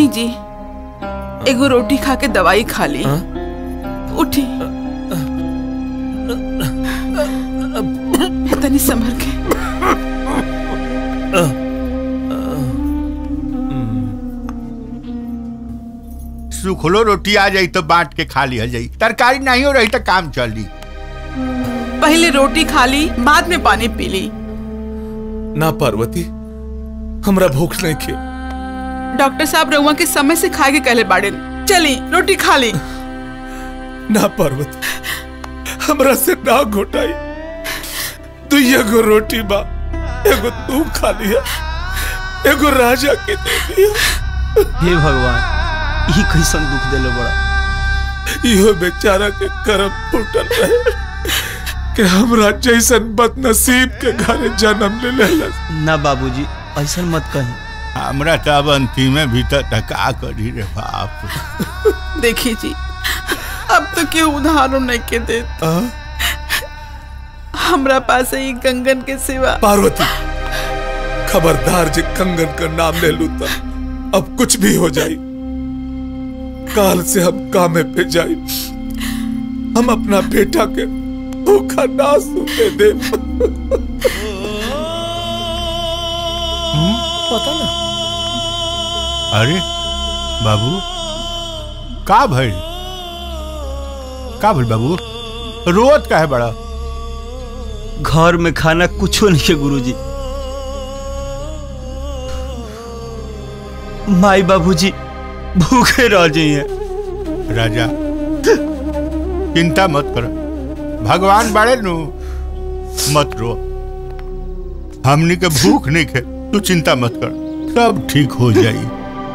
ली जी एगो रोटी खा के दवाई खा ली उठी तनी संभल के सुखलो रोटी आ जाई तो बांट के खा लिया जाई तरकारी नहीं हो रही तो काम चली पहले रोटी खा ली बाद में पानी पी ली ना पार्वती हमरा भूख नहीं खे डॉक्टर साहब रउआ के समय से खा के कहले बाड़े चली रोटी खा ली ना पार्वती हमरा से ना घोटाई तू एगो रोटी बा एगो तू खा लिया एगो राजा के दे दिया हे भगवान ई कैसन दुख देले बड़ा इहो बेचारा के करम फूटल रहे कि हमरा जैसन बदनसीब के घरे जन्म ले लेलस ना बाबूजी ऐसा मत कही हमरा तो अब अंतिमे भीतर टका करी रे बाप देखिए जी अब तो क्यों उधारो नहीं के दे हमरा पास ही गंगन के सिवा पार्वती खबरदार जे कंगन का नाम ले लू तो अब कुछ भी हो जाई काल से हम कामे पे जाई हम अपना बेटा के भूखा ना सूते दे पता ना अरे बाबू का भइल का भइल बाबू रोत का है बड़ा घर में खाना कुछो नहीं है गुरुजी माई बाबूजी भूखे रह जाइए राजा चिंता मत कर भगवान बड़े नु मत रो हमनी के भूख नहीं खे तू चिंता मत कर सब ठीक हो जाई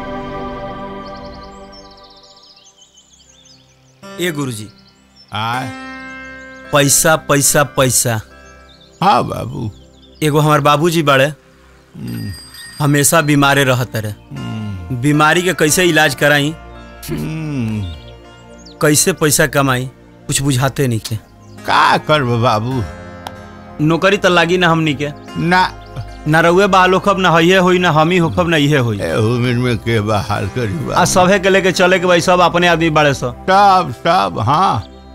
ए गुरुजी आ पैसा पैसा पैसा हाँ बाबू एगो हमार बाबूजी बड़े हमेशा बीमारे रहते रहे बीमारी के कैसे इलाज कराई कैसे पैसा कमाई कुछ बुझाते नहीं के का करब बाबू नौकरी तो लागी ना हमनी के ना ना रउए बहाल होखब ना हइये होई ना हम ही होखब ना इहे होई उम्र में के बहाल करी आ बाबू सभे के लेके चले के भाई सब अपने आदमी बड़े सो सब सब हाँ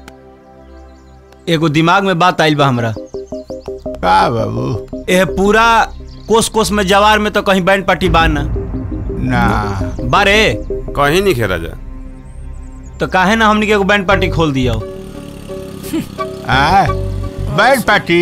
एगो दिमाग में बात आइल बा हमरा का बाबू एह पूरा कोस कोस में जवार में तो कहीं बैंड पार्टी बा ना ना बारे कहीं नहीं खे राजा तो काहे ना हमनी के एगो बैंड पार्टी खोल दिया आ बैठ पार्टी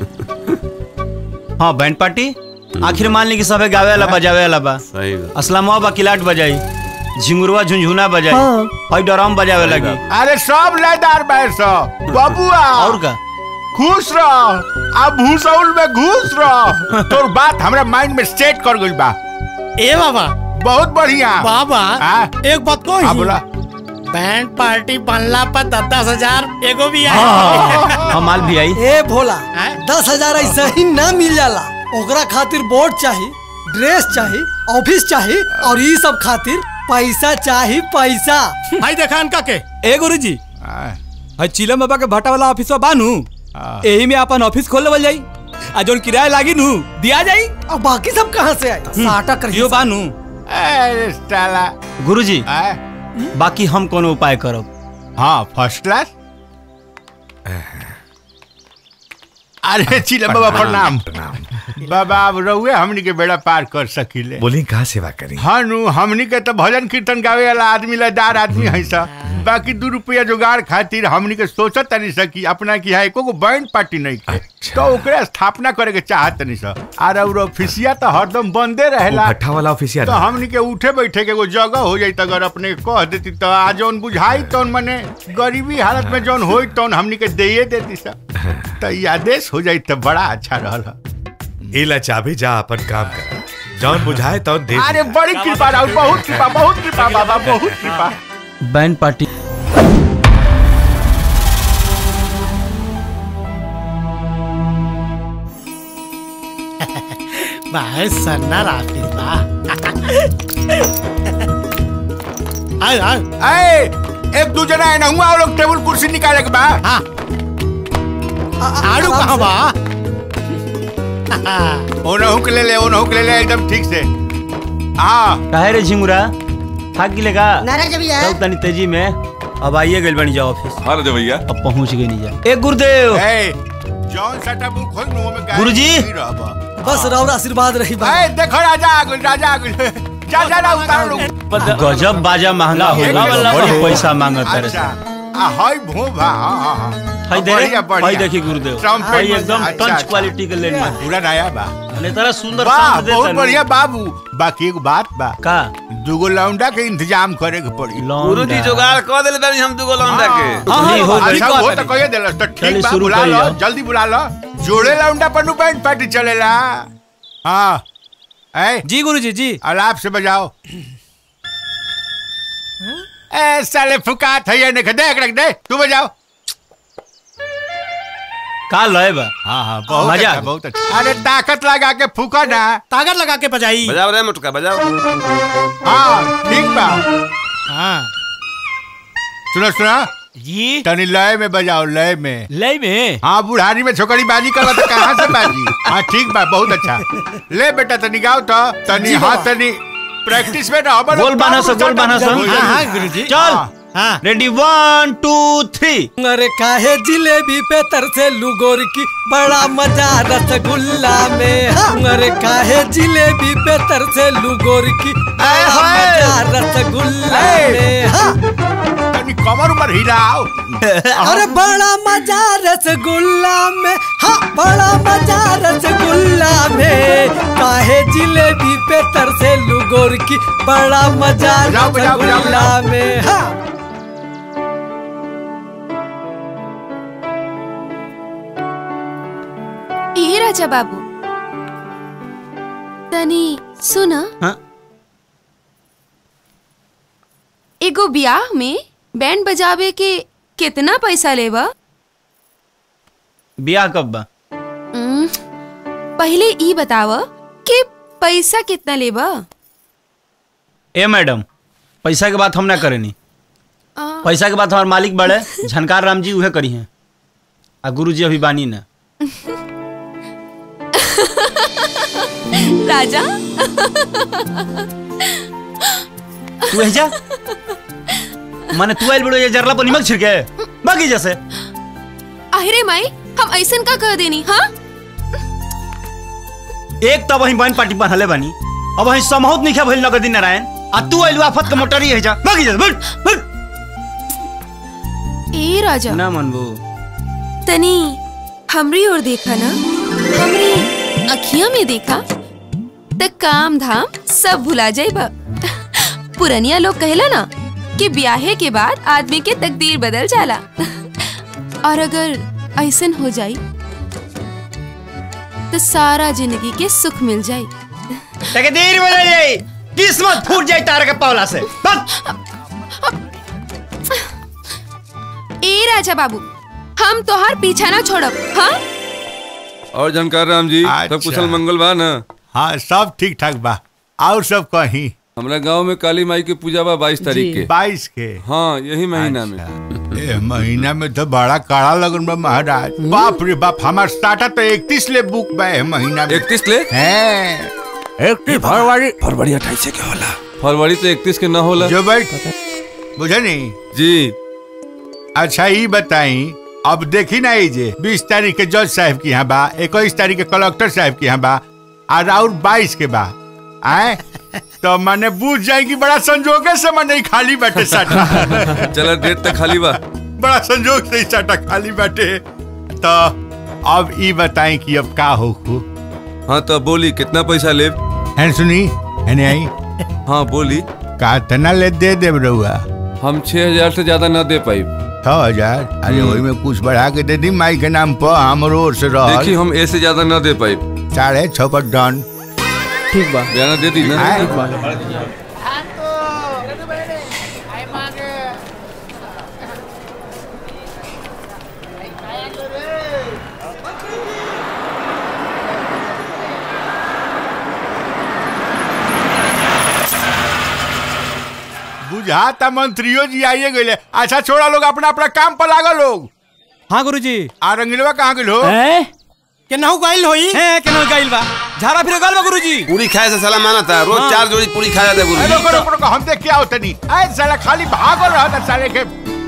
हाँ बैंड पार्टी आखिर मान ली कि सबे गावे वाला बजावे वाला बा सही बात असलमवा बा किलाट बजाई झिंगुरवा झुंझुना बजाई हाँ। और डराम बजावे सही लगी बात। अरे सब लयदार बैठ सब बबुआ और का खुश रह अब भूसौल में घुस रह तोर बात हमरा माइंड में सेट कर गइल बा ए बाबा बहुत बढ़िया बाबा हाँ? एक बात को हाँ बोला बैंड पार्टी बनला पर दस दस हजार एगो भी आई हम माल भी आई ए भोला हैं? दस हजार ऐसा ही ना मिल जाला ओकरा खातिर बोर्ड चाहिए ड्रेस चाहिए ऑफिस चाहिए और ये सब खातिर पैसा चाहिए पैसा भाई देखा इनका के ए गुरुजी आ, हई चिलम बाबा के भट्टा वाला ऑफिस बानू आ, एही में अपन ऑफिस खोल लेवल जाई आ जोन किराया लागी नू दिया जाई और बाकी सब कहाँ से आए साटा कर यो बानू अरे साला गुरुजी आ, बाकी हम कोनो उपाय करब हाँ फर्स्ट क्लास अरे चिल्ला बाबा प्रणाम बाबा अब रहुए हमनी के बेड़ा पार कर सकीले बोली कहाँ सेवा करी हाँ नु हमनी के तो भजन कीर्तन गावे वाला आदमी लदार आदमी है सा बाकी दू रुपया जुगाड़ खातिर हमनी के सोचत तनी सा कि अपना की है एको बैंड पार्टी नहीं के अच्छा। तो ओकरे स्थापना करे के चाहत तनी सा और और ऑफिसिया तो हरदम बंदे वो रहेला भट्ठा वाला ऑफिस याद तो हमनी के उठे बैठे के एगो जगह हो जाई तो अगर अपने कह देती तो आ जौन बुझाई तौन मने गरीबी हालत में जौन होई तौन हमनी के देये देती सा तो ई आदेश हो जाई तो बड़ा अच्छा रहल इला चाबी जा अपन काम कर जौन बुझाए तौन दे अरे बड़ी कृपा राहुल बहुत कृपा बहुत कृपा बाबा बहुत कृपा बैंड पार्टी भाई सन्ना राफिल बा आए आए ए एक दू जना है ना हुआ लोग टेबल कुर्सी निकाले के बा हाँ आड़ू कहाँ बा ओनहु के ले ले ओनहु के ले ले एकदम ठीक से हाँ काहे रे झिंगुरा थक गिलेगा नाराज भैया तब तनी तेजी में अब आइए गइल बनी जाओ ऑफिस हाँ राजा भैया अब पहुंच गई नहीं जा ए गुरुदेव ए जौन सटा मुंह खोल मुंह में गाय गुरुजी। नहीं रहबा। बस रौरा आशीर्वाद रही बा ए देखो राजा आ गइल राजा आ गइल जा जा ना उतार लो गजब बाजा महंगा हो एक गइल मिनट, बड़ी एक पैसा मिनट। मांगत है अच्छा आ हाय भोभा हां हां हां हाय दे बढ़िया, बढ़िया। हाय देखी गुरुदेव ट्रम्पेट हाय में- एकदम अच्छा, टंच अच्छा। क्वालिटी के लेन में पूरा नया बा ने तरह सुंदर वाह शांत देता बहुत नु। बढ़िया बाबू बाकी एक बात बा का दूगो लौंडा के इंतजाम करे के पड़ी गुरुजी जुगाड़ कर देले बानी हम दुगो लौंडा के हाँ, नहीं हो हाँ, अच्छा ठीक वो बात तो कहिए देलस तो चलिए, ठीक बा शुरू बुला करिए लो आप। जल्दी बुला लो जोड़े लौंडा पर नु पैंट पार्टी चलेला हाँ ए जी गुरुजी जी अलाप से बजाओ ए साले फुकात है ये नहीं देख रख दे तू बजाओ का लय बा हाँ हाँ बहुत मजा अच्छा आ गया। बहुत अच्छा अरे ताकत लगा के फूका ना ताकत लगा के बजाई बजाओ रे मुटका बजाओ हाँ ठीक बा हाँ सुनो सुनो जी तनी लय में बजाओ लय में लय में हाँ बुढ़ारी में छोकरी बाजी कर तो कहाँ से बाजी हाँ ठीक बा बहुत अच्छा ले बेटा तनी गाओ तो तनी हाँ तनी प्रैक्टिस में ना हमर गोल बाना सा, गोल बाना सा। हाँ हाँ गुरुजी चल हाँ रेडी वन टू थ्री अरे काहे जिलेबी पे तरसे लुगोर की बड़ा मजा रसगुल्ला में हाँ। अरे काहे जिलेबी पे तरसे लुगोर की बड़ा हाय। मजा रसगुल्ला ए। में हाँ। तनी कमर उमर हिलाओ अरे बड़ा मजा रसगुल्ला में हाँ बड़ा मजा रसगुल्ला में काहे जिलेबी पे तरसे लुगोर की बड़ा मजा बजाओ, बजाओ, बजाओ, रसगुल्ला बजाओ। में हाँ ए राजा बाबू तनी सुन हाँ? एगो ब्याह में बैंड बजावे के कितना पैसा लेबा बियाह कब बा उम्म, पहले ई बताव कि पैसा कितना लेबा ए मैडम पैसा के बात हम ना करेनी आ, पैसा के बात हमार मालिक बड़े झनकार राम जी उहे करी हैं आ गुरु जी अभी बानी ना राजा तू जा माने तू आइल बड़ो ये जरला पर निमक छिड़के बाकी जैसे अरे माई हम ऐसन का कह देनी हाँ एक तो वही बहन पार्टी बनहले बानी अब वही समहुत नहीं भइल नगदी नारायण आ तू आइल आफत के मोटरी है जा बाकी जैसे बैठ बैठ ए राजा ना मनबू तनी हमरी ओर देखा ना हमरी अखियां में देखा त काम धाम सब भुला जाइबा पुरनिया लोग कहेला ना कि ब्याहे के बाद आदमी के तकदीर बदल जाला और अगर ऐसन हो जाई तो सारा जिंदगी के सुख मिल जाई तकदीर बदल जाई किस्मत फूट जाई तारा के पावला से बस ए राजा बाबू हम तोहार पीछा ना छोड़ब हाँ और जानकार राम जी सब अच्छा। कुशल मंगल बा ना हाँ सब ठीक ठाक बा और सब कहीं हमरा गांव में काली माई के पूजा बा बाईस तारीख के बाईस के हाँ यही महीना में ए महीना में तो बड़ा काड़ा लगन बा महाराज बाप रे बाप हमार स्टार्टर तो इकतीस ले बुक बा ए महीना में इकतीस ले हैं इकतीस फरवरी फरवरी अट्ठाईस के होला फरवरी तो इकतीस के ना होला जो बैठ बुझे नहीं जी अच्छा ये बताई अब देखी ना ये जे बीस तारीख के जज साहब की यहाँ बा इक्कीस तारीख के कलेक्टर साहब की यहाँ बा और और बाईस के बा आए तो मैंने बूझ जाएगी बड़ा संजोगे से मैं नहीं खाली बैठे साटा चला डेट तक खाली बा बड़ा संजोग से ही साटा खाली बैठे तो अब ये बताएं कि अब का हो खू हाँ तो बोली कितना पैसा ले है सुनी है नहीं आई हाँ बोली का तना ले दे दे रहुआ हम छह हजार से ज्यादा ना दे पाई छह हजार अरे वही में कुछ बढ़ा के दे दी माई के नाम पर हमरो ओर से रह देखी हम ए से ज्यादा ना दे पाई साढ़े छह पर डन ठीक बा ज्यादा दे दी ना आए। बुझाता मंत्रियों जी आइए गए अच्छा छोड़ा लोग अपना अपना काम पर लागल लोग हाँ गुरुजी आ रंगीलवा कहाँ गेल हो हैं? केनाहू गइल होई है केना गइल बा झाड़ा फिर गइल बा गुरुजी पूरी खाए से साला माना था रोज हाँ। चार जोड़ी पूरी खा जाता अरे गुरु रुको रुको रुको हम देख क्या होता नहीं अरे साला खाली भाग और रहा था साले के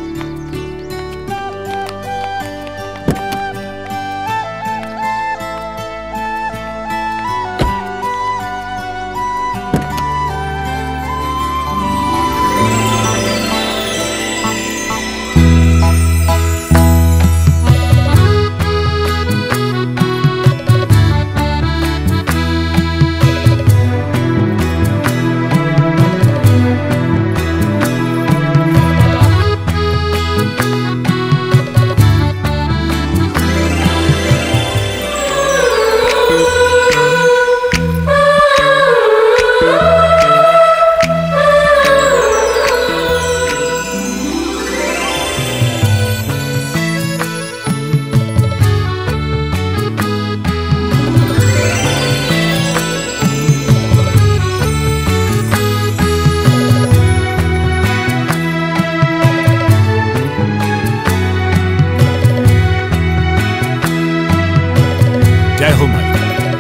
जय हो माई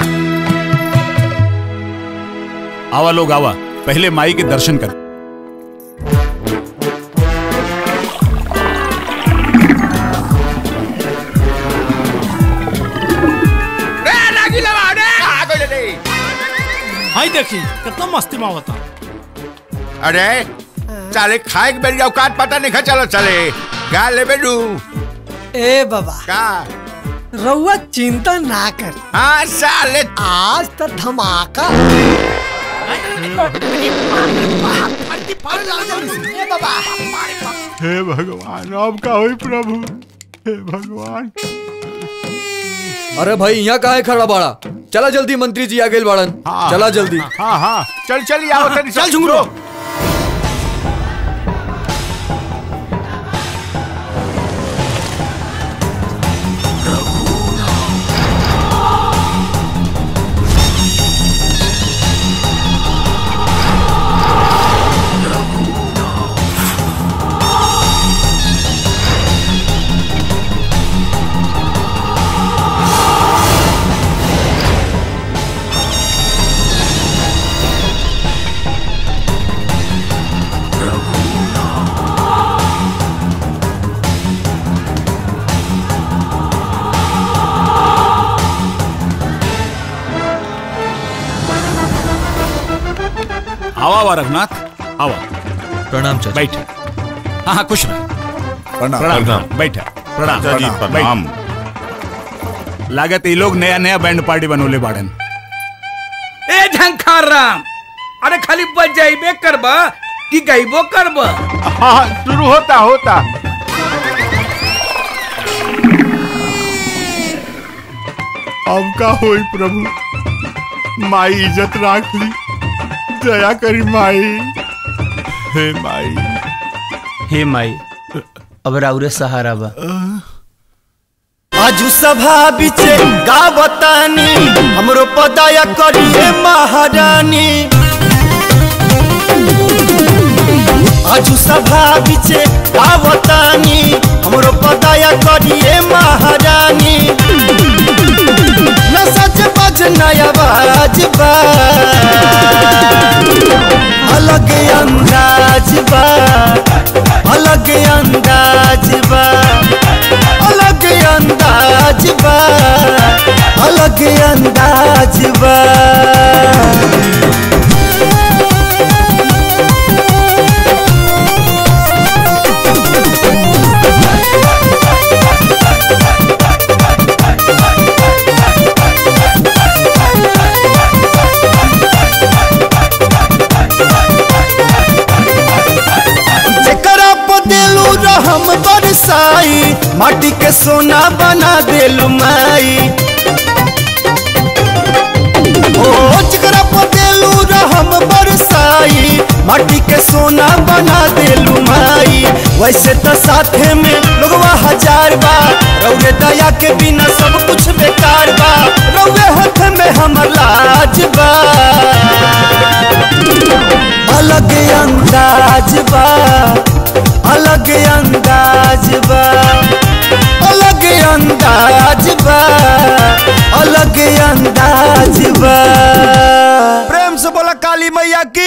आवा लोग आवा पहले माई के दर्शन कर रे लागी लवा रे आ गइल रे हाय देखी कितना मस्ती में होता अरे साले खाए के बेरी औकात पता नहीं खा चलो चले क्या ले बेडू ए बाबा का रउआ चिंता ना कर हाँ साले आज तो धमाका हे भगवान अब का होई प्रभु हे भगवान अरे भाई यहाँ काहे खड़ा बाड़ा चला जल्दी मंत्री जी आ गए बाड़न हाँ। चला जल्दी हाँ हाँ चल चल आओ तनी चल झुंगरू आवा आवा रघुनाथ आवा प्रणाम चाचा बैठ हाँ हाँ खुश रह प्रणाम प्रणाम बैठ प्रणाम चाचा जी, प्रणाम लागत ये लोग नया नया बैंड पार्टी बनोले बाड़न ए झंखार राम अरे खाली बजाइबे करबा कि गइबो करबा हाँ शुरू होता होता अब का होई प्रभु माई इज्जत राख ली दया करी माई हे माई हे माई अब राउरे सहारा बा आजू सभा बिचे गावतानी हमरो पदाया करिए महारानी आजू सभा बिचे गावतानी हमरो पदाया करिए महारानी न सच बज नया बाज बा अलग अंदाज बा अलग अंदाज बा अलग अंदाज बा अलग अंदाज बा जेकरा पदेलू रहम बरसाई माटी के सोना बना देलू माई ओ जेकरा पदेलू रहम बरसाई माटी के सोना बना देलू माई वैसे तो साथे में लोगवा हजार बा रौरे दया के बिना सब कुछ बेकार बा रौरे हाथ में हमर लाज बा अलग अंदाज बा अलग अंदाज बा अलग अंदाज बा अलग अंदाज बा प्रेम से बोला काली मैया की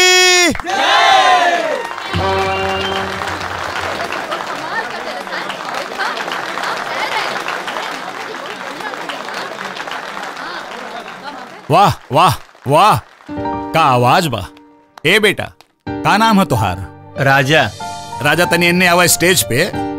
वाह वाह वाह का आवाज बा ए बेटा का नाम है तुहार राजा राजा तनी इन्ने आवा स्टेज पे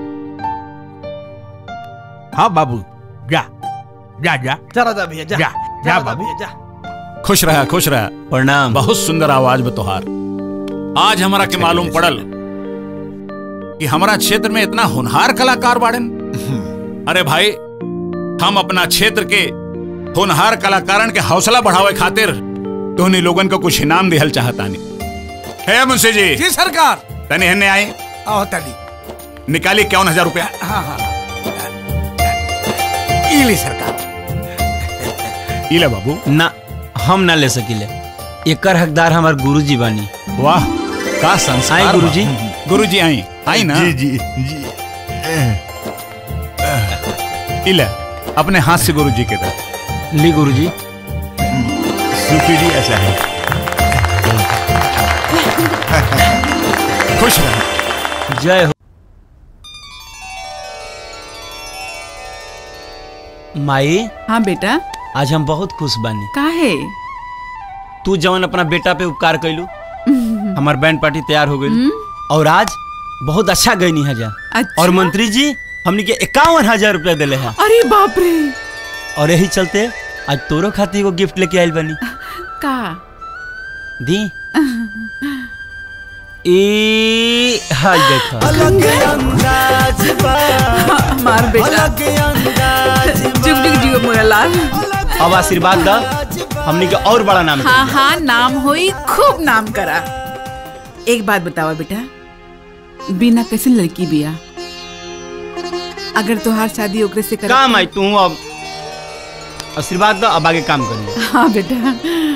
हाँ बाबू जा जा जा जा राजा भैया जा जा जा राजा बाबू भैया जा खुश रहा खुश रहा प्रणाम बहुत सुंदर आवाज में तुहार आज हमारा के मालूम पड़ल कि हमारा क्षेत्र में इतना होनहार कलाकार बाड़न अरे भाई हम अपना क्षेत्र के होनहार कलाकारन के हौसला बढ़ावे खातिर तोहनी लोगन को कुछ इनाम दिहल चाहतानी है मुंशी जी जी सरकार तनी हन्ने आए आओ तली निकाली इक्यावन हजार रुपया हाँ हाँ इली सरकार इले बाबू ना हम ना ले सकीले एकर हकदार हमार गुरुजी बानी वाह का संस्कार आई गुरुजी गुरुजी आई आई ना जी जी जी इले अपने हाथ से गुरुजी के दे ली गुरुजी शुक्रिया साहब खुश रहो जय हो माई हाँ बेटा आज हम बहुत खुश बानी काहे तू जवन अपना बेटा पे उपकार कैलू हमार बैंड पार्टी तैयार हो गई और आज बहुत अच्छा गई है जा अच्छा? और मंत्री जी हमने के इक्यावन हजार रुपया दिले हैं अरे बाप रे और यही चलते आज तोरो खातिर एगो गिफ्ट लेके आयल बनी का दी ए हाय देखा अलग अंदाज बा मार बेटा अलग अंदाज जुग जुग जियो मोरा लाल अब आशीर्वाद दा हमने के और बड़ा नाम हाँ हाँ नाम होई खूब नाम करा एक बात बतावा बेटा बिना कैसे लड़की बिया अगर तोहार शादी ओकरे से कर काम आई तू अब आशीर्वाद दा अब आगे काम करिए हाँ बेटा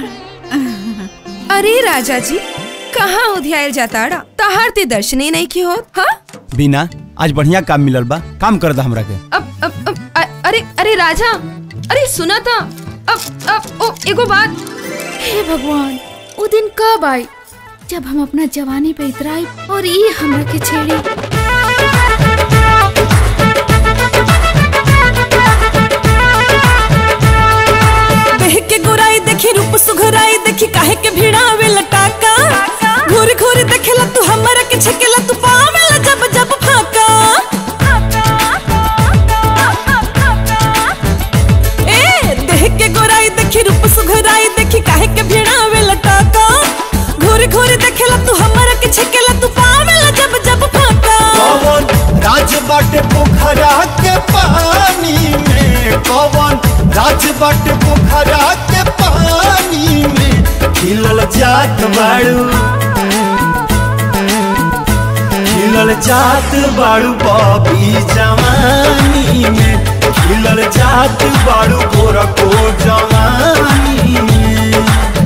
अरे राजा जी कहाँ उधियाल जाताड़ा तहार ते दर्शन ही नहीं की होत हाँ बिना आज बढ़िया काम मिलल बा काम कर दा हमरा के अब अब, अब अ- अरे अरे राजा अरे सुना था अब अब ओ एगो बात हे भगवान वो दिन कब आई जब हम अपना जवानी पे इतराई और ये हमरा के छेड़ी देह के गोराई देखी रूप सुघराई देखी काहे के भिड़ावे लटाका घूर घूर देखेला तू हमरा के छकेला तू पावेला जब जब फाका ए देह के गोराई देखी रूप सुघराई देखी काहे के भिड़ावे लटाका घूर घूर देखेला तू हमरा के छकेला तू पावेला जब जब फाका कौन राज बाटे पोखरा के पानी में कौन राज बाटे पोखरा के पानी में खिलल जात बाड़ू खिलल जात बाड़ू बॉबी जवानी में खिलल जात बाड़ू गोरा को जवानी में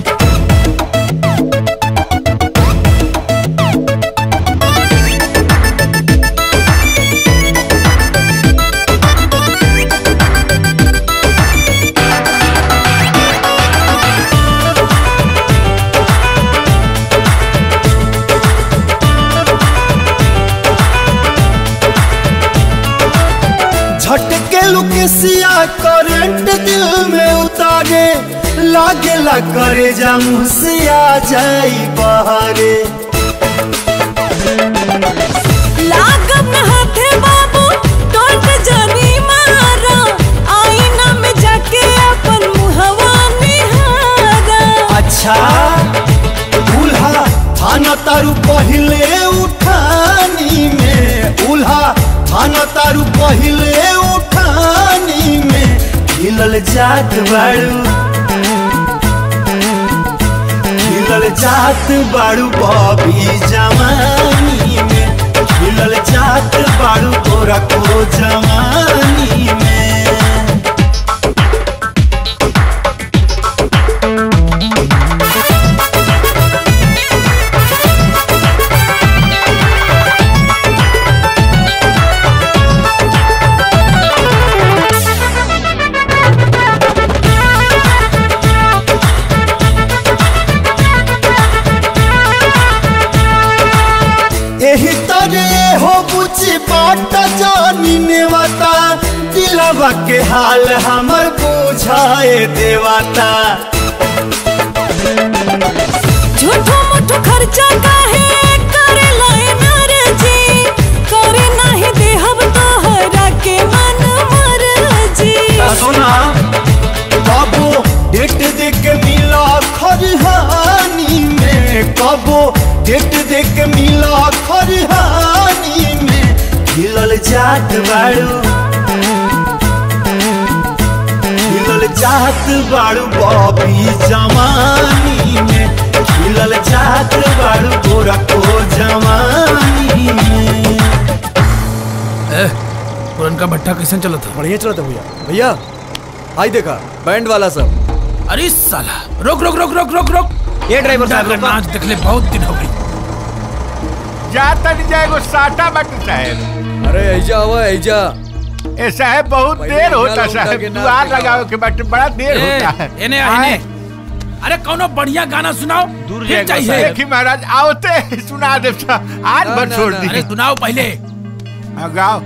झटके लुकेसिया करंट दिल में उतारे लागेला करे जा मुझसे आ जाई बहारे लागब न हाथे बाबू टोट जानी मारा आईना में जाके अपन मुहवा निहारा अच्छा उल्हा थाना तारू पहिले उठानी में उल्हा थाना तारू पहिले उठानी में खिलल जात बाड़ू खिलल जात बाड़ू बॉबी जवानी में खिलल जात बाड़ू तोरा को जवानी में दिलवा के हाल हमर बुझाए देवाता झूठो मूठो खर्चा काहे करे लाए नारे जी करे नाही देहब तोहरा के मन मर जी सुना कबो डेट देख के मिला खरिहानी में कबो डेट देख के मिला खरिहानी में खिलल जात बाड़ू खिलल जात बाड़ू बॉबी जवानी में खिलल जात बाड़ू गोरा को जवानी में पुरनका भट्टा कैसे चला था बढ़िया चला था भैया भैया आई देखा बैंड वाला सब अरे साला रोक रोक रोक रोक रोक रोक ये ड्राइवर साहब, का रोको। नाच देखले बहुत दिन हो गई जाता नहीं जाएगो साटा बट साहब अरे ऐजा हुआ ऐजा ए साहब बहुत भाई, देर होता लौंडा साहब के नाच दुआर दिखाओ। लगाओ के बट बड़ा देर ए, होता है इन्हें आ, आए। इन्हें। अरे कौनो बढ़िया गाना सुनाओ दूर फिर जाएगा चाहिए देखी महाराज आवते सुना दे आज ना, भर ना, छोड़ ना, दी अरे सुनाओ पहले गाओ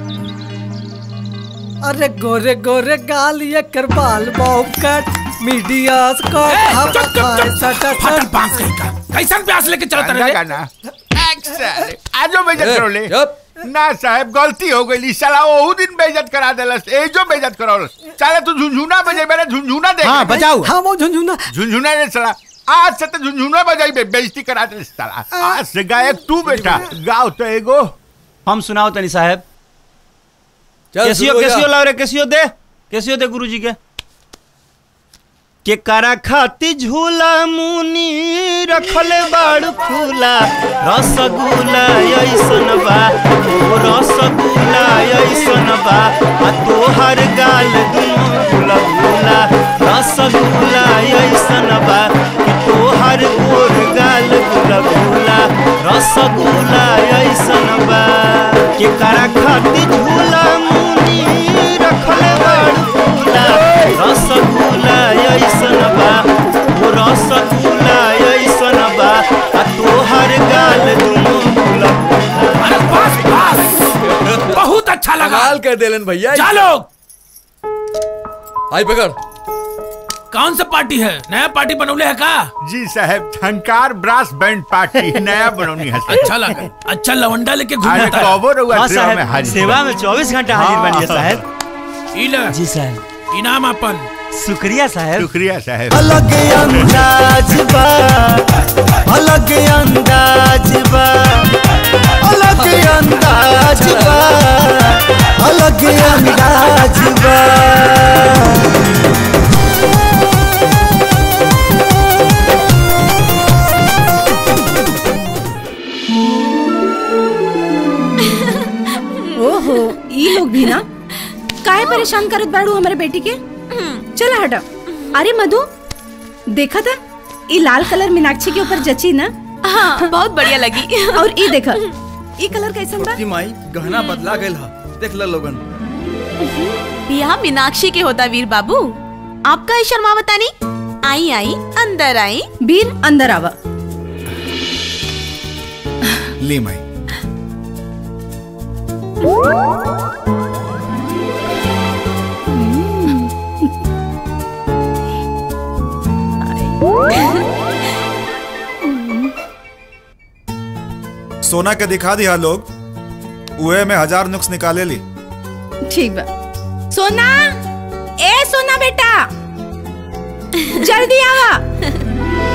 अरे गोरे गोरे गाल ये कर बाल बाउ कट मीडिया को फटल बांस कहीं का कैसन प्यास लेके चलता गाना रहे गाना आजो बेइज्जत ए, करो ले ना साहब गलती हो गई साला ओहू दिन बेइज्जत करा देलस एजो बेइज्जत करावलस साला तू झुनझुना बजे मेरा झुनझुना देख हाँ, बजाओ। हाँ, वो झुनझुना झुनझुना ने साला आज से तो झुनझुना बजाई बे बेइज्जती करा दे साला आज से गायक तू बेटा गाओ तो एगो हम सुनाओ तनी साहब चल, कैसियो शुरू हो जा। कैसियो लाओ रे कैसियो दे कैसियो दे गुरुजी के के करा खाती झूला मुनी रखले बाड़ फूला रसगुल्ला ऐसन बा ओ रसगुल्ला ऐसन बा आ तोहर गाल दुनो गुला गुला रसगुल्ला ऐसन बा कि तोहर गोर गाल गुला गुला रसगुल्ला ऐसन बा के करा खाती झूला मुनी रखले बाड़ फूला रसगुल्ला ऐसन बा ओ रसगुल्ला ऐसन बा आ तोहर गाल दुनो गुला अरे बस बस बहुत अच्छा लगा कमाल कर देलन भैया चलो आई पकड़ कौन सा पार्टी है नया पार्टी बनौले है का जी साहब झंकार ब्रास बैंड पार्टी नया बनौनी है साहब। अच्छा लगा अच्छा लवंडा लेके अरे घूमता है कबो रहुआ हाँ सेवा में साहब हाजिर सेवा में 24 घंटा हाजिर बनिए साहब ई ले जी साहब इनाम अपन शुक्रिया साहब शुक्रिया साहब अलग अंदाज बा अलग अंदाज बा अलग अंदाज बा अलग अंदाज बा ओहो ई लोग भी ना काहे परेशान करत बाड़ू हमारे बेटी के चला हटा अरे मधु देखा था ई लाल कलर मीनाक्षी के ऊपर जची ना हाँ बहुत बढ़िया लगी और ई देखा ई कलर कैसन बा की माई गहना बदला गइल हा देख ल लोगन यहाँ मीनाक्षी के होता वीर बाबू आपका ही शर्मावता नहीं आई आई अंदर आई वीर अंदर आवा ली माई सोना के दिखा दिया लोग उहे में हजार नुक्स निकाले ली ठीक बा सोना ए सोना बेटा जल्दी आवा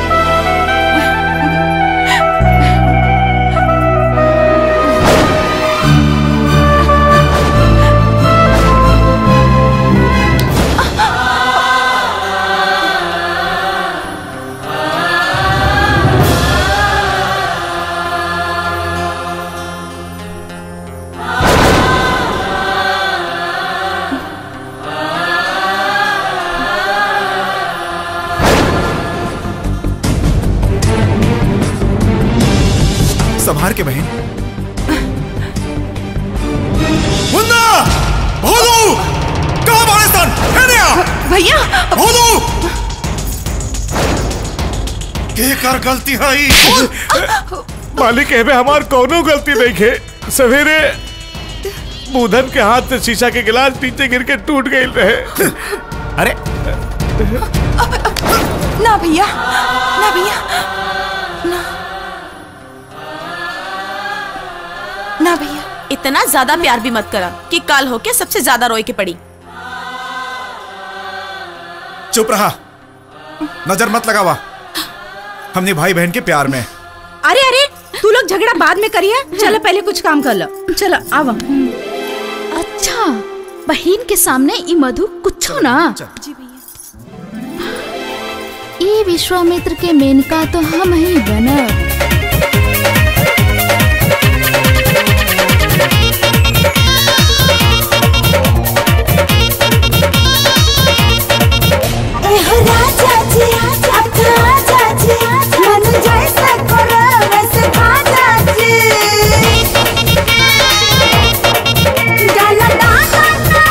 संभार के बहन मुन्ना भोलू कहाँ बाड़े सन हेने आ भैया भोलू के कर गलती हई मालिक एमे हमार कोनो गलती नहीं है सवेरे बूधन के हाथ से शीशा के गिलास नीचे गिर के टूट गई रहे अरे ना भैया ना भैया ना ना भैया इतना ज्यादा प्यार भी मत करा कि काल होके सबसे ज्यादा रोए के पड़ी चुप रहा नजर मत लगावा हमने भाई बहन के प्यार में अरे अरे तू लोग झगड़ा बाद में करिए चलो पहले कुछ काम कर लो चलो आवा अच्छा बहन के सामने ई मधु कुछो ना ई विश्वामित्र के मेनका तो हम ही बनब एहो राजा जी अच्छा राजा जी मन जैसे करो वैसे खाजा जी डाला डाला ना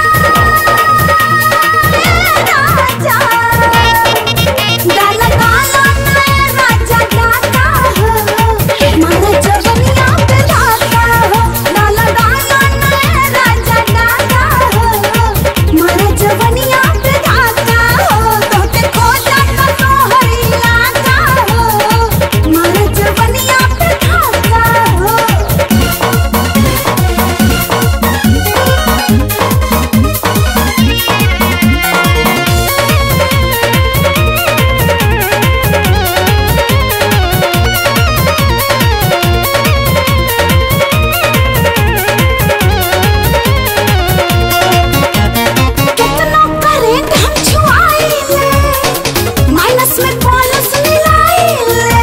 राजा डाला डाला ना राजा डाला हो मारा जवनिया पे डाला हो डाला डाला ना राजा डाला हो मारा जवनिया पे डाला हो तोते खो जाता तो हरिया का हो मारा जवनिया पे डाला हो कितना करेंट हम छुआइले माइनस में प्लस मिलाइले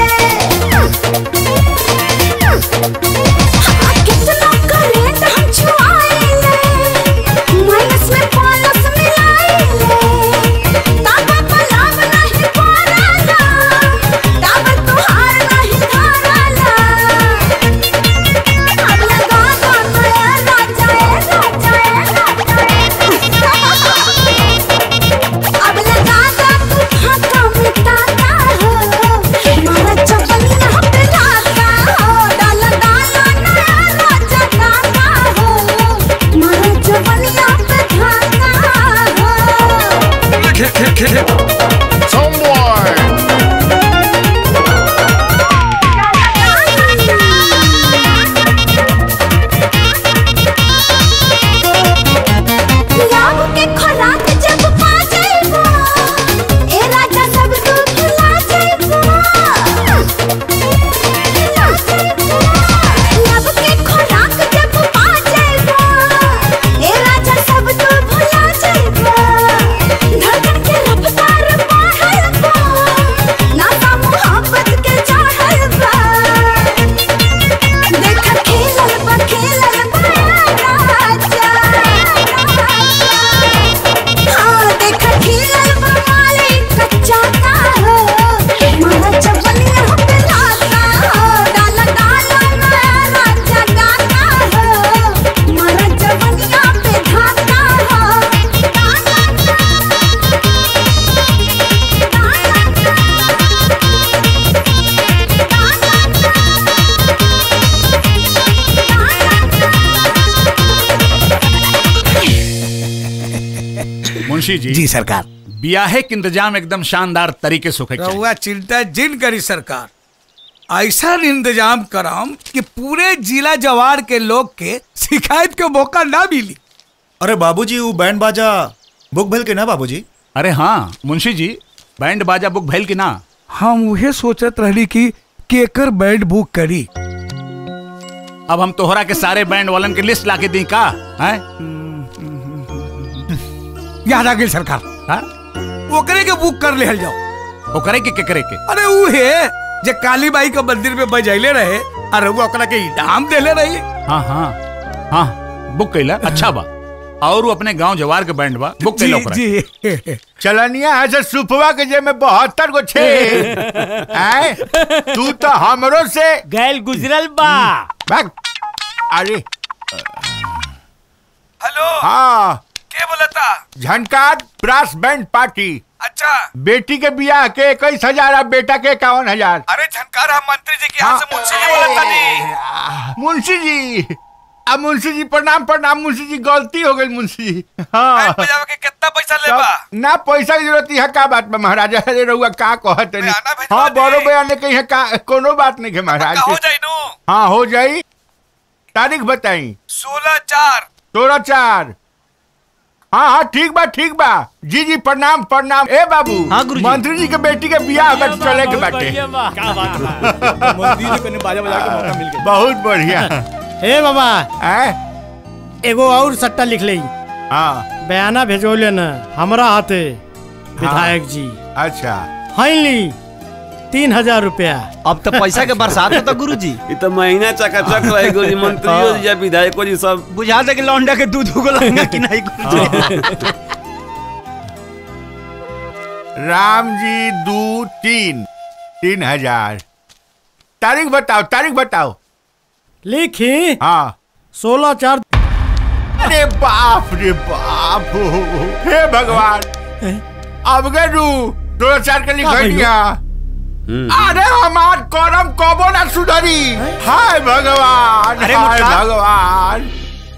हाँ, कितना करेंट हम छुआइले माइनस में प्लस मिलाइले ताबा पलाव नहीं पाराला ताबा तुहार नहीं धाराला अब लगा दो नया राजा ए राजा ए राजा अब लगा दो तू फाका मिटाता हो मारा चपलिया पे लाता हो डाला डाला नया राजा डाला हो मारा चपलिया पे धाता हो लाभ के खुराक जब पा जाइबो ए राजा सब तू भुला जाइबो लाभ के खुराक जब पा जाइबो ए राजा सब तू भुला जाइबो धड़कन के रफ्तार बढ़ल बा नाता मोहब्बत के चढ़ल बा देख खेलल बा खेलल बा राजा हाँ देखा खेलल बा मालिक कच्चा का हो मारा चपलिया पे लाता हो डाला डाला नया राजा गाता हो मारा चपलिया पे धाता हो मुंशी जी जी सरकार ब्याहे के इंतजाम एकदम शानदार तरीके से होके चाहिए। रहुआ चिंता जिन करी सरकार ऐसा इंतजाम कराम कि पूरे जिला जवार के लोग के शिकायत के मौका ना मिली अरे बाबूजी वो बैंड बाजा बुक भेल के ना बाबूजी अरे हाँ मुंशी जी बैंड बाजा बुक भैल की ना हम उहे सोचत रहली कि केकर बैंड बुक करी अब हम तोहरा के सारे बैंड वालन के लिस्ट लाके दी का हैं याद आ गई सरकार हाँ? ओकरे के बुक कर ले जाओ ओकरे के केकरे के अरे उहे जे काली बाई के मंदिर में बजैले रहे अरे वो ओकरा के इनाम देले रही हाँ हाँ हाँ बुक कैला अच्छा बा और वो अपने गांव जवार के बैंड बा बुक कैला ओकरा जी चलनिया है से सुपवा के जे में बहत्तर गो छे आए तू तो हमरो से गैल गुजरल बा भाग अरे हेलो हाँ के बोलता झनकार ब्रास बैंड पार्टी अच्छा बेटी के बियाह के इक्कीस हजार और बेटा के इक्यावन हजार अरे झनकार हम मंत्री जी के यहाँ से मुंशी जी बोलता नहीं मुंशी जी आ मुंशी जी प्रणाम प्रणाम मुंशी जी गलती हो गई मुंशी जी हाँ के कितना पैसा लेबा ना पैसा की जरूरत है का बात में महाराजा अरे रहुआ का कहत नहीं हाँ बड़ो बयान कही है का कोनो बात नहीं है महाराज हो जाई नु हाँ हो जाई तारीख बताई सोलह चार सोलह चार हाँ हाँ ठीक बा ठीक बा जी जी प्रणाम प्रणाम ए बाबू हाँ गुरु मंत्री जी के बेटी के बियाह बट चले के बाटे बहुत बढ़िया हे बाबा एगो और सट्टा लिख ले हाँ बयाना भेजोले न हमरा हाथे विधायक जी अच्छा फाइनली तीन हजार रुपया अब तो पैसा के बरसात होता गुरु जी ये तो महीना चकाचक रहे गुरु जी मंत्रियों जी या विधायकों जी सब बुझा दे कि लौंडा के दूध को लंगा कि नहीं गुरु जी राम जी दो तीन तीन हजार तारीख बताओ तारीख बताओ लिखी हाँ सोलह चार अरे बाप रे बाप हे भगवान अब गए रू दो चार के लिख दिया अरे हमार करम कबो ना सुधरी हाय भगवान अरे हाय मुट्ठा। भगवान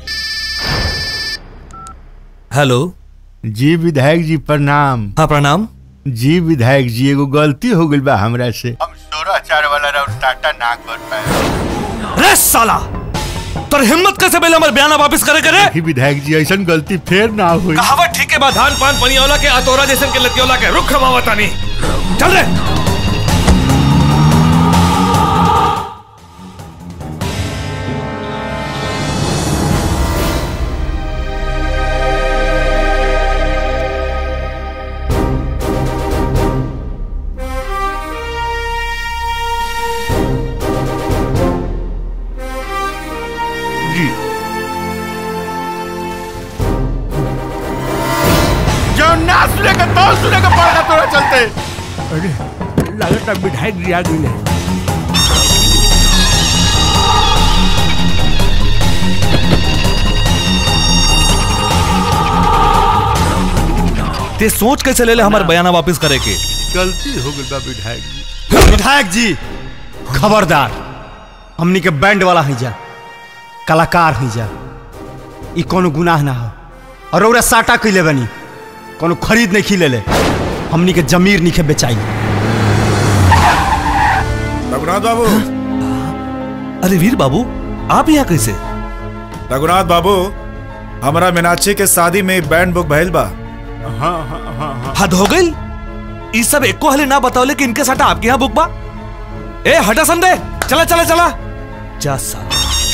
हेलो जी विधायक जी प्रणाम हाँ प्रणाम जी विधायक जी एगो गलती हो गई बा हमरा से हम सोलह चार वाला राउंड टाटा ना कर पाए रे साला तोर हिम्मत कैसे बेले हमर बयाना वापस करे करे देखी विधायक जी ऐसा गलती फिर ना हुई कहावत ठीक है बा धान पान पनियोला के अतोरा जैसन के लतियोला के रुख खवावतानी चल रे जी जो ना सुनेगा तो सुनेगा पड़ेगा तोरा चलते अरे लगता विधायक जी आ गई ते सोच कैसे ले ले हमार बयाना वापस करे के गलती हो गई बा विधायक जी विधायक जी खबरदार हमनी के बैंड वाला है जा कलाकार है जा ई कोनो गुनाह ना हो और ओरा साटा कैले बनी कोनो खरीद नहीं खिले ले हमनी के जमीर नहीं के बेचाई रघुनाथ बाबू अरे वीर बाबू आप यहाँ कैसे रघुनाथ बाबू हमारा मीनाक्षी के शादी में बैंड बुक भइल बा हाँ हाँ हाँ हाँ हद हो गई ई सब एको हले ना बताओले कि इनके साथ आपके यहाँ बुक बा ए हटा संदे चला चला चला जा साला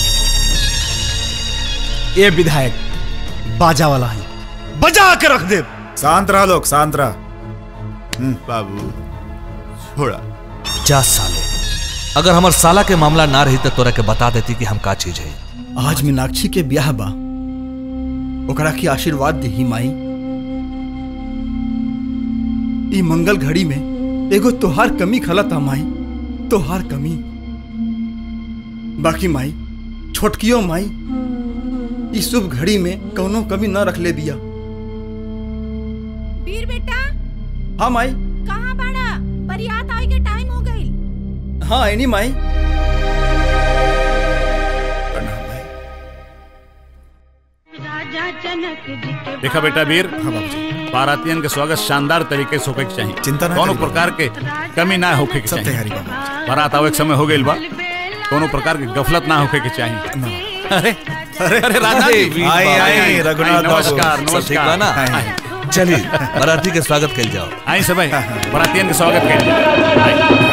ये विधायक बाजा वाला है बजा के रख दे शांत रहा लोग शांत रहा बाबू छोड़ा जा साले अगर हमार साला के मामला ना रही तो तोरा के बता देती कि हम का चीज है आज मीनाक्षी के ब्याह बा ओकरा के आशीर्वाद दही माई ई मंगल घड़ी में एगो तोहार कमी खलता माई तोहार कमी बाकी माई छोटकियो माई ई शुभ घड़ी में कौनो कमी न रख ले बिया वीर बेटा हाँ माई कहाँ बाड़ा बरियात आए के टाइम हो गई हाँ एनी माई देखा बेटा वीर बारातियन के स्वागत शानदार तरीके से होके के चाहिए चिंता ना कोनो करी प्रकार के कमी ना होके के सब चाहिए तैयारी बा बारात आवे के समय हो गइल बा कोनो प्रकार की गफलत ना होके के चाहिए अरे अरे अरे राजा जी वीर आई, बाबू। आई, रघुनाथ बाबू। नमस्कार सब ठीक बा ना नमस्कार चलिए बाराती के स्वागत कल जाओ आई सब बारातियन के स्वागत करिए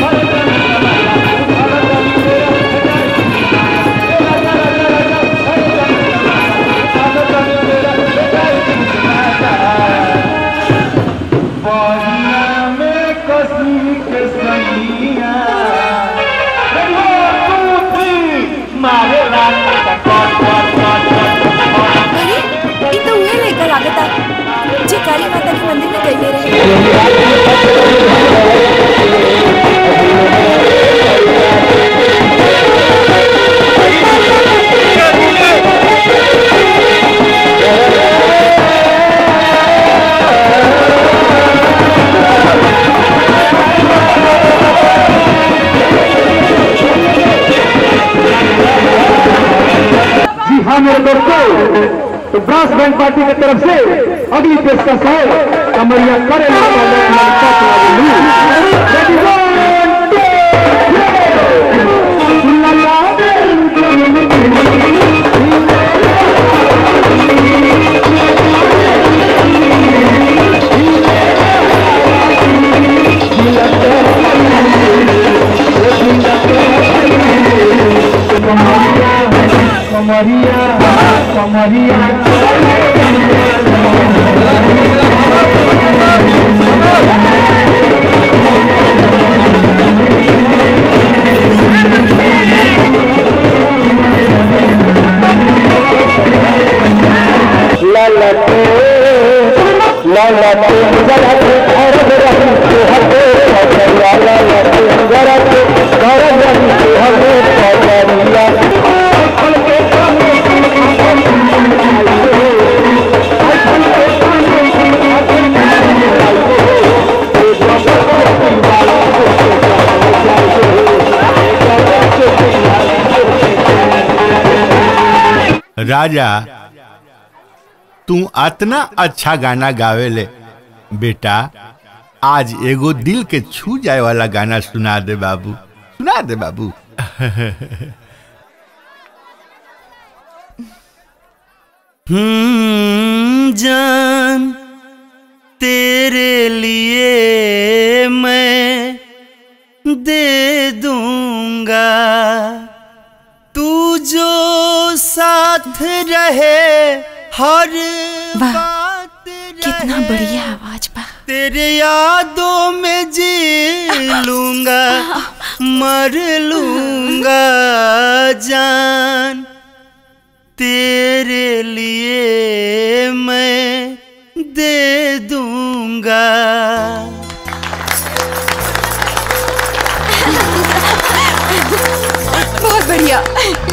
अरे ई तो उहे लेकर लागता जे काली माता के मंदिर में गईले रहे बहन पार्टी की तरफ से अगली पेशकश है कमरिया करे कमरिया कमरिया ललते ललते जलते अरब रही हते पकड़िया ललते जलते अरब रही हते पकड़िया राजा तू अतना अच्छा गाना गावेले बेटा आज एगो दिल के छू जाए वाला गाना सुना दे बाबू सुना दे बाबू हम्म, जान तेरे लिए मैं दे दूंगा तू जो साथ रहे हर बात कितना बढ़िया आवाज बा तेरे यादों में जी लूंगा मर लूंगा जान तेरे लिए मैं दे दूंगा बहुत बढ़िया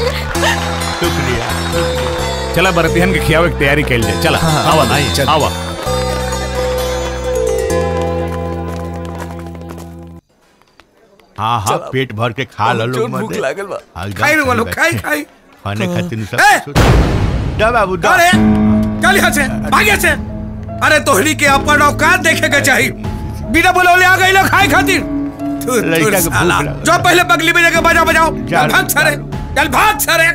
चला बरतिहन के खियावे की तैयारी कैल जाए चला हाँ, आवा आई, चल। आवा हाँ हाँ चला। पेट भर के खा लो बहुत लोग जोर भूख मत लागल बा। हाँ, एकदम खाई रे वालो, सही खाई, बात। खाई। खाने खातिर सब ए! कुछ दा बाबू दा अरे चल यहाँ से भाग यहाँ से अरे तोहरी के अपन औकात देखे के चाहिए बिना बोले आ गई लोग खाए खातिर थू, थू, लड़का के भूख साला। लागल। जो पहले बगली में जाके बजाओ बजाओ जा चल भाग सारे चल भाग सारे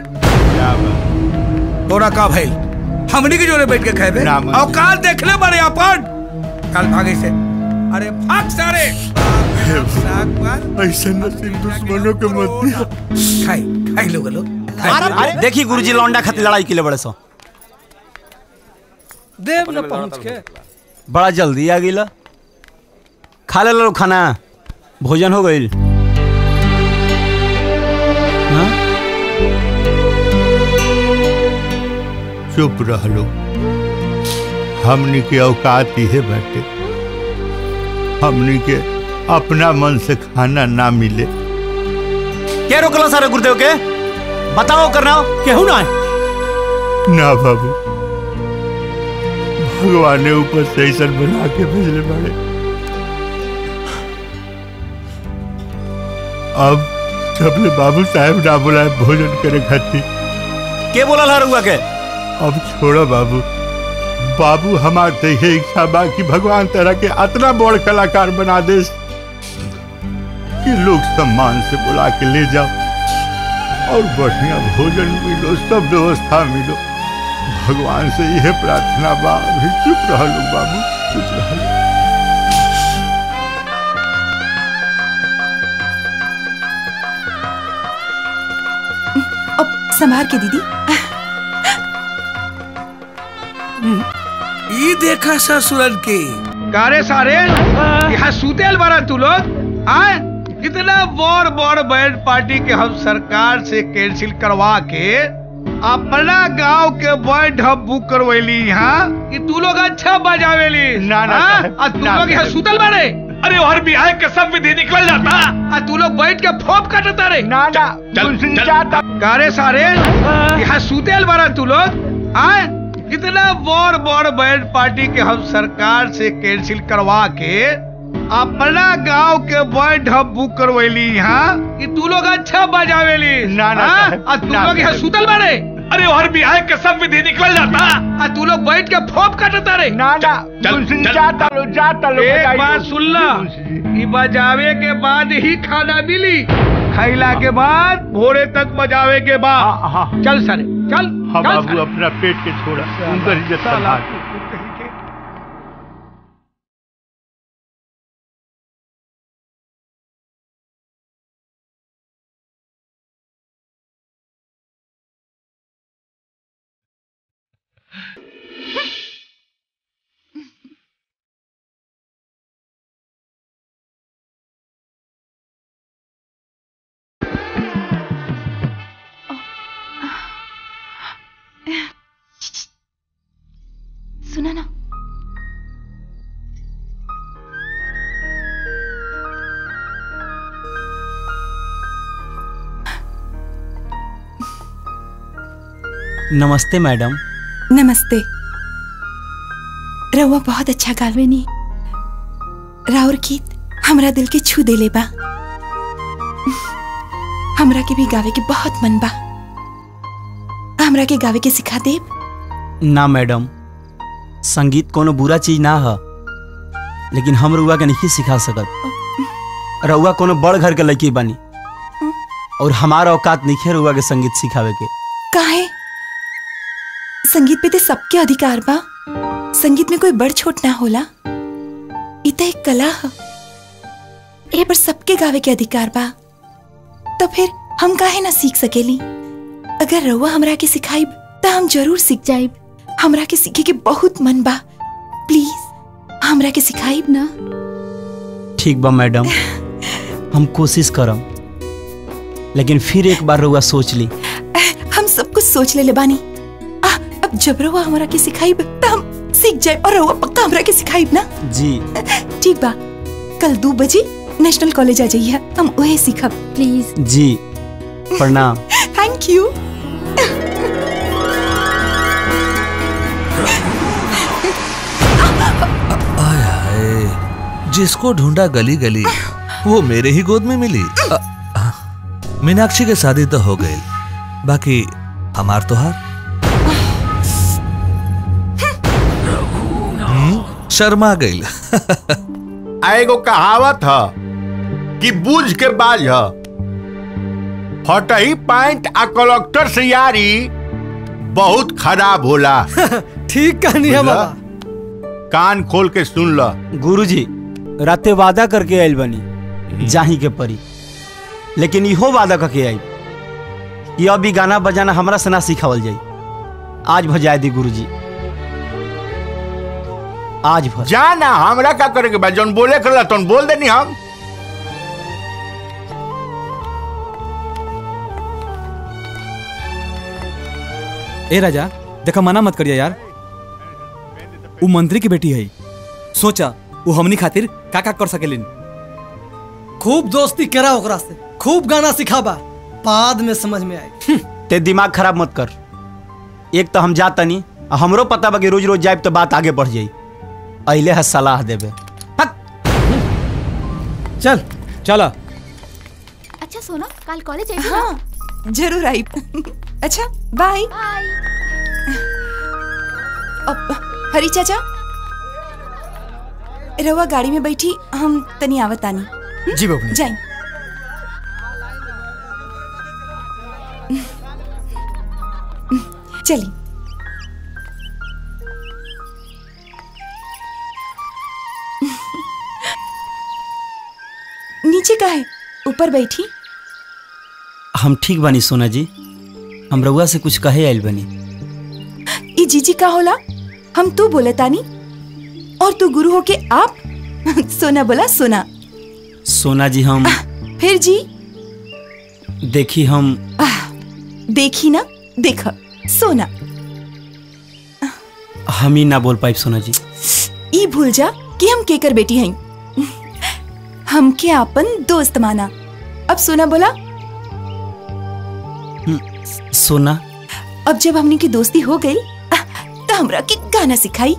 तोरा का भाई हमनी के जोरे बैठ के खाए औकात देख ले बड़े अपन चल भागे से अरे भाग सारे ऐसे नसीब दुश्मनों के मत दिया खाई खाई लोग लोग अरे देखी गुरुजी लौंडा खातिर लड़ाई के लिए बड़े सो देव न पहुंच के बड़ा जल्दी आ गई खा ले लो खाना भोजन हो गई चुप रह लो हमनी के औकात इहे बाटे हमनी के अपना मन से खाना ना मिले क्या रोकला सारे गुरुदेव के बताओ करना केहू ना ना बाबू भगवान ने ऊपर से ऐसा बना के भेजले बड़े अब जब ले बाबू साहब ना बुलाए भोजन करे खातिर के बोला ला रुआ के अब छोड़ो बाबू बाबू हमार ते ये इच्छा बा कि भगवान तरह के अतना बड़ कलाकार बना दे कि लोग सम्मान से बुला के ले जाओ और बढ़िया भोजन मिलो सब व्यवस्था मिलो भगवान से यह प्रार्थना बा अभी चुप रह लो बाबू चुप रह लो अब संभार के दीदी ई देखा ससुरन के कारे सारे यहाँ सुतेल बारा तू लोग आए इतना बड़ बड़ बैंड पार्टी के हम सरकार से कैंसिल करवा के अपना गांव के बैंड हम बुक करवैली यहाँ कि तू लोग अच्छा बजावेली ना ना, साहब, आ तू ना, लोग यहाँ साहब। सुतल बारे अरे हर बिहार के सब विधि निकल जाता आ तू लोग बैठ के फोप काटता रे ना ना कारे सारे यहाँ सुतेल बारा तू लोग आए इतना बड़ बड़ बैंड पार्टी के हम सरकार से कैंसिल करवा के अपना गांव के बैंड हम बुक करवैली यहाँ कि तू लोग अच्छा बजावेली ना, ना, हाँ? साहब, आ तू ना, लोग यहाँ साहब। सुतल बारे अरे और भी आए के सब विधि निकल जाता आ तू लोग बैठ के फोप काटता रे ना ना चल चल जाता लो जाता लो एक बात सुन ला ई बजावे के बाद ही खाना मिली खैला के बाद भोरे तक बजावे के बाद चल सरे चल हाँ चल बाबू अपना पेट के छोड़ा उनकर इज्जत संभाल सुना ना नमस्ते मैडम नमस्ते रउआ बहुत अच्छा गावेनी राउर गीत हमरा दिल के छू देले बा हमरा के भी गावे के बहुत मन बा हमरा के गावे के सिखा देब ना मैडम संगीत कोनो बुरा चीज ना है लेकिन हम रउआ के नहीं सिखा सकत रउआ कोनो बड़ घर के लड़की बनी और हमारा औकात नहीं है रउआ के संगीत सिखावे के काहे संगीत पे ते सबके अधिकार बा संगीत में कोई बड़ छोट ना होला इ त एक कला ह ए पर सबके गावे के अधिकार बा तो फिर हम काहे ना सीख सकेली अगर रउआ हमरा के सिखाइब त हम जरूर सीख जाइब हमरा के सीखे के बहुत मन बा प्लीज हमरा के सिखाइब ना ठीक बा मैडम हम कोशिश करम लेकिन फिर एक बार रउआ सोच ली हम सब कुछ सोच लेले बानी आ, अब जब रउआ हमरा के सिखाइब त हम सीख जाए और रउआ पक्का हमरा के सिखाइब ना जी ठीक बा कल दो बजे नेशनल कॉलेज आ जाइए हम वही सीखब प्लीज जी प्रणाम थैंक यू आय हाय जिसको ढूंढा गली गली वो मेरे ही गोद में मिली अ, अ, मीनाक्षी के शादी तो हो गई बाकी हमार तो हार हम्म, शर्मा गई आ एगो कहावत ह कि बूझ के बाज ह फटही पैंट आ कलेक्टर से यारी बहुत खराब होला ठीक कहनी है बुझला? बाबा कान खोल के सुन ल गुरुजी राते वादा करके आयल बनी जाही के परी लेकिन इहो वादा करके आई कि अभी गाना बजाना हमरा से ना सिखावल जाई आज भजाए दी गुरुजी आज भर जा ना हमरा का करे के बा जौन बोले करला तौन बोल देनी हम ए राजा देखा मना मत करिया यार वो मंत्री की बेटी है सोचा वो हमनी खातिर का का कर सकेलिन खूब दोस्ती करा ओकरा से खूब गाना सिखाबा बाद में समझ में आए ते दिमाग खराब मत कर एक तो हम जातनी आ हमरो पता बा कि रोज रोज जाए तो बात आगे बढ़ जाई अइले है सलाह देबे चल चला अच्छा सोना कल कॉलेज आई हाँ जरूर आई अच्छा बाय अब हरी चाचा रवा गाड़ी में बैठी हम तनी आवत आनी जी बबनी जाई चली नीचे का है ऊपर बैठी हम ठीक बानी सोना जी हम रउआ से कुछ कहे आइल बनी ई जीजी का होला हम तू बोले तानी और तू गुरु हो के आप सोना बोला सोना सोना जी हम फिर जी देखी हम देखी ना देख सोना हम ही ना बोल पाइब सोना जी ई भूल जा कि हम केकर बेटी हई हमके आपन दोस्त माना अब सोना बोला सोना अब जब हमनी की दोस्ती हो गई तो हमरा के गाना सिखाई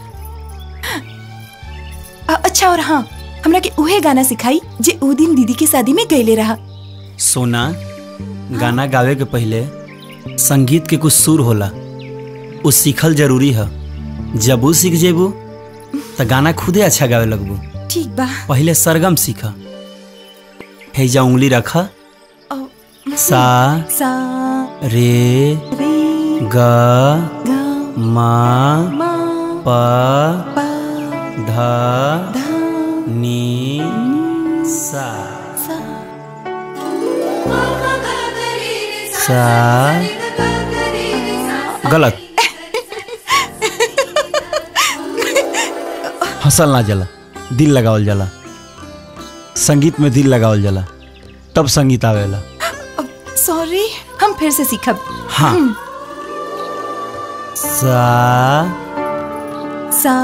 अ- अच्छा और हाँ हमरा के उहे गाना सिखाई जे ऊ दिन दीदी के शादी में गईले रहा सोना गाना गावे के पहले संगीत के कुछ सुर होला उ सीखल जरूरी है जब उ सीख जेबू तो गाना खुदे अच्छा गावे लगबू ठीक बा पहले सरगम सीख हेजा उंगली रख सा सा रे ग मा प ध नी सा सा गलत हंसल ना जला दिल लगावल जाला संगीत में दिल लगावल जाला तब संगीत आवेला सॉरी हम फिर से सीखब हाँ। सा सा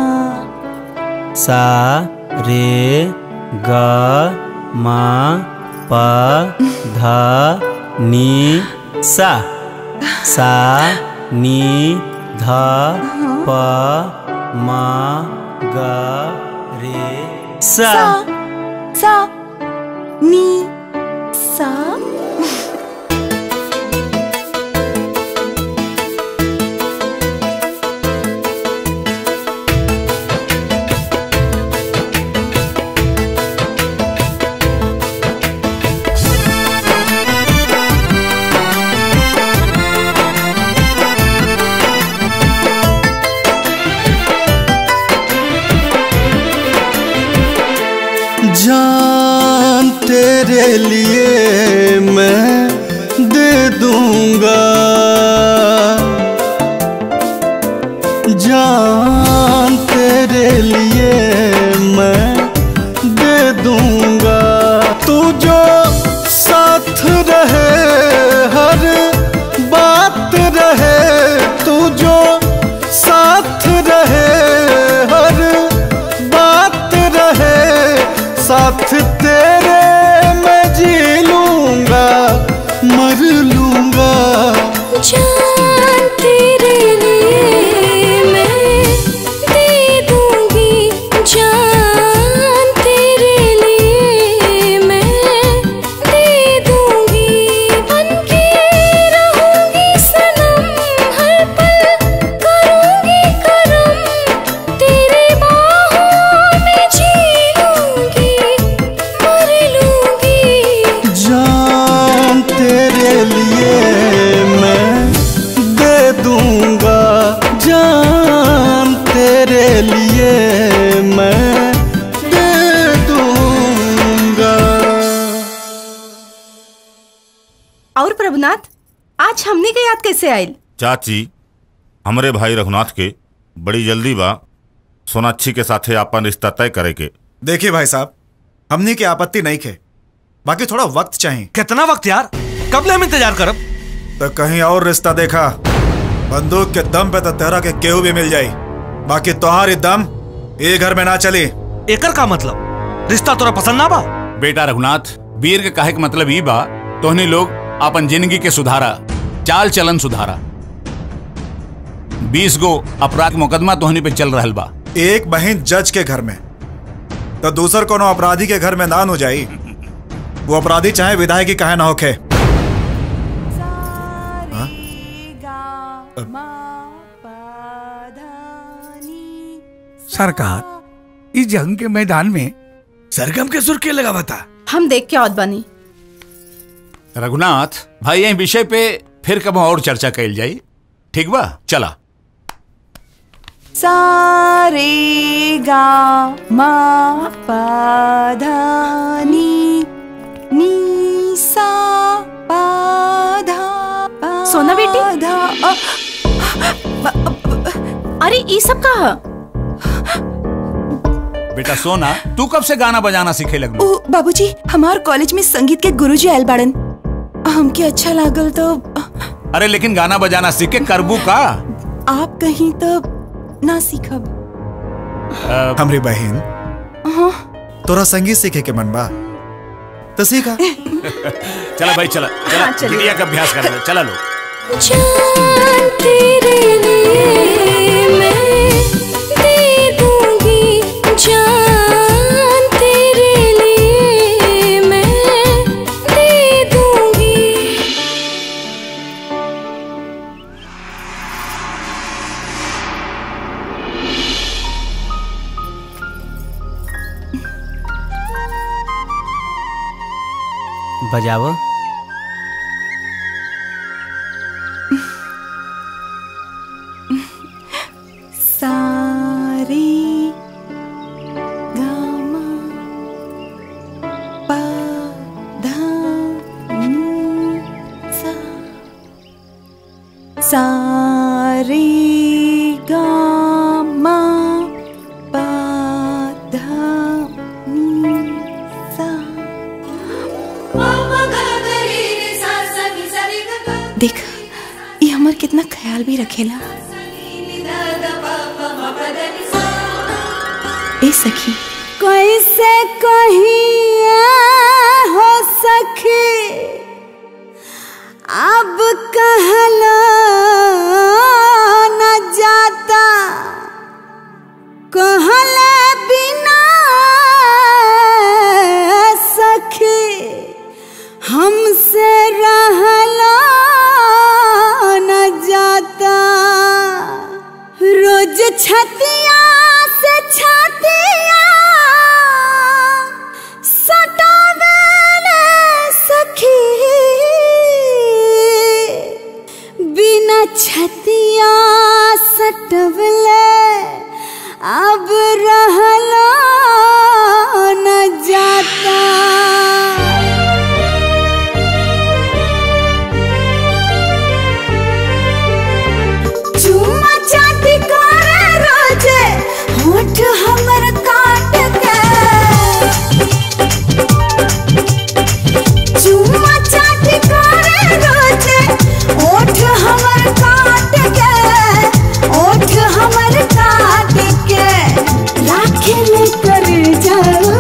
सा रे ग म प ध नी सा सा नी ध प म ग रे सा सा नी सा जान तेरे लिए मैं दे दूंगा जान तेरे लिए मैं दे दूंगा तू जो साथ रहे हर बात रहे तू जो साथ रहे हर बात रहे साथ तेरे मैं जी लूंगा मर लूंगा जान तेरे लिए मैं दे दूंगी जान तेरे लिए मैं दे दूंगी बनके रहूंगी सनम हर पल करूंगी करम तेरे बाहों में जी लूंगी मर लूंगी जान तेरे लिए मैं दे दूंगा जान तेरे लिए मैं दे दूंगा और प्रभुनाथ आज हमने के याद कैसे आयल चाची हमरे भाई रघुनाथ के बड़ी जल्दी बा सोनाक्षी के साथे आपन रिश्ता तय करे के देखिए भाई साहब हमने की आपत्ति नहीं खे बाकी थोड़ा वक्त चाहिए कितना वक्त यार कब ले हम इंतजार करब तो कहीं और रिश्ता देखा बंदूक के दम पे तो तेरा के केहू भी मिल जाई बाकी तुम्हारी दम ये घर में ना चली एकर का मतलब रिश्ता तोरा पसंद ना बा बेटा रघुनाथ वीर के काहे के मतलब ई बा तोहनी लोग अपन जिंदगी के सुधारा चाल चलन सुधारा बीस गो अपराध मुकदमा तोहनी पे चल रहल बा एक बहन जज के घर में तो दूसर कोनो अपराधी के घर में नान हो जाई वो अपराधी चाहे विधायक की कहे ना होखे सरकार इस जंग के मैदान में सरगम के सुर के लगा बता हम देख के औद बनी रघुनाथ भाई यही विषय पे फिर कब और चर्चा कैल जाई ठीक बा चला सा रे गा मा पा धा नी नी सा पा धा पा सोना बेटी? धा अ, अरे ये सब का है? बेटा सोना तू कब से गाना बजाना सीखे लगलू ओ बाबूजी हमार कॉलेज में संगीत के गुरुजी आयल बाड़न हमके अच्छा लागल तो अरे लेकिन गाना बजाना सीख के करबू का आप कहीं तो ना सीखब हमरी बहन हाँ तोरा संगीत सीखे के मन बा तो सीखा चला भाई चला चला हाँ, चलिए। बिटिया का अभ्यास कर ले चला लो जान तेरे लिए मैं दे दूंगी जान तेरे लिए मैं दे दूंगी बजाओ सारे गामा पा धा नी सा सारे गामा पा धा नी सा देख ये हमर कितना ख्याल भी रखेला ए सखी कैसे कहिए हो सखी अब कहला न जाता कहले बिना सखी हमसे रहला न जाता रोज छतिया से छतिया सटावेले सखी बिना छतिया सटवले अब रहला न जाता चुम्मा चाटी करे रोजे होठ हमर काट के चुम्मा चाटी करे रोजे होठ हमर काट के होठ हमर काट के राखे ले कर जाओ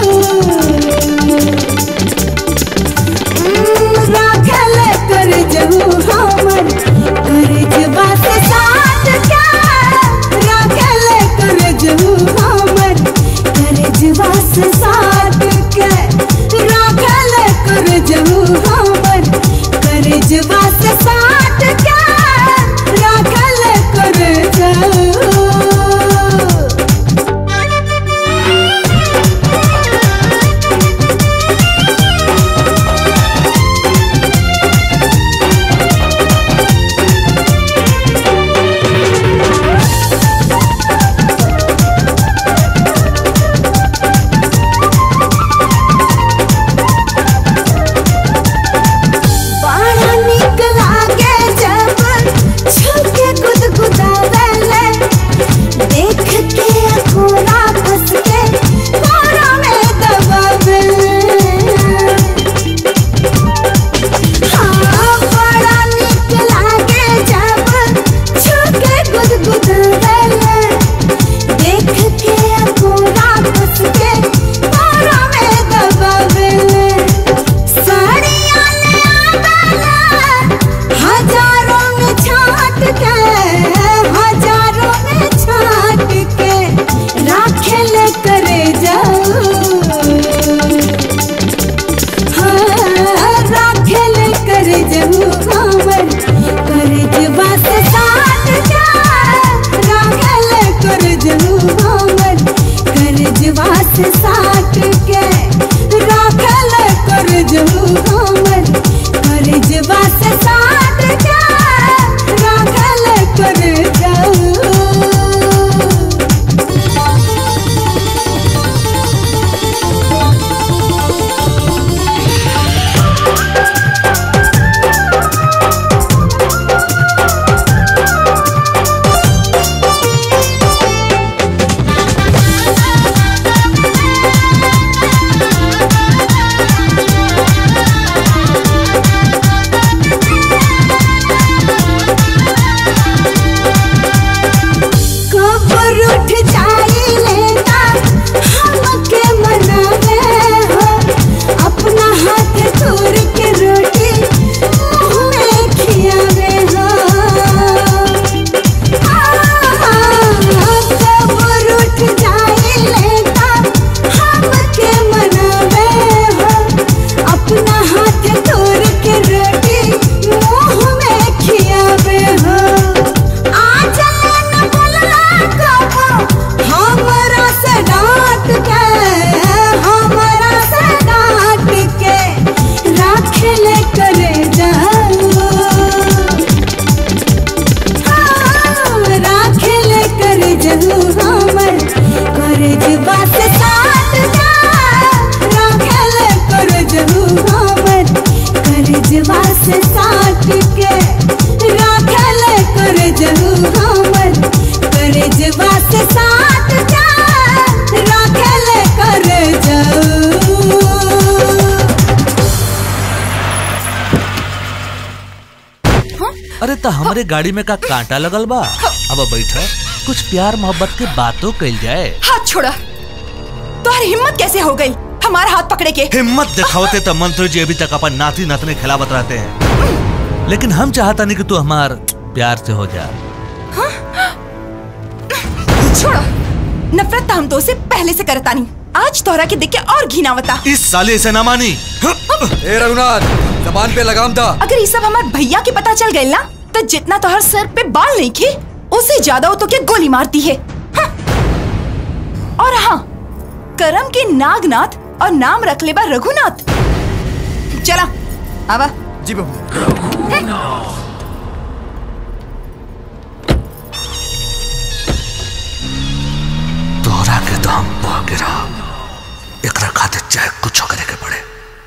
राखल कर जहू हमर कर जबा से साथ क्या राखल कर जहू हमर कर जबा से साथ के राखल कर जहू हमर कर जबा से साथ क्या राखल कर जहू बड़ा नीक लागे जब छुके गुदगुदावेले देख के अखोरा फंस के कोरा में दबावेले हाँ बड़ा नीक लागे जब छुके गुदगुदावेले देख के अखोरा फंस के कोरा में दबावेले साड़ियाँ ले आवेला हजारों में छाट के हजारों में छाट के राखे ले करे जाओ हाँ, राखे ले करे जाओ हमर करे जबा से साथ जा राखे ले करे जाओ हमर करे जबा से साथ के राखे ले करे जाओ हमर करे जबा से साथ के राखे ले करे जाओ अरे तो हमारे गाड़ी में का कांटा लगल बा अब बैठा कुछ प्यार मोहब्बत के बातों कल जाए हाथ छोड़ा तुम्हारी हिम्मत कैसे हो गई हमारा हाथ पकड़े के हिम्मत दिखावते तो मंत्री जी अभी तक अपन नाती नतने खिलावत रहते हैं लेकिन हम चाहता नहीं कि तू हमार प्यार से हो जा छोड़ो नफरत तो हम तो उसे पहले से करता नहीं आज तोहरा के देख के और घिनावता इस साले से ना मानी ए रघुनाथ जबान पे लगाम था अगर ये सब हमारे भैया के पता चल गए ना तो जितना तोहर सर पे बाल नहीं खे उससे ज्यादा वो तो क्या गोली मारती है हाँ। और हाँ करम के नागनाथ और नाम रख ले बा रघुनाथ चला आवा जी बाबू तोहरा के तो हम पा गिरा एकरा खातिर चाहे कुछ करे के पड़े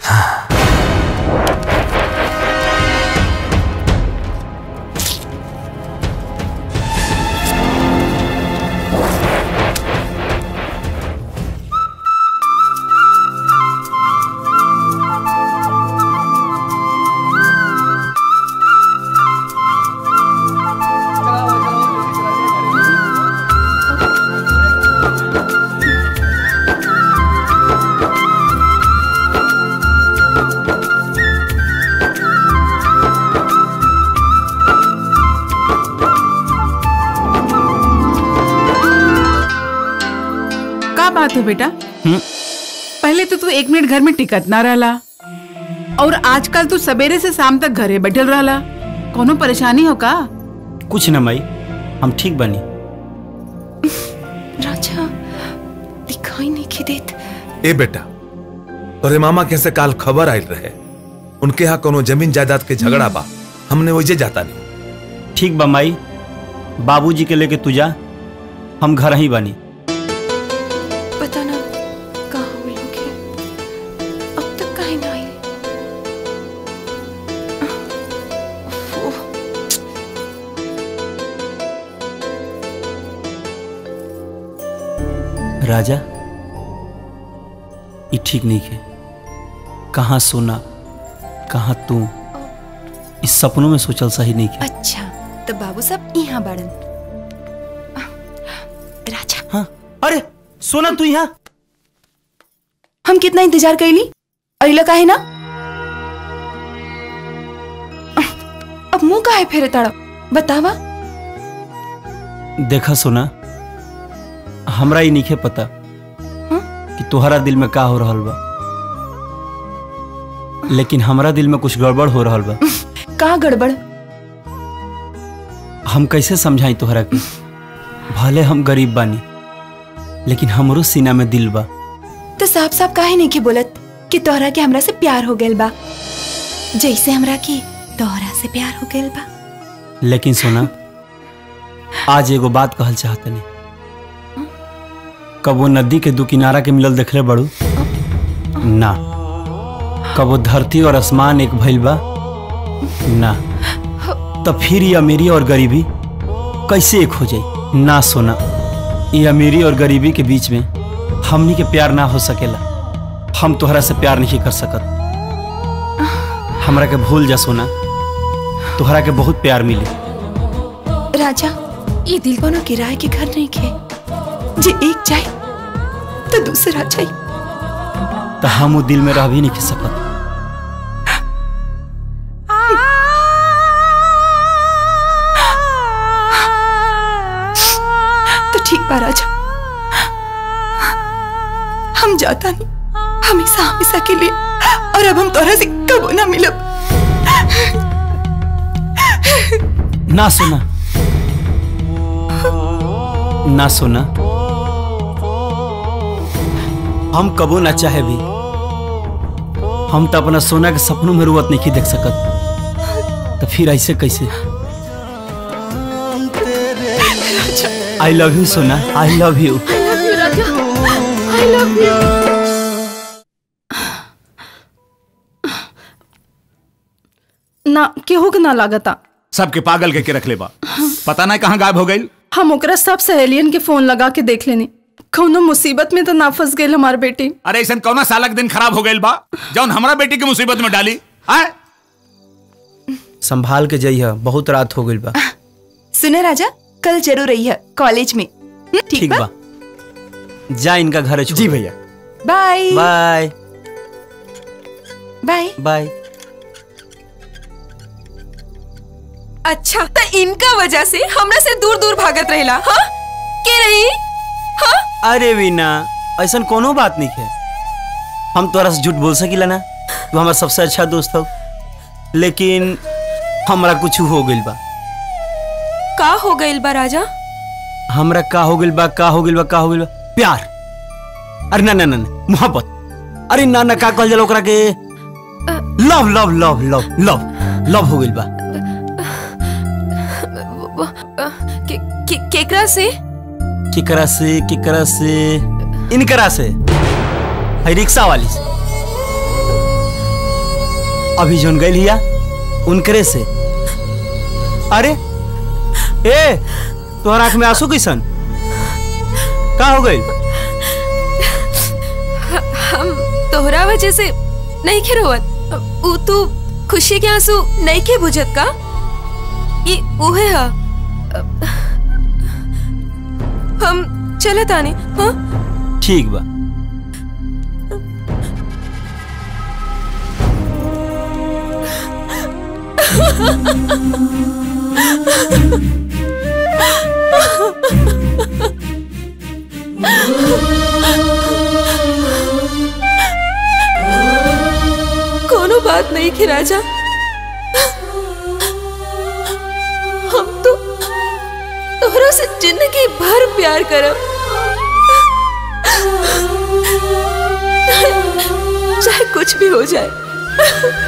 का बात है बेटा पहले तो तू एक मिनट घर में टिकत ना रहला और आजकल तू सवेरे से शाम तक घरे बैठल रहला कोनो परेशानी हो का कुछ न माई हम ठीक बनी राजा दिखाई नहीं के देत ए बेटा तोरे मामा के से काल खबर आयल रहे उनके यहाँ कोनो जमीन जायदाद के झगड़ा बा हमने वही जाता नहीं ठीक बा माई बाबूजी के लेके तू जा हम घर ही बनी पता ना कहाँ हुए होंगे अब तक कहीं ना आई ओह, राजा ये ठीक नहीं है कहाँ सोना कहाँ तू इस सपनों में सोचल सही नहीं है अच्छा तो बाबू सब यहाँ बाड़न राजा हाँ अरे सोना तू यहाँ हम कितना इंतजार कैली अइला काहे ना अब मुंह काहे फेरे ताड़ा बतावा देखा सोना हमरा ही नहीं पता कि तुम्हारा दिल में का हो रहल बा लेकिन हमरा दिल में कुछ गड़बड़ हो रहल बा का गड़बड़ हम कैसे समझाई तोहरा के भले हम गरीब बानी लेकिन हमरो सीना में दिल बा तो साफ साफ काहे नहीं के बोलत कि तोहरा के हमरा से प्यार हो गइल बा जैसे हमरा के तोहरा से प्यार हो गइल बा लेकिन सोना आज एगो बात कहल चाहतनी कब वो नदी के दू किनारा के मिलल देखले बड़ू ना कब वो धरती और आसमान एक भइल बा ना तो फिर ये अमीरी और गरीबी कैसे एक हो जाई ना सोना ये अमीरी और गरीबी के बीच में हमनी के प्यार ना हो सकेला हम तोहरा से प्यार नहीं कर सकत हमरा के भूल जा सोना तोहरा के बहुत प्यार मिली राजा ये दिल कोनो किराए के घर नहीं खे जे एक जाए तो दूसरा जाए तो हम वो दिल में रह भी नहीं सकत तो ठीक बा राजा हम जाता नहीं हमेशा हमेशा के लिए और अब हम तोरा से कबो ना मिलब ना सोना ना सोना हम कबो ना चाहे भी हम तो अपना सोना के सपनों में रुवत नहीं देख सकत तो फिर ऐसे कैसे आई लव यू सोना I love you I love you. ना केहू के ना लागता सबके पागल के, के रख ले बा पता नहीं कहाँ गायब हो गई हम ओकरा सब सहेलियन के फोन लगा के देख लेनी कौनो मुसीबत में तो ना फंस गई हमार बेटी अरे ऐसा कौना सालक दिन खराब हो गई बा जौन हमरा बेटी की मुसीबत में डाली आए संभाल के जइह बहुत रात हो गइल बा सुने राजा कल जरूर रही है कॉलेज में हम्म, ठीक, ठीक बा जा इनका घर जी भैया बाय बाय बाय बाय अच्छा तो इनका वजह से हमरा से दूर दूर भागत रहेला हाँ के रही हाँ अरे वीना ऐसा कोनो बात नहीं है हम तोरा से झूठ बोल सकीला ना तू हमारा सबसे अच्छा दोस्त हो लेकिन हमरा कुछ हो गइल बा का हो गइल बा राजा हमरा का हो गइल बा का हो गइल बा का हो गइल बा प्यार अरे ना ना ना ना, मोहब्बत अरे ना ना का कहल जाला ओकरा के love love love love love love हो गइल बा वो, अ, के, के, केकरा से केकरा से केकरा से इनकरा से है रिक्शा वाली से अभी जोन गइल हिया उनकरे से अरे ए तोहर आंख में आंसू कैसन का हो गइल हम तोहरा वजह से नहीं के रोवत ऊ तू खुशी के आंसू नहीं के बुझत का ये उहे हा हम चलत आने हाँ ठीक बा कोनो बात नहीं की राजा हम तो तोहरा से जिंदगी भर प्यार करब चाहे कुछ भी हो जाए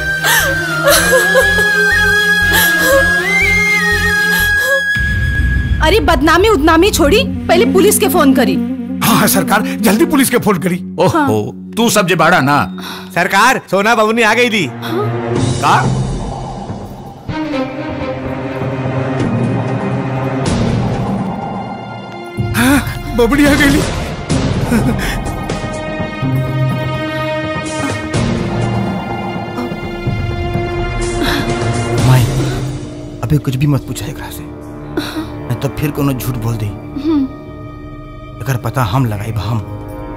अरे बदनामी उदनामी छोड़ी पहले पुलिस के फोन करी हाँ सरकार जल्दी पुलिस के फोन करी ओहो तू सब जे बाड़ा ना सरकार सोना बबुनी आ गई थी का हाँ, बबड़ी आ गई माई अबे कुछ भी मत पूछा एकरा से नहीं तो फिर कोनो झूठ बोल दे अगर पता हम लगाई बा हम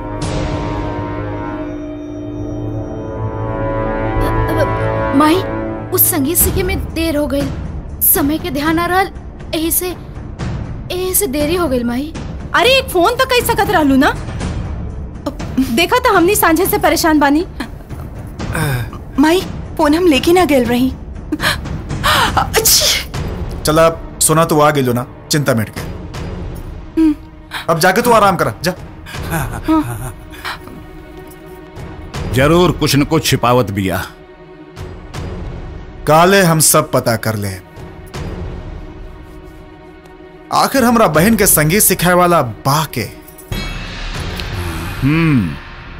माई उस संगीत सीखे में देर हो गई समय के ध्यान आ रहा यही से यही से देरी हो गई माई अरे एक फोन तो कई सकत रहलू ना देखा था हमनी सांझे से परेशान बानी माई फोन हम लेके ना गेल रही चला सोना तो आ गई ना चिंता मिट गई अब जाके तू आराम करा जा जरूर कुछ न कुछ छिपावत बिया काले हम सब पता कर ले आखिर हमरा बहन के संगीत सिखाए वाला बा के हम्म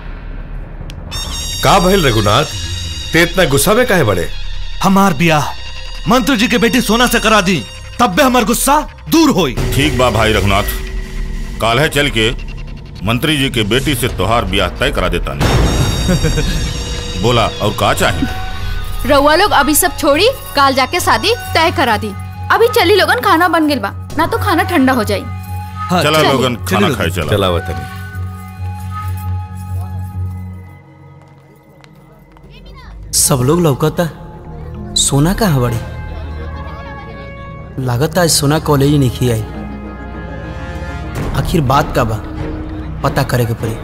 का भइल रघुनाथ ते इतना गुस्सा में काहे बड़े हमार बियाह मंत्री जी के बेटी सोना से करा दी तब भी हमार गुस्सा दूर होई ठीक बा भाई रघुनाथ काल है चल के मंत्री जी के बेटी से तोहार ब्याह तय करा देता नहीं बोला और का चाहिए रउआ लोग अभी सब छोड़ी काल जाके शादी तय करा दी अभी चली लोगन खाना बन गइल बा ना तो खाना ठंडा हो जाई चला चलिए। लोगन खाना खाए चला चला वतनी सब लोग लौकता सोना कहाँ बड़ी लागत आज सोना कॉलेज नहीं आई आखिर बात का बा पता करे के पड़ी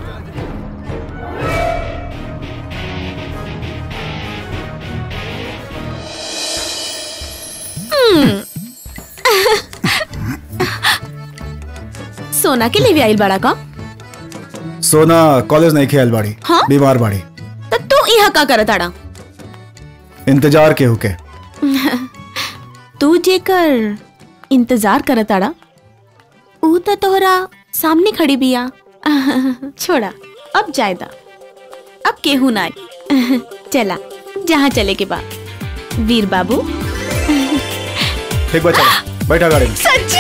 सोना के लिए भी आइल बड़ा का सोना कॉलेज नहीं खेल बाड़ी हाँ? बीमार बाड़ी तो तू यहाँ का करत आड़ा इंतजार के हुके तू जेकर इंतजार करत आड़ा ऊ तो तोहरा सामने खड़ी बिया छोड़ा अब जायदा अब केहू ना आई। चला जहाँ चले के बा वीर बाबू ठीक बा चला बैठा गाड़ी में सच्ची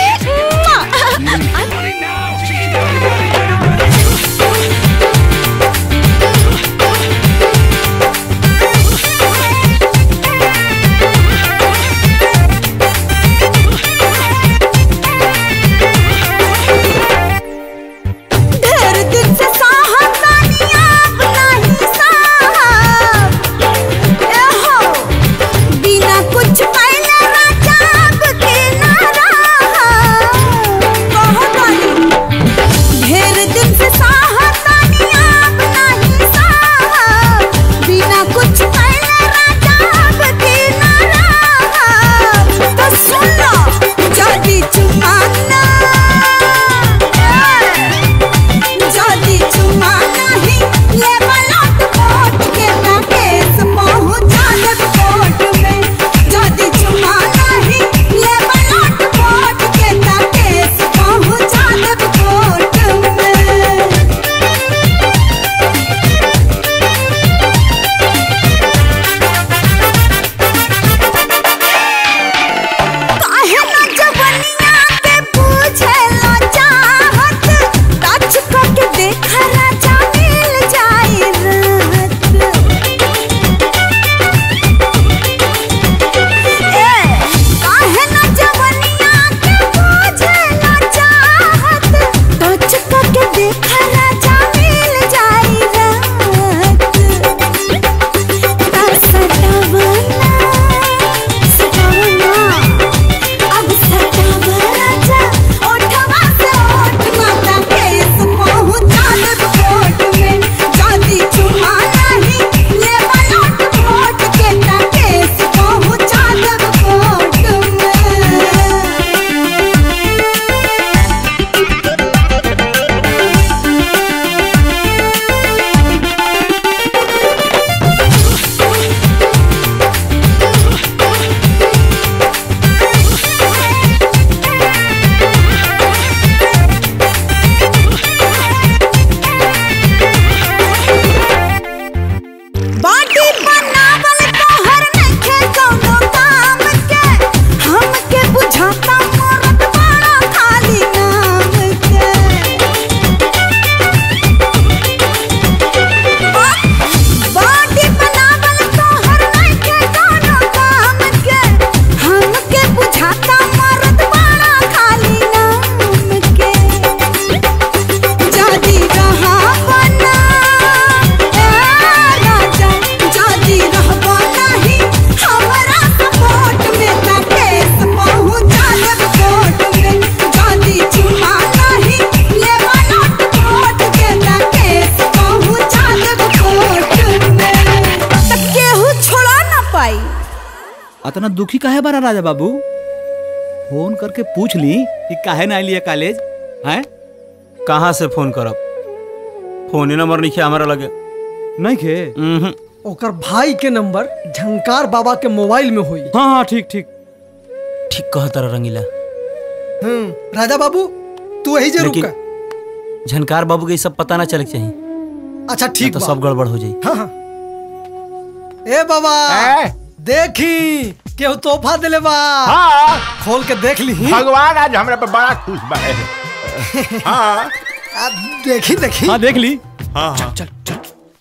इतना दुखी काहे बारा राजा बाबू फोन करके पूछ ली कि काहे ना लिया कॉलेज हैं कहाँ से फोन करब फोन ही नंबर नहीं हमारा लगे नहीं खे ओकर भाई के नंबर झंकार बाबा के मोबाइल में हुई हाँ हाँ ठीक ठीक ठीक कह तारा रंगीला हम्म, राजा बाबू तू यही जरूर लेकिन का झनकार बाबू के ई सब पता ना चले के चाहिए अच्छा नहीं ठीक तो बा। सब गड़बड़ हो जाई हाँ हाँ ए बाबा देखी केहू तोहफा दिले बा हाँ खोल के देख ली भगवान आज हमरा पे बड़ा खुश बा हाँ आ, देखी देखी हाँ देख ली हाँ हाँ चल चल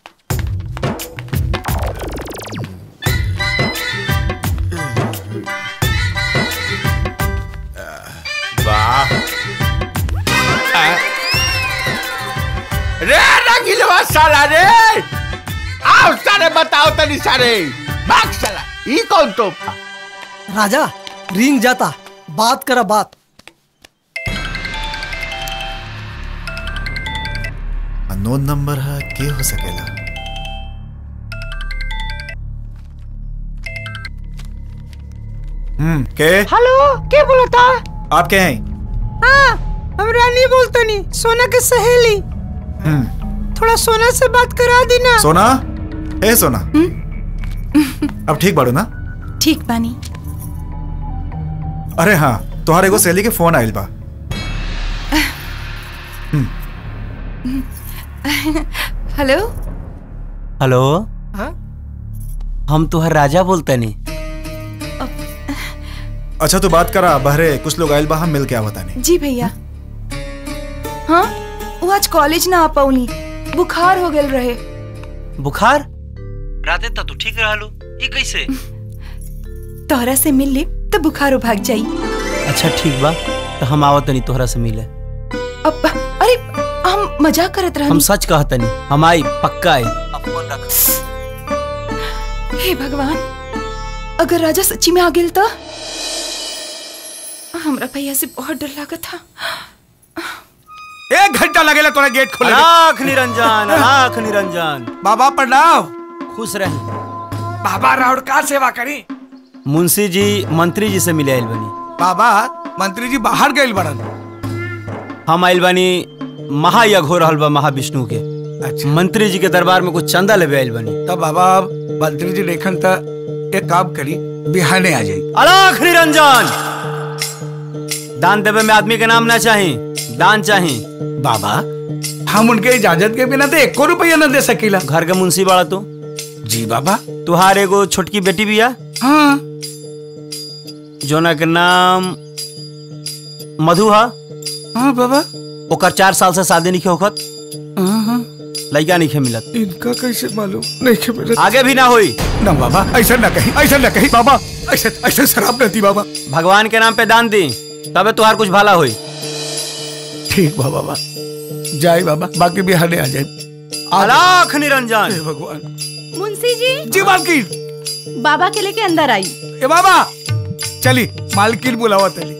वाह रे रंगीलवा साला रे आओ सारे बताओ तनी सारे भाग साला ई कौन तो राजा रिंग जाता बात करा बात अननोन नंबर है के हो सकेला हम्म के हेलो के बोलता आप के हैं हाँ हम रानी बोलतनी सोना के सहेली हम्म थोड़ा सोना से बात करा दी ना सोना ए सोना अब ठीक बाड़ू ना ठीक बानी अरे हाँ तोहार एगो सहेली के फोन आइल बा हेलो हेलो हाँ? हम तुहर राजा बोलते नहीं अच्छा तू बात करा बहरे कुछ लोग आइल बा हम मिल के आवता नहीं जी भैया हाँ वो आज कॉलेज ना आ पाऊनी बुखार हो गल रहे बुखार राते तक तू ठीक रहलू ई कैसे तोहरा से मिल ली तो बुखार भाग जाई अच्छा ठीक बा तो हम आवत नहीं तोहरा से मिले अब अरे हम मजाक करत हम रहनी सच कहतनी हम आई पक्का आई हे भगवान अगर राजा सच्ची में आ गेल तो हमरा भैया से बहुत डर लागत था एक घंटा लगेला तोरा गेट खोले में। लाख निरंजन लाख निरंजन बाबा प्रणाम खुश रहे बाबा राउर का सेवा करी मुंशी जी मंत्री जी से मिले आइल बनी बाबा मंत्री जी बाहर गए बड़न हम आइल बानी महायज्ञ हो रहल बा महाविष्णु के अच्छा मंत्री जी के दरबार में कुछ चंदा लेवे आइल बनी तब बाबा मंत्री जी देखन त एक काम करी बिहाने आ जाई अलाख निरंजन दान देवे में आदमी के नाम ना चाही दान चाही बाबा हम उनके इजाजत के बिना तो एको रुपया न दे सकीला घर के मुंशी बाड़ा तू जी बाबा तुहार एगो छोटकी बेटी बिया हाँ जोना के नाम मधु हा हाँ बाबा ओकर चार साल से शादी नहीं होखत हाँ हाँ लड़का नहीं मिलत इनका कैसे मालूम नहीं के मिलत आगे भी ना होई ना बाबा ऐसा ना कही ऐसा ना कही बाबा ऐसा ऐसा शराब न दी बाबा भगवान के नाम पे दान दी तबे तुहार कुछ भला होई ठीक बा बाबा जाए बाबा बाकी बिहाने आ जाए अलाख निरंजन हे भगवान मुंशी जी जी मालकिन बाबा के लेके अंदर आई ए बाबा चली मालकिन बुलावा तली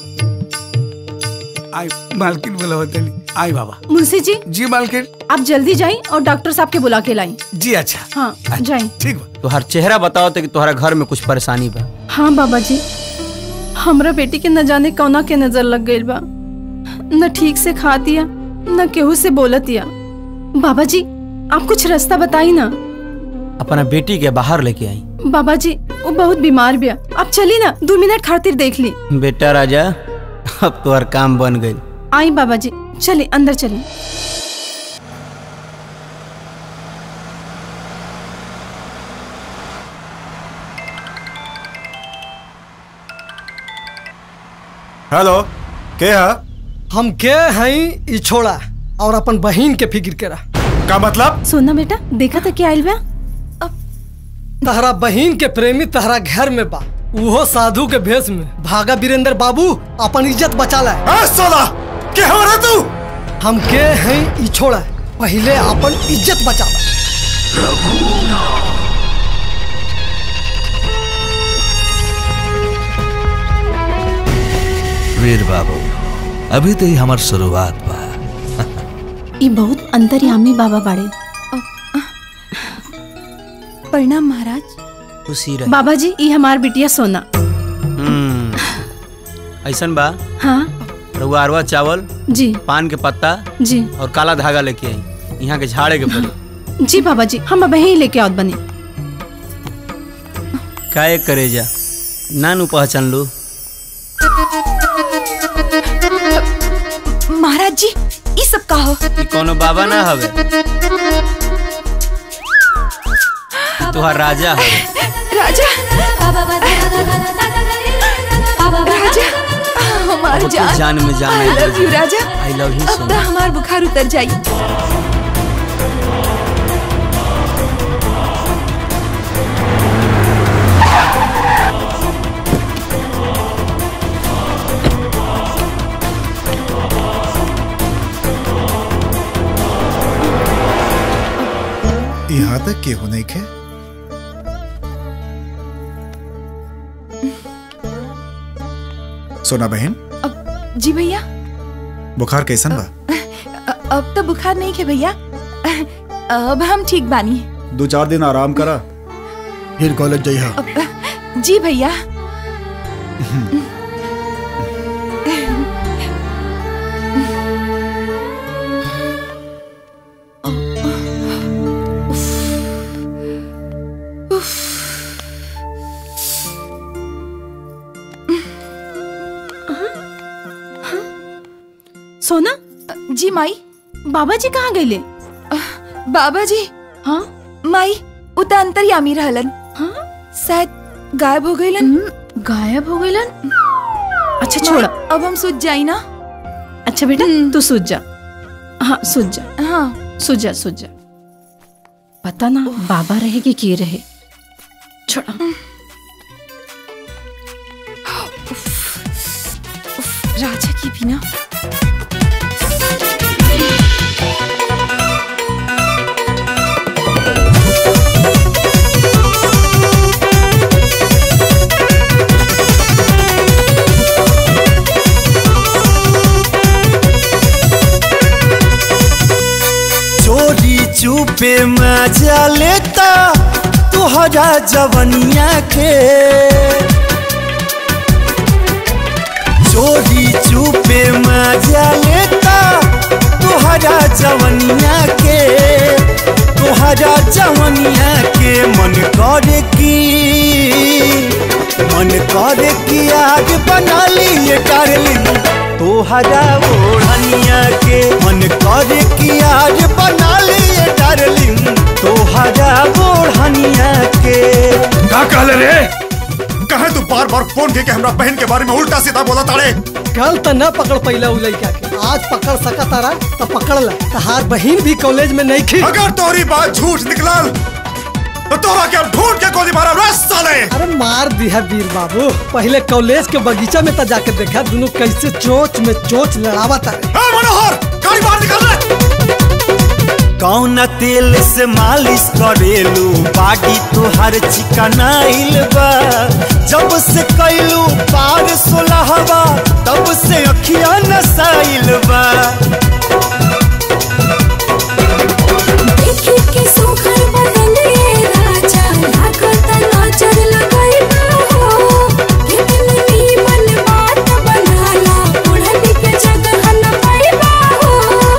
आई मालकिन बुलावा तली आई बाबा मुंशी जी जी मालकिन आप जल्दी जाइए और डॉक्टर साहब के बुला के लाई जी अच्छा हाँ जाइए ठीक बा तुहार चेहरा बताओ तो कि तुहरा घर में कुछ परेशानी बा हाँ बाबा जी हमरा बेटी के न जाने कौना के नजर लग गई बा न ठीक से खातिया न केहू से बोलतिया बाबा जी आप कुछ रास्ता बताई ना अपना बेटी के बाहर लेके आई बाबा जी वो बहुत बीमार बिया आप चली ना दो मिनट खातिर देख ली बेटा राजा अब तुहार काम बन गई आई बाबा जी चलिए अंदर चलिए हेलो के है हम के हई ई छोड़ा और अपन बहिन के फिक्र करा का मतलब सोना बेटा देखा था क्या आइल बा तहरा बहिन के प्रेमी तहरा घर में बा उहो साधु के भेष में भागा वीरेंद्र बाबू अपन इज्जत बचा ला सोला के हो रहा तू हम के हई ई छोड़ा पहले अपन इज्जत बचा ला वीर बाबू अभी तो ही हमार शुरुआत बा ये बहुत अंतर्यामी बाबा बाड़े प्रणाम महाराज खुशी रहे बाबा जी ई हमार बिटिया सोना हम्म, ऐसन बा हाँ रउआ अरवा चावल जी पान के पत्ता जी और काला धागा लेके आई यहाँ के झाड़े के पड़ी जी बाबा जी हम अब यहीं लेके आवत बनी काहे करे जा नानू पहचान लू महाराज जी ये सब का हो ई कोनो बाबा ना हवे तुहार राजा हवे राजा राजा हमार अब तो जान जान में जान आई लव यू राजा आई लव यू अब तो हमार बुखार उतर जाई यहाँ तक के हो नहीं खे सोना बहन जी भैया बुखार कैसन बा अ- अब तो बुखार नहीं है भैया अब हम ठीक बानी दो चार दिन आराम करा फिर कॉलेज जइहा अब- जी भैया सोना जी माई बाबा जी कहाँ गए बाबा जी हाँ माई उता अंतर्यामी रहलन हाँ शायद गायब हो गईलन गायब हो गईलन अच्छा माई, छोड़ा अब हम सूझ जाई ना अच्छा बेटा तू सूझ जा हाँ सूझ जा हाँ सूझ जा सूझ जा पता ना बाबा रहे कि के रहे छोड़ा राजा की भी ना चोरी चुपे मजा लेता तुहरा जवनिया के चोरी चुपे मजा लेता तुहरा जवनिया के तुहरा जवनिया के मन करे की मन करे की आग बना लिए डार्लिंग तोहरा ओढ़निया के मन करे कि आज बना लिए डार्लिंग तोहरा ओढ़निया के का कहले रे कहे तू बार बार फोन के हमरा बहन के बारे में उल्टा सीधा बोला ताड़े कल तो न पकड़ पैला उ लड़का के आज पकड़ सका तारा तो पकड़ ला तहार बहन भी कॉलेज में नहीं थी अगर तोरी बात झूठ निकलल तो तोरा के अब ढूंढ के गोली मारा रस साले अरे मार दिया वीर बाबू पहले कॉलेज के बगीचा में तो जाके देखा दोनों कैसे चोच में चोच लड़ावा तारे मनोहर गाड़ी बाहर निकाल ले कौन तेल से मालिश करेलू बाडी तोहर चिकनाइल बा जब से कैलू पार सोलहवा तब से अखिया नसाइल बा देखी के सुखर बदले राजा लागत नजर लगाइबा हो कितनी नीमन बात बनाला ओढ़नी के जगह न पाइबा हो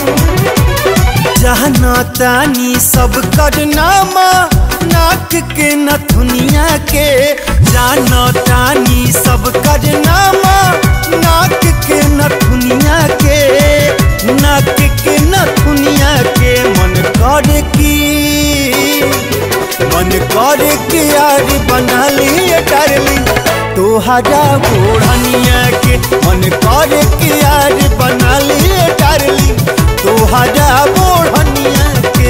जहना तानी सब करनामा नाक के नथुनिया के जाना तानी सब करनामा नाक के नथुनिया के नाक के नथुनिया के मन करे की मन करे कि यार बना लिए डार्लिंग तोहरा ओढ़निया के मन करे कि यार बना लिए डार्लिंग तोहरा ओढ़निया के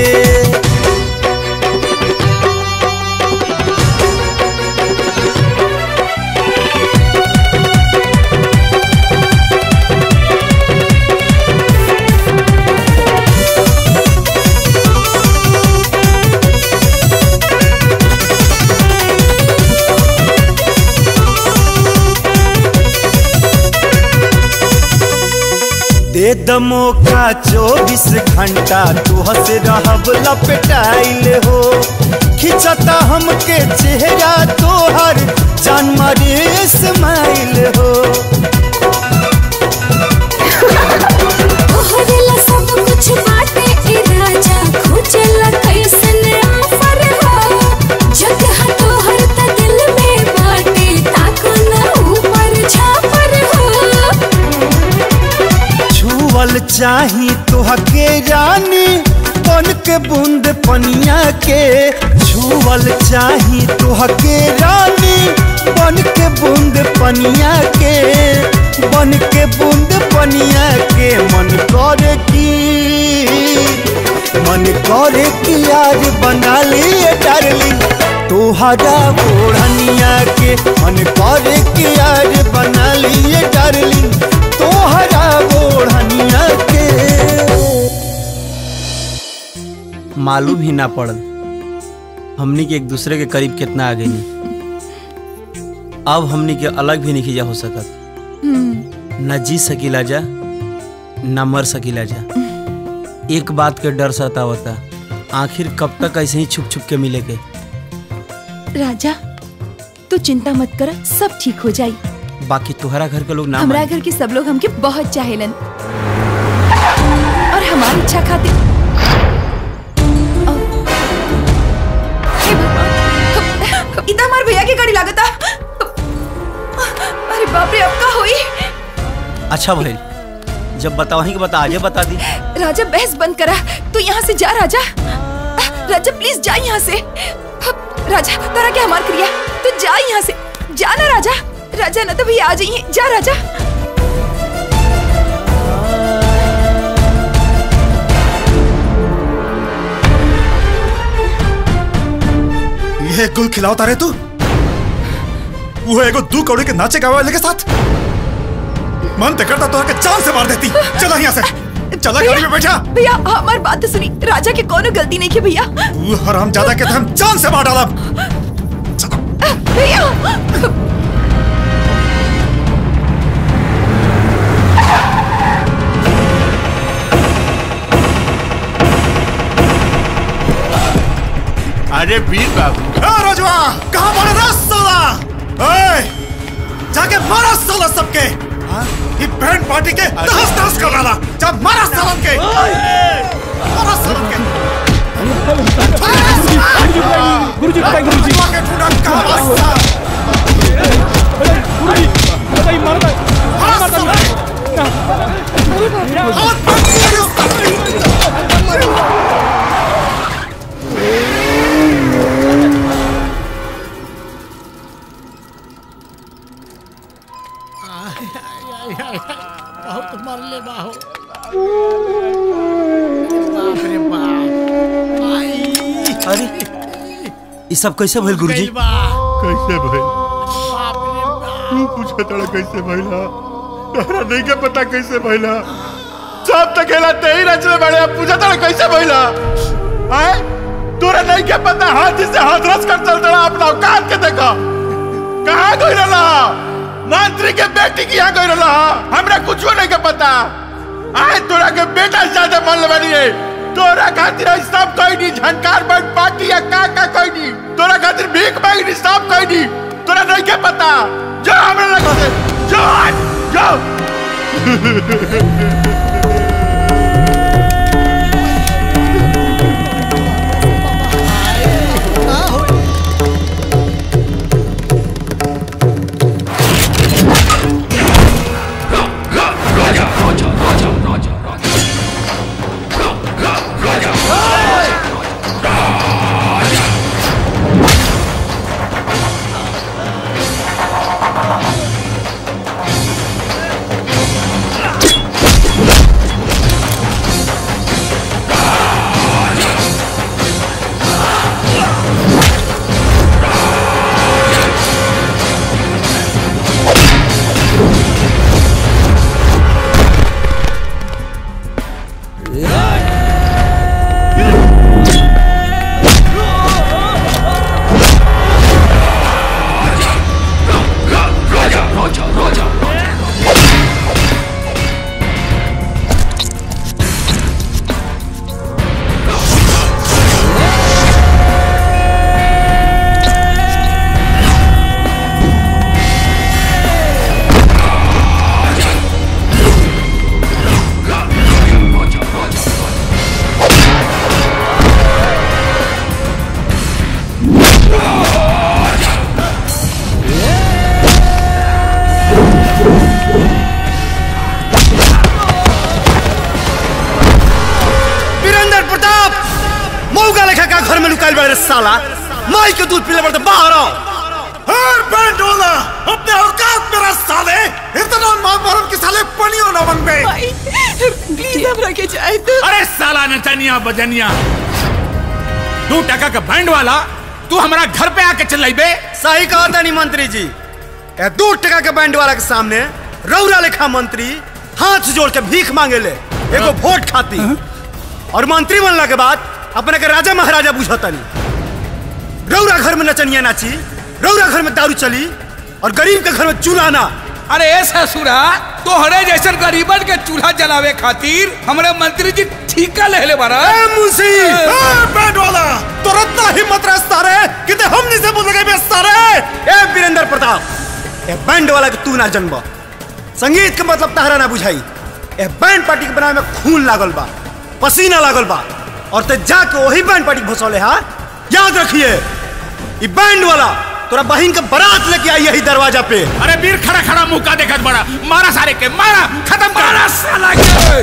दे दमो का चौबीस घंटा तू हंस रहब लपटाइल हो खिंचता हमके चेहरा तोहर जान मारे स्माइल हो तोहरेला सब कुछ बाटे ए राजा खोजेला कैसन ऑफर हो जगह तोहर त दिल में बाटे ताको ना ऊपर छापर हो छुअल चाही तोहके रानी बन के बूंद पनिया के छुअल चाही तोहके रानी बन के बूंद पनिया के बन के बूंद पनिया के मन करे की मन करे कि आज बना लिए डार्लिंग तोहरा ओढ़निया के मन करे कि आज बना लिए डार्लिंग तोहरा ओढ़निया के मालूम ही ना पड़ल हमनी के एक दूसरे के करीब कितना आ गई अब हमनी के अलग भी नहीं जा हो सकत न जी सकीला जा न मर सकीला जा एक बात के डर सतावता आखिर कब तक ऐसे ही छुप छुप के मिले के राजा तू चिंता मत कर सब ठीक हो जाई बाकी तुम्हारा घर के लोग ना हमरा माने। घर के सब लोग हमके बहुत चाहेलन और हमारी इच्छा खातिर इतना हमारे भैया की गाड़ी लागता अरे बाप रे अब का होई अच्छा भइल जब बतावही के बता आजे बता दी राजा बहस बंद करा तू यहाँ से जा राजा राजा प्लीज जा यहाँ से राजा तारा क्या हमार क्रिया तू जा यहाँ से जा ना राजा राजा ना तो भैया आ जाइए जा राजा ये गुल खिलावता रे तू वो एगो दू कौड़ी के नाचे गावे वाले के साथ मन ते करता तो आके जान से मार देती चला यहाँ से चला गाड़ी में बैठा भैया हमारी बात तो सुनी राजा की कोनो गलती नहीं की भैया तू हराम ज्यादा के हम जान से मार डाला भैया अरे वीर बाबू ए रजवा कहाँ मारे रे साला ए जाके मारा साला सबके हाँ? ये बैंड पार्टी के तहस तहस कर डाला जा मारा साला के मारा साला के गुरुजी बताइए गुरुजी के टूटा कहाँ वास्ता बताइए मारता मारा साला बहुत मरले बाहो बाप रे बाप अरे ये सब कैसे भइल गुरुजी कैसे भइल तू पूछा तड़ा कैसे भइला तोहरा नहीं के पता कैसे भइला सब तक खेला ते ही रचले बड़े अब पूछा तड़ा कैसे भइला आए तोरा नहीं के पता हाथ से हाथ रस कर चल तड़ा अपना औकात के देखा कहाँ गई रहा मंत्री के बेटी की यहाँ गई रहा हमरा कुछ नहीं के पता आए तोरा के बेटा से ज्यादा मन लबनी है तोरा खातिर आई सब कोई नहीं झनकार बन पार्टी या का का कोई नहीं तोरा खातिर भीख मांगी नहीं सब कोई नहीं तोरा नहीं के पता जो हमरा लगा से जो आज जो Ah! साला माई के दूध पीले पड़ते बाहर आओ हर बैंड वाला अपने औकात में रह साले इतना मां मरम के साले पनियो ना बन बे प्लीज हमरा के जाए तो अरे साला नचनिया बजनिया दो टका का बैंड वाला तू हमारा घर पे आके चल बे सही कहा था नहीं मंत्री जी ए दो टका के बैंड वाला के सामने रौरा लेखा मंत्री हाथ जोड़ के भीख मांगे ले एगो वोट खाती और मंत्री बनला के बाद अपने के राजा महाराजा बुझतनी रौरा घर में नचनिया नाची रौरा घर में दारू चली और गरीब के घर में चूल्हा ना अरे ए ससुरा तोहरे जैसन गरीबन के चूल्हा जलावे खातिर हमरे मंत्री जी ठीका ले ले बारा ए मुंशी ए बैंड वाला तुरंत ना हिम्मत रस्ता रे किते हमनी से बोल गए बेस्ता रे ए वीरेंद्र प्रताप ए बैंड वाला के तू ना जन्म संगीत के मतलब तहरा ना बुझाई ए बैंड पार्टी के बनावे में खून लागल बा पसीना लागल बा और ते जाके वही बैंड पार्टी के भसौले हा याद रखिए ई बैंड वाला तोरा बहन के बारात लेके आई यही दरवाजा पे अरे वीर खड़ा खड़ा मुंह का देखत बड़ा मारा सारे के मारा खत्म कर मारा साला के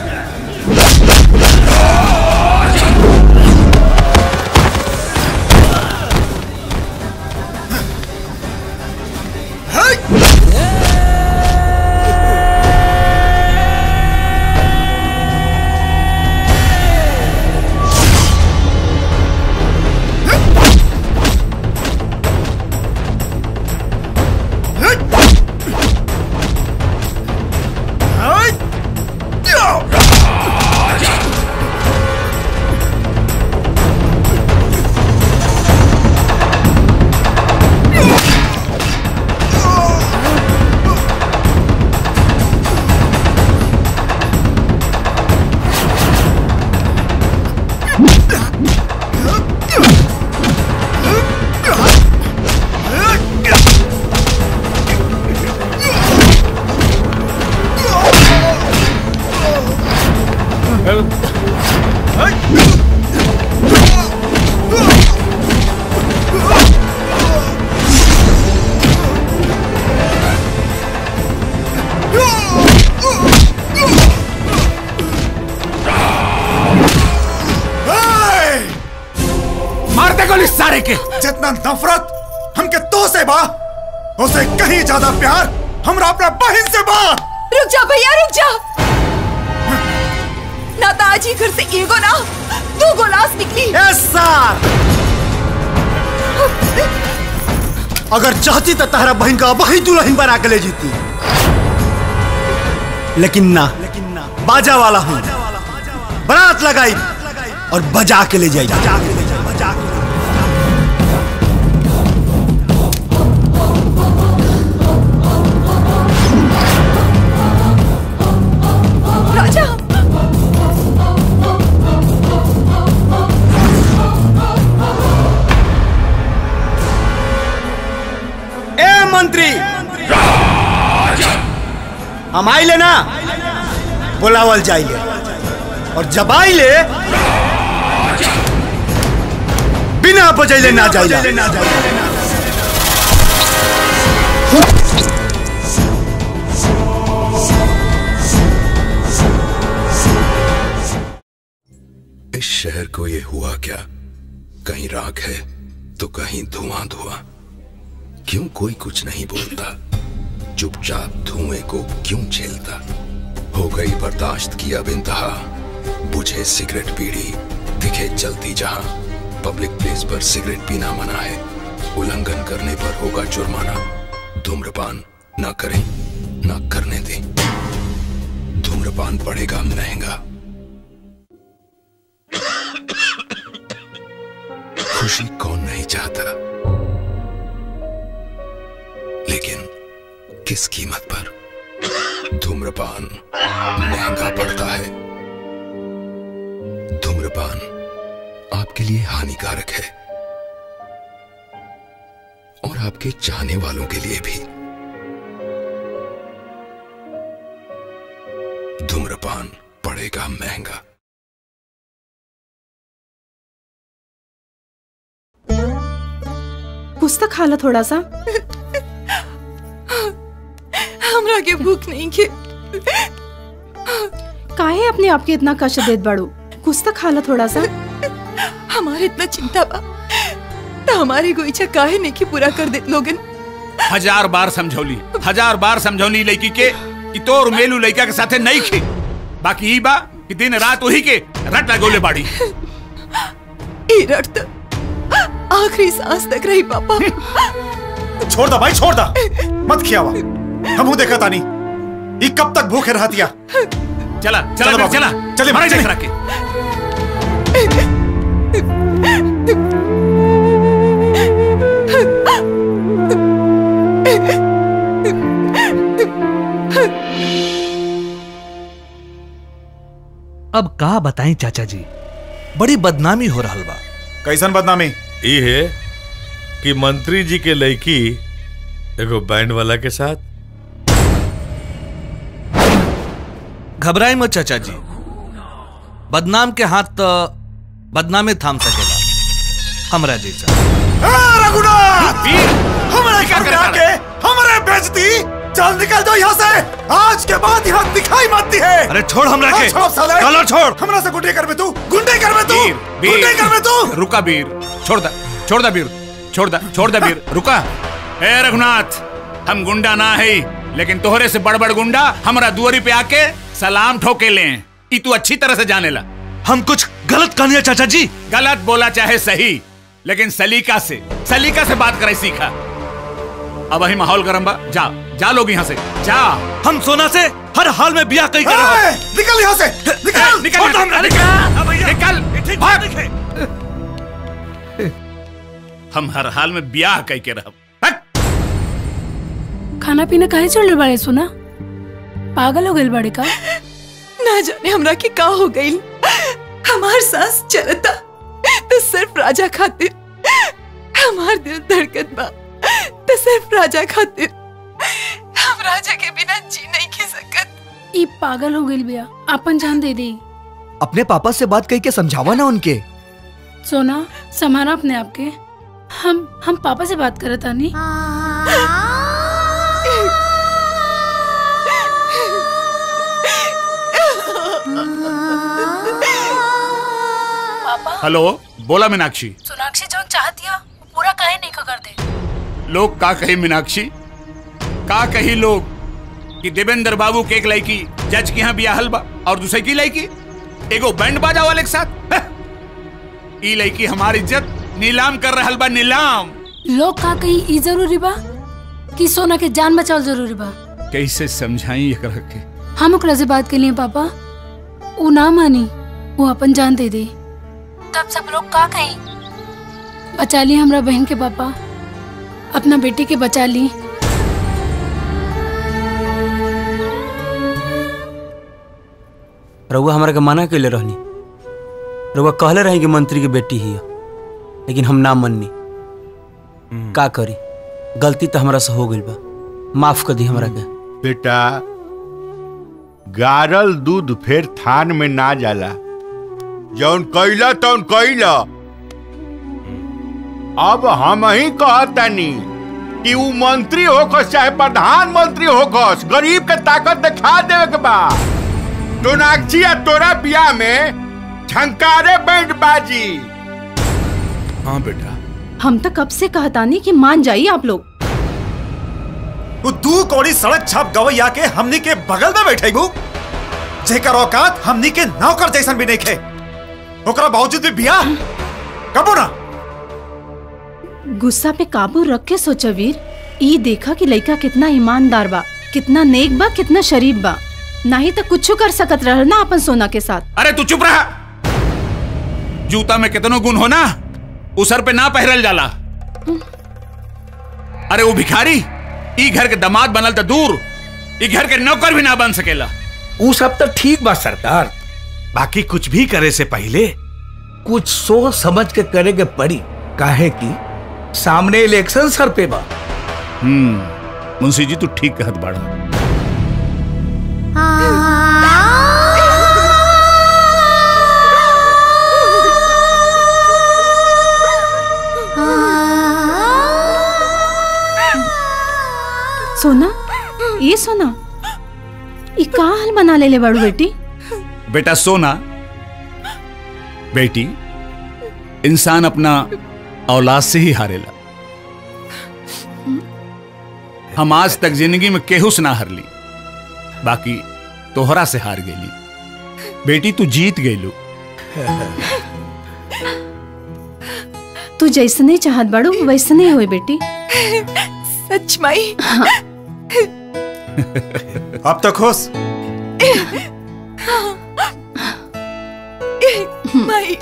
मारते गोली सारे के जितना नफरत हमके तो से बा उसे कहीं ज्यादा प्यार हमरा अपना बहन से बा रुक जा भैया रुक जा ना तो आज ही घर से एगो ना दो गोलास निकली यस सर अगर चाहती तो तहरा बहन का वही दुल्हन बना के ले जीती लेकिन ना बाजा वाला हूँ बारात लगाई और बजा के ले जाई बजा के ले जाई बजा के राजा ए मंत्री हम आइले ना बुलावल जाइले और जब आइले बिना बजैले ना जाइला इस शहर को ये हुआ क्या कहीं राख है तो कहीं धुआं धुआं क्यों कोई कुछ नहीं बोलता चुपचाप धुएं को क्यों झेलता हो गई बर्दाश्त की अब इंतहा बुझे सिगरेट पीड़ी दिखे चलती जहां पब्लिक प्लेस पर सिगरेट पीना मना है उल्लंघन करने पर होगा जुर्माना धूम्रपान ना करें ना करने दें धूम्रपान पड़ेगा महंगा खुशी कौन नहीं चाहता लेकिन किस कीमत पर धूम्रपान महंगा पड़ता है धूम्रपान आपके लिए हानिकारक है और आपके चाहने वालों के लिए भी धूम्रपान पड़ेगा महंगा कुछ तो खा लो थोड़ा सा हमरा के भूख नहीं के काहे अपने आप के इतना कष्ट देत बड़ू कुछ तो खा लो थोड़ा सा हमारे इतना चिंता बा तो हमारी कोई इच्छा काहे नहीं की पूरा कर दे लोगन हजार बार समझौली हजार बार समझौली लड़की के कि तोर मेलू लड़का के साथे नहीं खे बाकी ई बा कि दिन रात वही के रट लगोले बाड़ी ई रट तो आखिरी सांस तक रही पापा छोड़ दा भाई छोड़ दा मत खियावा हम देखा तानी ये कब तक भूखे रहतिया चला चला चलो फिर बाबू, चला चलिए, मारे चलिए। देख रखे अब का बताएं चाचा जी बड़ी बदनामी हो रहा बा कैसन बदनामी ई है कि मंत्री जी के लड़की एगो बैंड वाला के साथ घबराई मत चाचा जी बदनाम के हाथ तो बदनामे थाम सकेला हमरा जैसा रघुनाथ हमारे घर में आके हमारे बेइज्जती चल निकल दो यहाँ से आज के बाद यहाँ दिखाई मत दी है अरे छोड़ हमरा के। छोड़ साले कलर छोड़। हमरा से गुंडे कर में तू गुंडे कर में तू वीर गुंडे कर में तू रुका वीर छोड़ दा छोड़ दा वीर छोड़ दा छोड़ दा वीर रुका ए रघुनाथ हम गुंडा ना है लेकिन तोहरे से बड़ बड़ गुंडा हमरा दुआरी पे आके सलाम ठोके ले ई तू अच्छी तरह से जाने ला हम कुछ गलत कहनिया चाचा जी गलत बोला चाहे सही लेकिन सलीका से सलीका से बात करे सीखा अब वही माहौल गरम बा जा जा लोग यहाँ से जा हम सोना से हर हाल में बिया कहीं ए, निकल यहाँ से निकल निकल छोड़ दो हमरा, निकल निकल भाग हम हर हाल में ब्याह कह के रह खाना पीना काहे छोड़ले बाड़े सुना पागल हो गइल बाड़े का ना जाने हमरा के का हो गई हमार सांस चलता तो सिर्फ राजा खातिर हमार दिल धड़कत बा तो सिर्फ राजा खातिर हम राजा के बिना जी नहीं खी सकत ई पागल हो गइल बिया अपन जान दे दे अपने पापा से बात कही के समझावा ना उनके सोना संभाला अपने आप के हम हम पापा से बात करत आनी हेलो बोला मीनाक्षी सोनाक्षी जो चाहती है पूरा काहे नहीं कर दे लोग का कही मीनाक्षी का कही लोग कि देवेंद्र बाबू के एक लड़की जज के यहाँ बियाहल बा और दूसरे की लड़की एगो बैंड बाजा वाले के साथ हह! ई लड़की हमारी इज्जत नीलाम कर रहल बा नीलाम लोग का कही ई जरूरी बा कि सोना के जान बचाव जरूरी बा कैसे समझाई एकरा के हम ओकरा से बात के लिए पापा वो ना मानी वो अपन जान दे दे तब सब लोग का कही बचा ली हमरा बहन के पापा अपना बेटी के बचा ली रउआ हमरा के मना कैले रहनी रउआ कहले रही कि मंत्री की बेटी ही है लेकिन हम ना मननी का करी गलती तो हमरा से हो गई बा माफ कर दी हमरा के बेटा गारल दूध फिर थान में ना जाला जौन कैला तौन कैला अब हम ही कहतनी कि उ मंत्री होकस चाहे प्रधानमंत्री होकस गरीब के ताकत दिखा देवे के बा सोनाक्षी आ तोरा बियाह में झंकारे बैंड बाजी हाँ बेटा हम तो कब से कहतानी कि मान जाइए आप लोग वो दू कौड़ी सड़क छाप गवैया के हमनी के बगल में बैठे गु जेकर औकात हमनी के नौकर जैसन भी नहीं खे ओकरा बावजूद भी बिया कबो ना गुस्सा पे काबू रख के सोचा वीर ई देखा कि लड़का कितना ईमानदार बा कितना नेक बा कितना शरीफ बा नहीं तो कुछ कर सकत रह ना अपन सोना के साथ अरे तू चुप रहा जूता में कितनो गुण हो ना उसर पे ना पहरल जाला अरे वो भिखारी ई घर के दामाद बनल तो दूर ई घर के नौकर भी ना बन सकेला वो सब तो ठीक बा सरकार बाकी कुछ भी करे से पहले कुछ सोच समझ के करे के पड़ी काहे कि सामने इलेक्शन सर पे बा हम्म मुंशी जी तू ठीक कहत बाड़ा सोना ये सोना ये का हाल बना ले ले बड़ू बेटी बेटा सोना बेटी इंसान अपना औलाद से ही हारेला हम आज तक जिंदगी में केहू से ना हारली बाकी तोहरा से हार गेली बेटी तू जीत गईलू तू जैसने चाहत बाड़ू वैसने होए बेटी सच माई अब तो खुश माई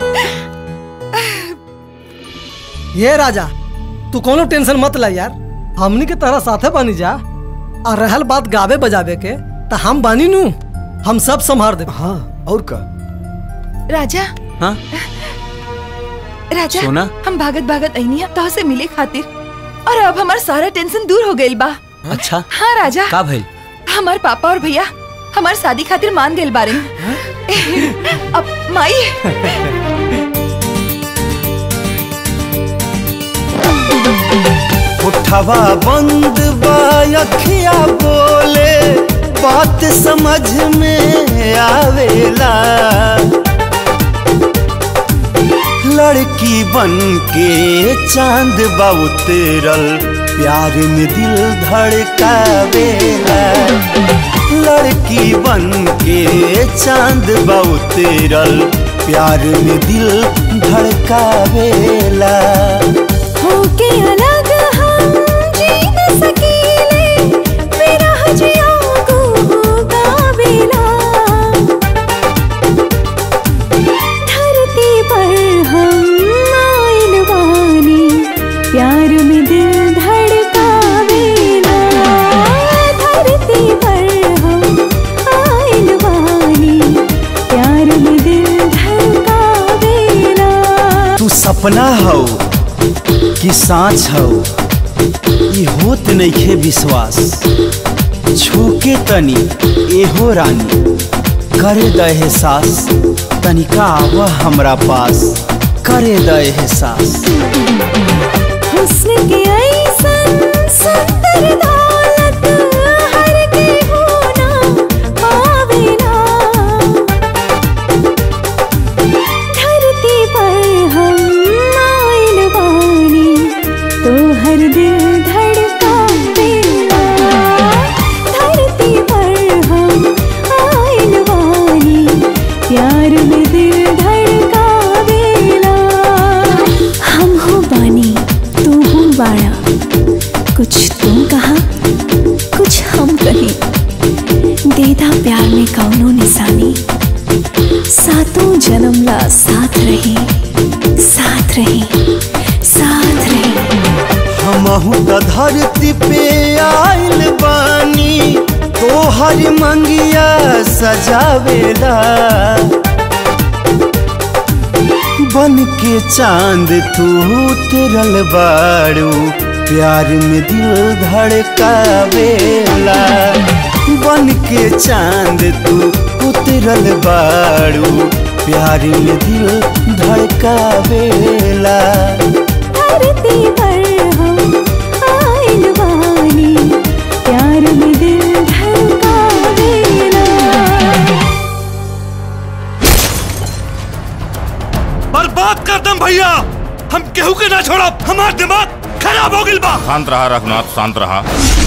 ये राजा तू कोनो टेंशन मत ला यार हमनी के तरह साथे बनी जा और रहल बात गावे बजावे के तो हम बानी नू हम सब संभार दे हाँ और का राजा हाँ राजा सोना? हम भागत भागत अइनी अब तो से मिले खातिर और अब हमार सारा टेंशन दूर हो गइल बा अच्छा हाँ राजा का भइल हमार पापा और भैया हमार शादी खातिर मान गइल बारे अब माई उठवा बंद बा अखिया बोले बात समझ में आवेला लड़की बन के चांद बा उतरल प्यार में दिल धड़कावेला लड़की बन के चांद बा उतरल प्यार में दिल धड़कावेला होके अलग हम जी न सकीले मेरा हजिया को गावेला धरती पर हम आइल बानी प्यार में दिल धड़कावेला धरती पर हम आइल बानी प्यार में दिल धड़कावेला तू सपना हो कि सांच हो ई होत नइखे विश्वास छूके तनी एहो रानी करे द एहसास तनिका आव हमरा पास करे द एहसास हुस्न के ऐसन सुंदर दौलत हर के होना पावेला धरती पर हम आइल बानी तो हर दिल धड़कावेला धरती पर हम आइल बानी प्यार में दिल धड़कावेला हम हो बानी तू हो बाड़ा कुछ तुम कहा कुछ हम कहें देदा प्यार में कौनो निशानी सातों जन्म ला साथ रहे साथ रहे साथ रहे हमहू त धरती पे आइल बानी तोहर मंगिया सजावेला बन के चांद तू उतरल बाड़ू प्यार में दिल धड़कावेला बन के चांद तू उतरल बाड़ू प्यार में दिल धड़कावेला धरती पर हम आइल बानी प्यार में दिल धड़कावेला बर्बाद कर दम भैया हम केहू के ना छोड़ा हमार दिमाग खराब हो गिल बा शांत रहा रघुनाथ शांत रहा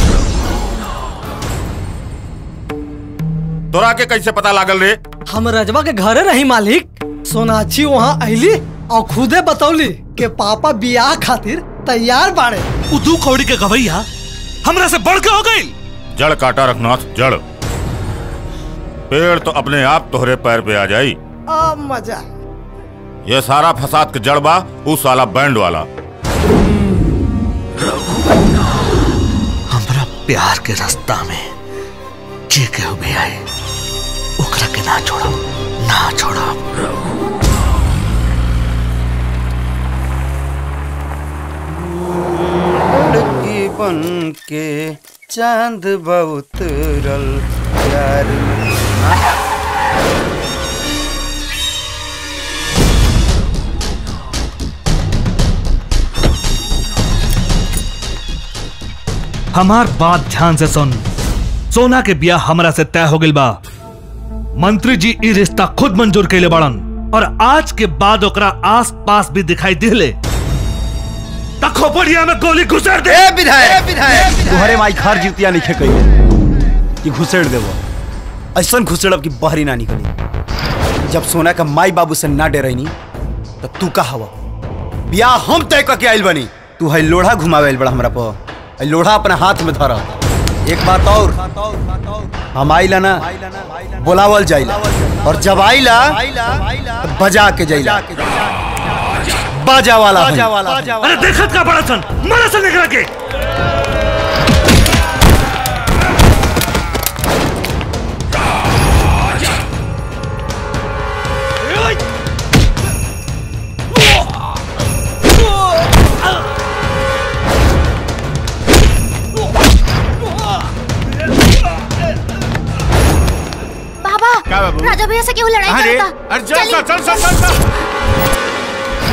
तोरा के कैसे पता लागल रे हम रजवा के घरे रही मालिक सोनाक्षी वहाँ आईली और खुदे बतौली के पापा बियाह खातिर तैयार बाड़े उदू कौड़ी के गवैया हमरा से बढ़ के हो गई जड़ काटा रघुनाथ जड़ पेड़ तो अपने आप तोहरे पैर पे आ जाई आ मजा ये सारा फसाद के जड़ बा उ साला बैंड वाला हमरा प्यार के रास्ता में जे केहू भी आए ओकरा के ना छोड़ो ना छोड़ो लड़की बन के चांद बहुत रल प्यार में हमार बात ध्यान से सुन सोना के बियाह हमरा से तय हो गइल बा मंत्री जी ई रिश्ता खुद मंजूर कैले बड़न और आज के बाद ओकरा आस पास भी दिखाई दिले खोपड़िया में गोली घुसर दे ए विधायक विधायक तुम्हारे माई घर जीतिया नहीं कही कि घुसेड़ देबो ऐसन घुसेड़ब कि बहरी ना निकली जब सोना का माई बाबू से ना डरैनी तो तू का हवा बियाह हम तय करके आइल बनी तू है लोढ़ा घुमावे बड़ा हमरा पर है लोढ़ा अपना हाथ में धरा एक बात और हम आइला ना बोलावल जाइला और जब आइला तो बजा के जाइला बाजा वाला बाजा है। वाला अरे देखत का बड़ा सन मारा सन एकरा के क्या बाबा बाबू? राजा भैया से क्यों लड़ाई अरे करता अरे चल चल चल चल चल चल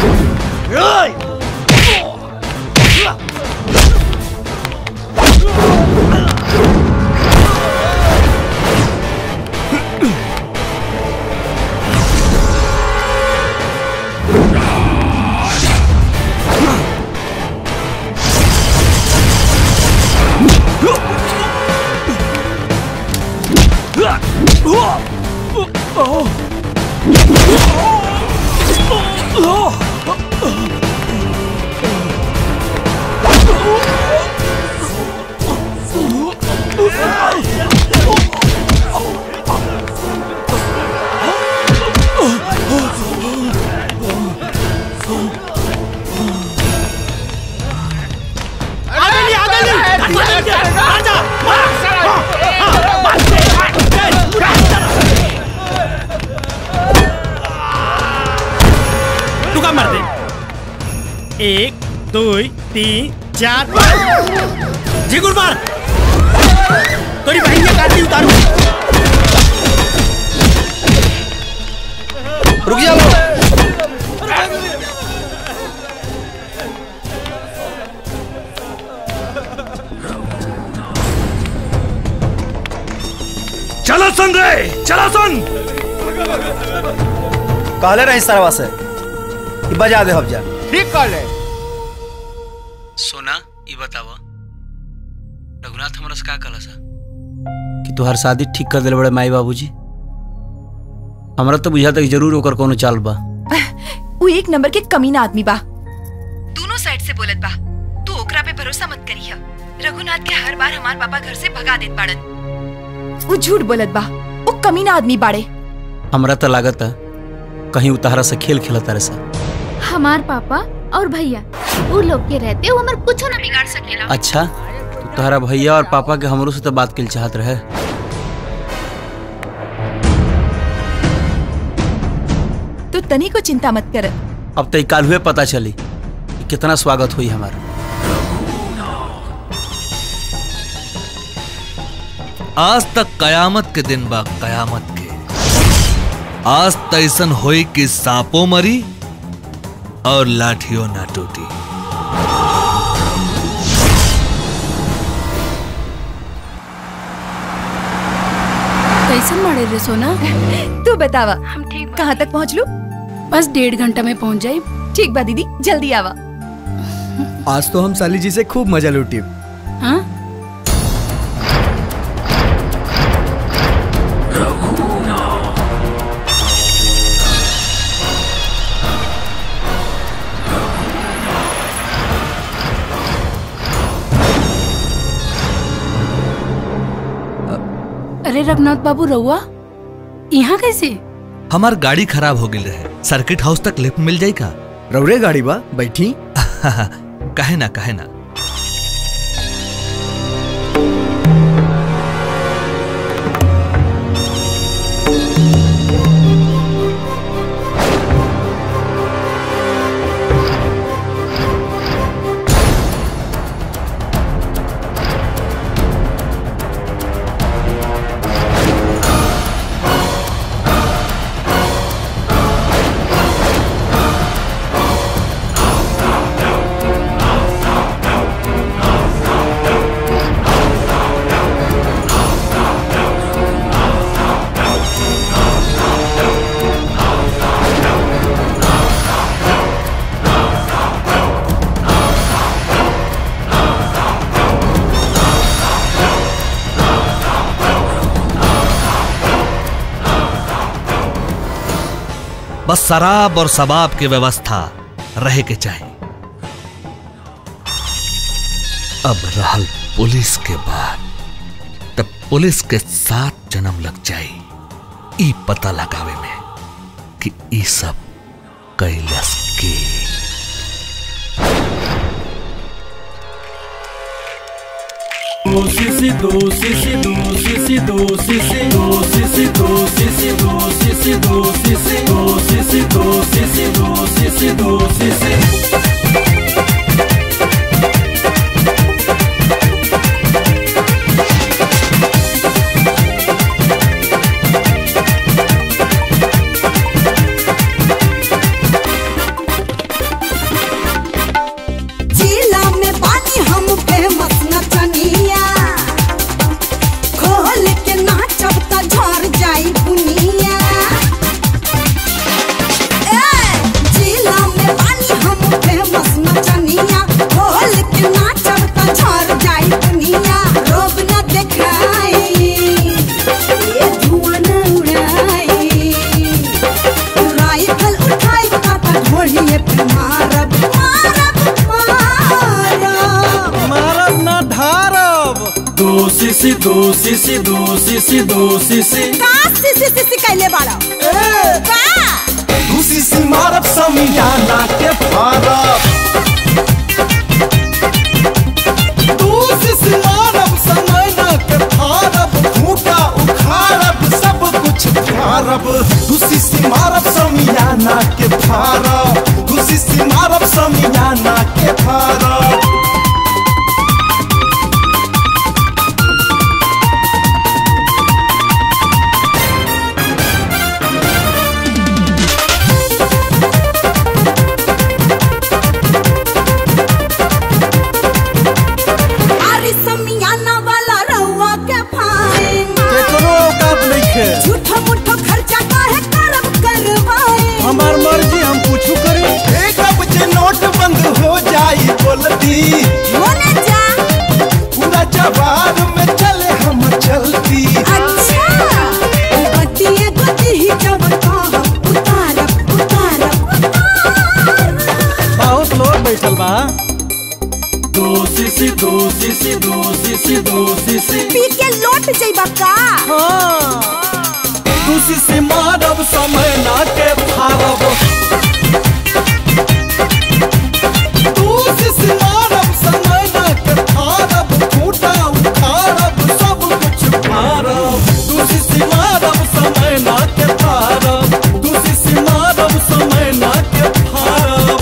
तू का मार दे एक दो तीन चार जिगुर मार तोरी बहन के काटी उतारू रुक जाओ चला सन रे चला सन कहले रही सरवा से कि बजा दे हम जा ठीक कर ले सोना ये बतावा रघुनाथ हमरा से का कहला सा कि तुहार शादी ठीक कर दिले बड़े माई बाबूजी हमरा तो बुझाता कि जरूर ओकर कोनो चाल बा वो एक नंबर के कमीना आदमी बा दोनों साइड से बोलत बा तू ओकरा पे भरोसा मत करिया रघुनाथ के हर बार हमार पापा घर से भगा देत बाड़न वो झूठ बोलत बा वो कमीना आदमी बाड़े हमरा तो लागत है कहीं उतारा से खेल खेलता रहे सा हमार पापा और भैया वो लोग के रहते वो हमार कुछ ना बिगाड़ सकेला अच्छा तो तोहरा भैया और पापा के हमरो से तो बात के चाहत रहे तू तनी को चिंता मत कर अब तो काल हुए पता चली कि कितना स्वागत हुई हमारा आज तक कयामत के दिन बा कयामत के आज तैसन होई कि सांपो मरी और लाठियों ना टूटी कैसन मारे रे सोना तू बतावा हम ठीक कहाँ तक पहुँच लू बस डेढ़ घंटा में पहुँच जाए ठीक बा दीदी जल्दी आवा आज तो हम साली जी से खूब मजा लूटी हाँ अरे रघुनाथ बाबू रहुआ यहाँ कैसे हमार गाड़ी खराब हो गई रहे सर्किट हाउस तक लिफ्ट मिल जाई का रौरे गाड़ी बा बैठी कहे ना कहे ना शराब और शबाब की व्यवस्था रहे के चाहिए अब रहल पुलिस के बाद तब पुलिस के साथ जन्म लग जाई ई पता लगावे में कि ई सब कैलस के do si si do si si do si si do si si do si si do si si do si si do si si do si si do si si do si si do si si जिला में पानी हम famous नचनिया खोल के नाचब त झर जाई दुनिया ए जिला में पानी हम फेमस नचनिया खोल के नाचब त झर जाई दुनिया रोब न देखाई ये धुआं न उड़ाई राइफल उठाई काटा ढोलिए पे मारब मारब ना धारब do si si do si si do si si do si si का सिसी सिसी कैले बाड़ा का खुशी से मारब समियाना के फारब दूसी से मारब समयना के फारब खूटा उखाड़ब सब कुछ फारब दूसी से मारब समियाना के फारब दूसी से मारब समियाना के फारब अरे समियाना वाला रउआ के फाइन केकरो औकात नइखे झूठो मूठो खर्चा काहे करब करवाए हमार मर्जी हम कुछ करी एक बजे नोट बंद हो जाई बोलती होने जा पूरा जवाब में चले हम चलती अच्छा गतिए गति ही जब कहब उतारब उतारब बहुत लोग बैठल बा do si si do si si do si si do si si पी के लौट जइबा का दूसी से मारब समय ना के फारब दूसी से मारब समय ना के फारब खूटा उखाड़ब सब कुछ फारब दूसी से मारब समय ना के फारब दूसी से मारब समय ना के फारब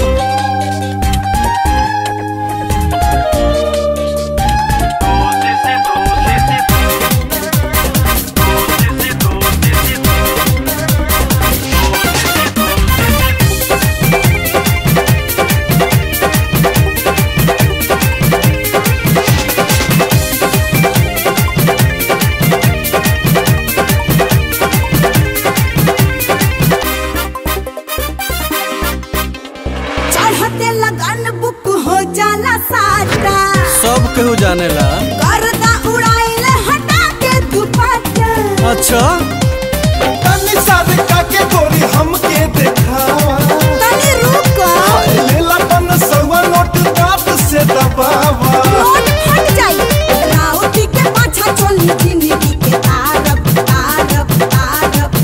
चढ़ते लगन बुक हो जाला साटा सब केहू जानेला गर्दा उड़ाइले हटा के दुपट्टा अच्छा तनी सारे काके गोरी हमके देखावा तनी रुको लेला पन सवा नोट दांत से दबावा नोट फट जाई राउती के पाछा चली जिंदगी के तारब तारब तारब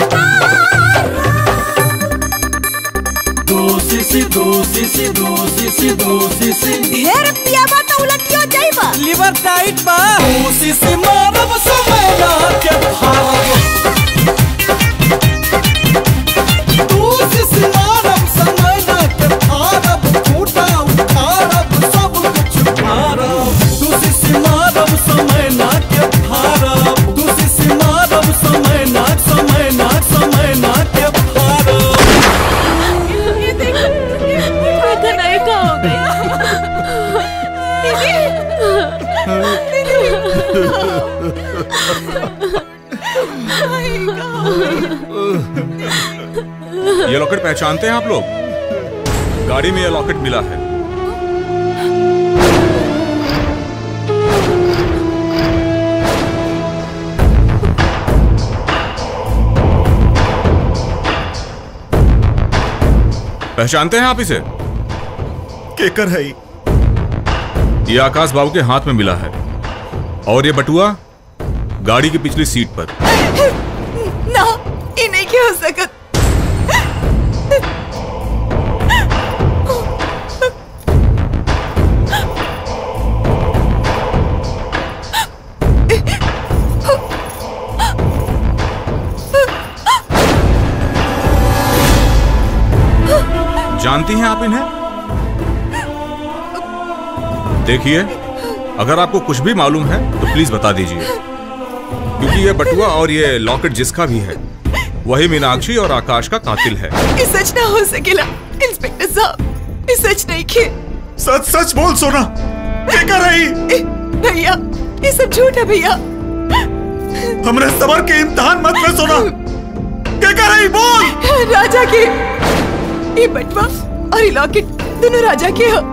do si si do si si do si si do si si ढेर पियाबा तो उलटियो जाइबा लिवर टाइट बा दूसी से मारब समय ना के फारब दूसी से मारब समय ना के फारब खूटा उखाड़ब सब कुछ फारब दूसी से मारब समय ना के फारब दूसी से मारब समय ना समय ना समय ना के फारब ये देखो ये नहीं का हो ये लॉकेट पहचानते हैं आप लोग गाड़ी में ये लॉकेट मिला है पहचानते हैं आप इसे केकर है ई? ये आकाश बाबू के हाथ में मिला है और ये बटुआ गाड़ी की पिछली सीट पर ना ये नहीं क्या हो सकत जानती हैं आप इन्हें देखिए अगर आपको कुछ भी मालूम है तो प्लीज बता दीजिए क्योंकि ये बटुआ और ये लॉकेट जिसका भी है वही मीनाक्षी और आकाश का कातिल है ये सच ना हो सकेला इंस्पेक्टर साहब ये सच नहीं खे सच सच बोल सोना केकर है ई? भैया ये सब झूठ है भैया हमरे सबर के इम्तिहान मत ले सोना केकर है ई? बोल राजा के ये बटवा और ये लॉकेट दोनों राजा के हो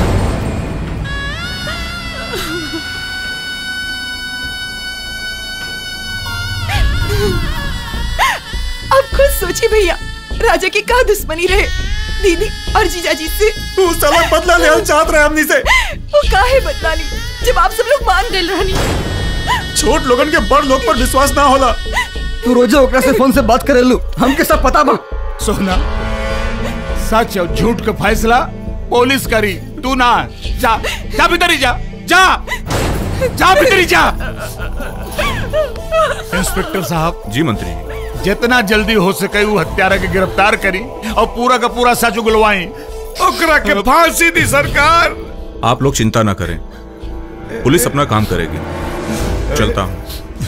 अब खुद सोचिए भैया राजा की का दुश्मनी रहे दीदी और जीजा जी से तू साला बदला ले चाहत रहे हमनी से वो काहे बदला ली जब आप सब लोग मान गए रहनी छोट लोगन के बड़ लोग पर विश्वास ना होला तू रोजे ओकरा से फोन से बात करेलू हमके सब पता बा सोना सच और झूठ का फैसला पुलिस करी तू ना जा जा भीतर ही जा जा जा भीतर ही जा इंस्पेक्टर साहब जी मंत्री जितना जल्दी हो सके वो हत्यारा के गिरफ्तार करी और पूरा का पूरा सच उगलवाई ओकरा के फांसी दी सरकार आप लोग चिंता ना करें पुलिस अपना काम करेगी चलता हूँ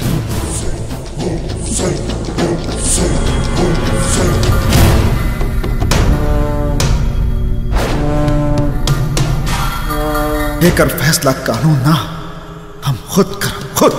लेकर फैसला कानून ना हम खुद कर खुद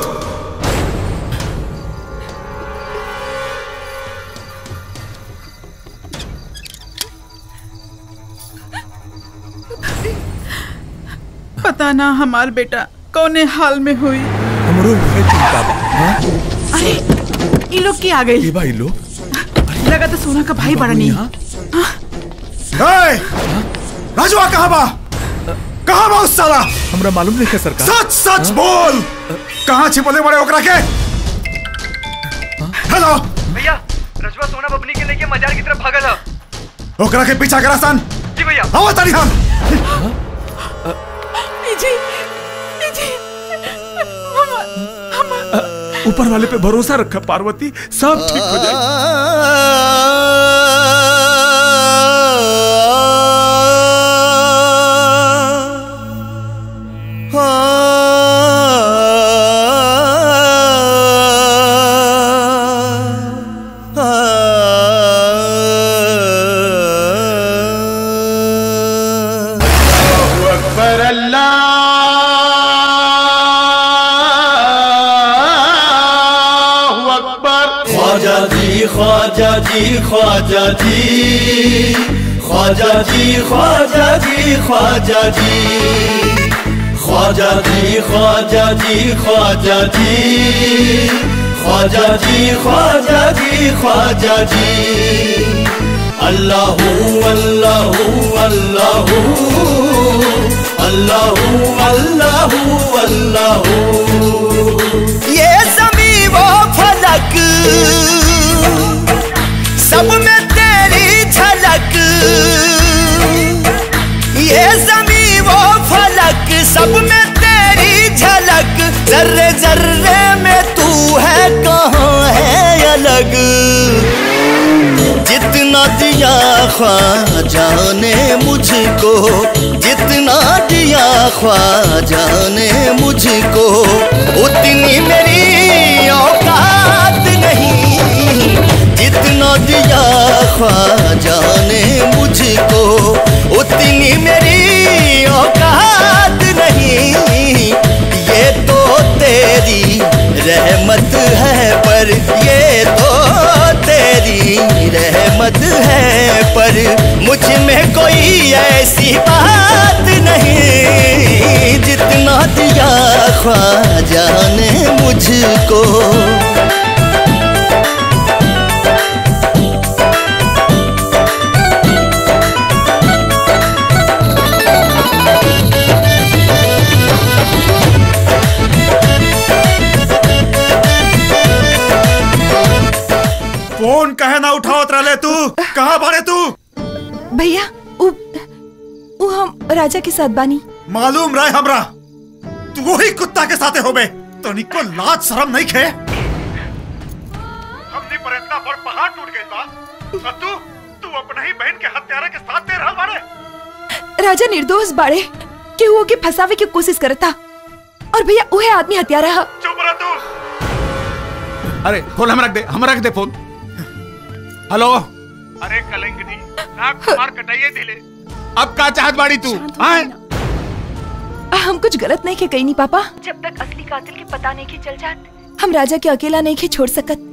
पता ना हमार बेटा कौने हाल में हुई हमरो उहे चिंता बा हाँ? अरे ये लोग की आ गई ये भाई लोग लगा तो सोना का भाई बड़ा नहीं ए, राजवा कहाँ बा कहाँ बा उस साला हमरा मालूम नहीं है सरकार सच सच बोल कहाँ छिपले बड़े ओकरा के हेलो भैया रजवा सोना बबनी के लेके मजार की तरफ भागल है ओकरा के पीछा करा सन जी भैया आवा तारी हम जी जी ऊपर वाले पे भरोसा रखा पार्वती सब ठीक हो जाएगा अकबर अल्लाह अकबर ख्वाजा जी ख्वाजा जी ख्वाजा जी ख्वाजा जी ख्वाजा जी ख्वाजा जी ख्वाजा जी ख्वाजा जी ख्वाजा जी ख्वाजा जी ख्वाजा जी ख्वाजा जी अल्लाह अल्लाह अल्लाह अल्लाह अल्लाह अल्लाह ये जमी वो फलक सब में तेरी झलक ये जमी वो फलक सब में तेरी झलक जर्रे जर्रे में तू है कहाँ है अलग जितना दिया ख्वाजा ने मुझको जितना दिया ख्वाजा ने मुझको उतनी मेरी औकात नहीं जितना दिया ख्वाजा ने मुझको उतनी मेरी औकात नहीं ये तो तेरी रहमत है पर ये तो तेरी रहमत है पर मुझ में कोई ऐसी बात नहीं जितना दिया ख्वाजा ने मुझको उठावत रहे तू कहाँ बाड़े तू भैया उ, उ हम राजा के साथ बानी मालूम रहे हमरा तू वही कुत्ता के साथे होबे तो निको लाज शर्म नहीं खे हमनी पर इतना बड़ पहाड़ टूट गई बा और तू तू अपने ही बहन के हत्यारा के साथ दे रहल बाड़े राजा निर्दोष बाड़े कि वो के फंसावे की कोशिश करता और भैया उहे आदमी हत्यारा है चुप रह तू अरे फोन हम रख दे हम रख दे फोन हेलो अरे कलंकनी नाक कुमार कटाइए दिले अब का चाहत बाड़ी तू हाँ? हम कुछ गलत नहीं के कही नहीं पापा जब तक असली कातिल के पता नहीं के चल जात हम राजा के अकेला नहीं के छोड़ सकत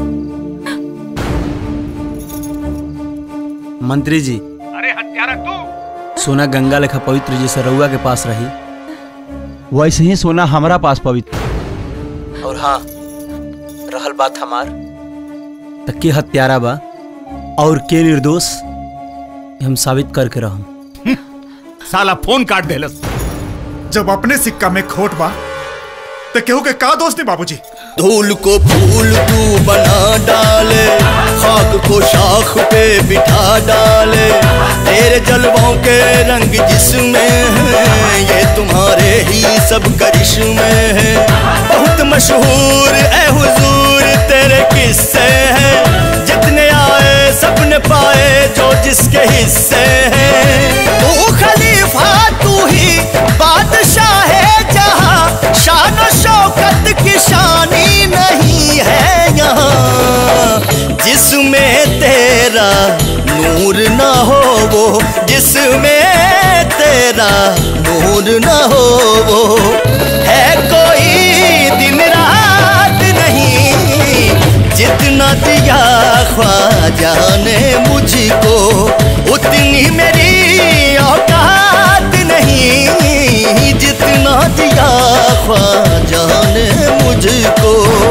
मंत्री जी अरे हत्यारा तू सोना गंगा लेखा पवित्र जैसे रउआ के पास रही वैसे ही सोना हमारा पास पवित्र और हाँ रहल बात हमार त के हत्यारा बा और के निर्दोष ये हम साबित करके रहम साला फोन काट देलस जब अपने सिक्का में खोट बा तो केहू के का दोस्त नहीं बाबूजी धूल को फूल तू बना डाले खाक को शाख पे बिठा डाले तेरे जलवों के रंग जिसमें है ये तुम्हारे ही सब करिश्मे हैं बहुत मशहूर ए हुजूर तेरे किस्से हैं जितने आए सबने पाए जो जिसके हिस्से हैं तू खलीफा तू ही बादशाह है जहां शान और शौकत की शानी नहीं है यहाँ जिसमें तेरा नूर ना हो वो जिसमें तेरा नूर ना हो वो है कोई दिन रात नहीं जितना दिया ख्वाजा ने मुझको उतनी मेरी औकात नहीं जितना दिया ख्वाजा ने मुझको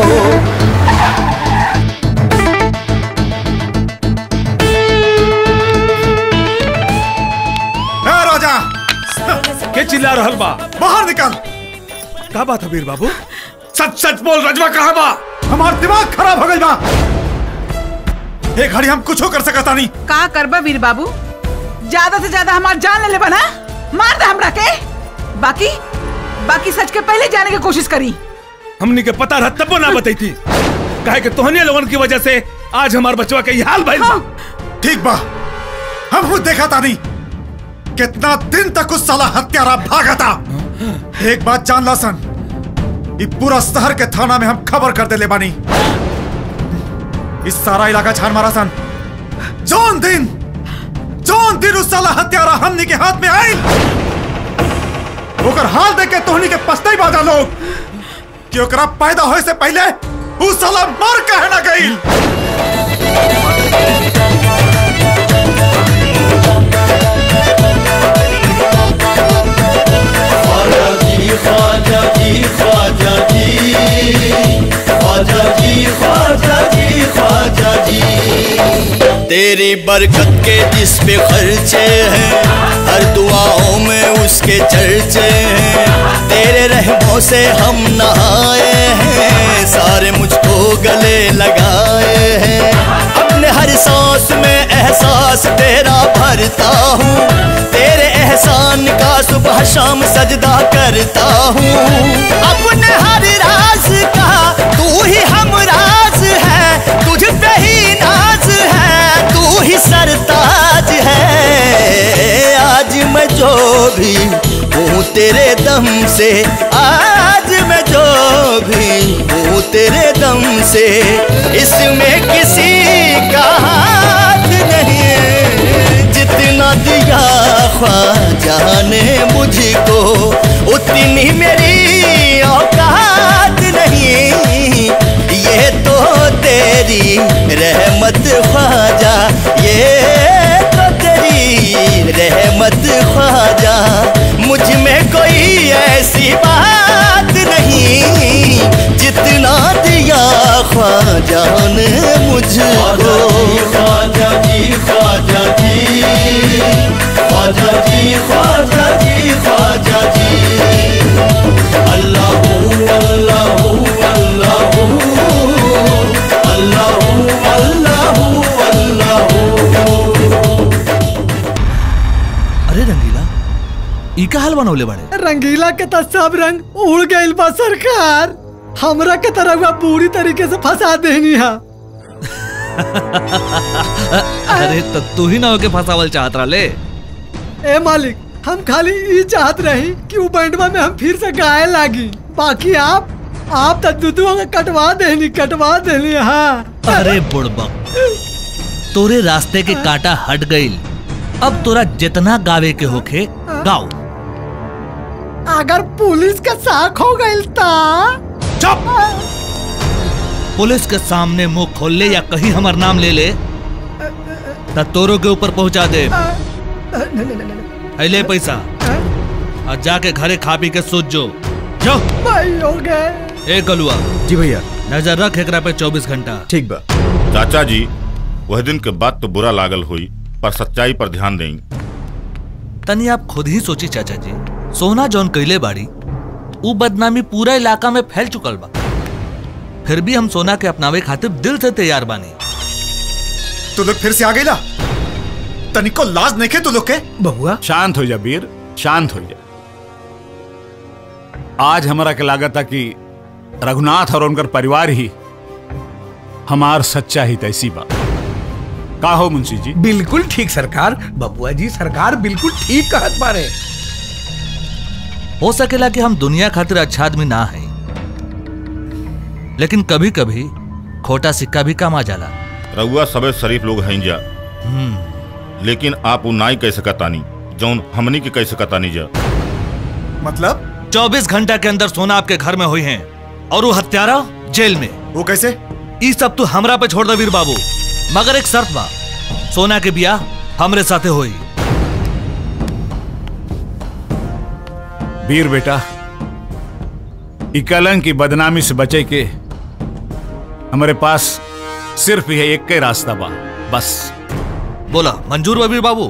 ए राजा के चिल्ला रहल बा बाहर निकल का बात है वीर बाबू सच सच बोल रजवा कहाँ बा हमार दिमाग खराब हो गई बा एक घड़ी हम कुछ कर सकता नहीं का करबा वीर बाबू ज्यादा से ज्यादा हमार जान ले ले बना मार दे हमरा के बाकी बाकी सच के पहले जाने की कोशिश करी हमनी के पता रहा तब ना बताई थी काहे कि तोहने लोगन की वजह से आज हमार बचवा के ये हाल भइल बा ठीक बा हम खुद देखा था नहीं कितना दिन तक उस साला हत्यारा भागा था एक बात जान ला सन ये पूरा शहर के थाना में हम खबर कर दे ले बानी इस सारा इलाका छान मारा सन जौन दिन जौन दिन उस साला हत्यारा हमनी के हाथ में आई ओकर हाल देख के तोहनी के पछताई बाजा लोग कि ओकरा पैदा होए से पहले उस साला मर कहे ना गई ख्वाजा जी ख्वाजा जी ख्वाजा जी ख्वाजा जी ख्वाजा जी ख्वाजा जी तेरी बरकत के जिस पे खर्चे हैं हर दुआओं में उसके चर्चे हैं तेरे रहमों से हम नहाए हैं सारे मुझको गले लगाए हैं अपने हर सांस में एहसास तेरा भरता हूँ तेरे एहसान का सुबह शाम सजदा करता हूँ अपने हर राज का तू ही हम राज है तुझ पे ही नाज है तू ही सरताज है आज मैं जो भी हूँ तेरे दम से आज मैं जो भी हूँ तेरे दम से इसमें किसी का हाथ नहीं जितना दिया ख्वाजा ने मुझको उतनी मेरी औकात नहीं ये तो तेरी रहमत ख्वाजा ये तो तेरी रहमत ख्वाजा मुझ में कोई ऐसी बात नहीं जितना दिया ख्वाजा ने मुझको ख्वाजा जी ख्वाजा जी ख्वाजा जी ख्वाजा जी ख्वाजा जी अल्लाह अल्लाह अल्लाह अल्लाह अल्लाह ई का हाल बनौले बड़े रंगीला के तो सब रंग उड़ गइल बा सरकार हमरा के तरह हुआ पूरी तरीके से फंसा देनी हा अरे तो तू ही ना होके फंसावल चाहत रहा ले ए मालिक हम खाली ई चाहत रही कि वो बैंडवा में हम फिर से गाए लागी बाकी आप आप तो दुदुआ के कटवा देनी कटवा देनी हाँ अरे बुड़बक तोरे रास्ते के कांटा हट गईल अब तोरा जितना गावे के होखे गाओ अगर पुलिस का साख हो गइल ता चुप पुलिस के सामने मुंह खोल ले या कहीं हमार नाम ले ले त तोरो के ऊपर पहुंचा दे ले पैसा और जाके घरे खा पी के सोच जो जो भाई हो गए ए गलुआ जी भैया नजर रख एकरा पे 24 घंटा ठीक बा चाचा जी वह दिन के बाद तो बुरा लागल हुई पर सच्चाई पर ध्यान दें तनी आप खुद ही सोची चाचा जी सोना जौन कैले बाड़ी ऊ बदनामी पूरा इलाका में फैल चुकल बा फिर भी हम सोना के अपनावे खातिर दिल से तैयार बानी तू लोग फिर से आ गई ना तनिको लाज नहीं खे तू लोग के बहुआ शांत हो जा वीर शांत हो जा आज हमारा के लागत था कि रघुनाथ और उनकर परिवार ही हमार सच्चा ही तैसी बा का हो मुंशी जी बिल्कुल ठीक सरकार बबुआ जी सरकार बिल्कुल ठीक कहत बारे हो सकेला कि हम दुनिया खातिर अच्छा आदमी ना है लेकिन कभी कभी खोटा सिक्का भी काम आ जाला रउआ सबे शरीफ लोग हैं जा लेकिन आप उ नाई कैसे कतानी जौन हमनी के कैसे कतानी जा मतलब 24 घंटा के अंदर सोना आपके घर में हुई हैं और वो हत्यारा जेल में वो कैसे ये सब तू हमरा पे छोड़ दे वीर बाबू मगर एक शर्त बा सोना के बिया हमरे साथे होई वीर बेटा ई कलंक की बदनामी से बचे के हमारे पास सिर्फ यह एक के रास्ता बा बस बोला मंजूर बा वीर बाबू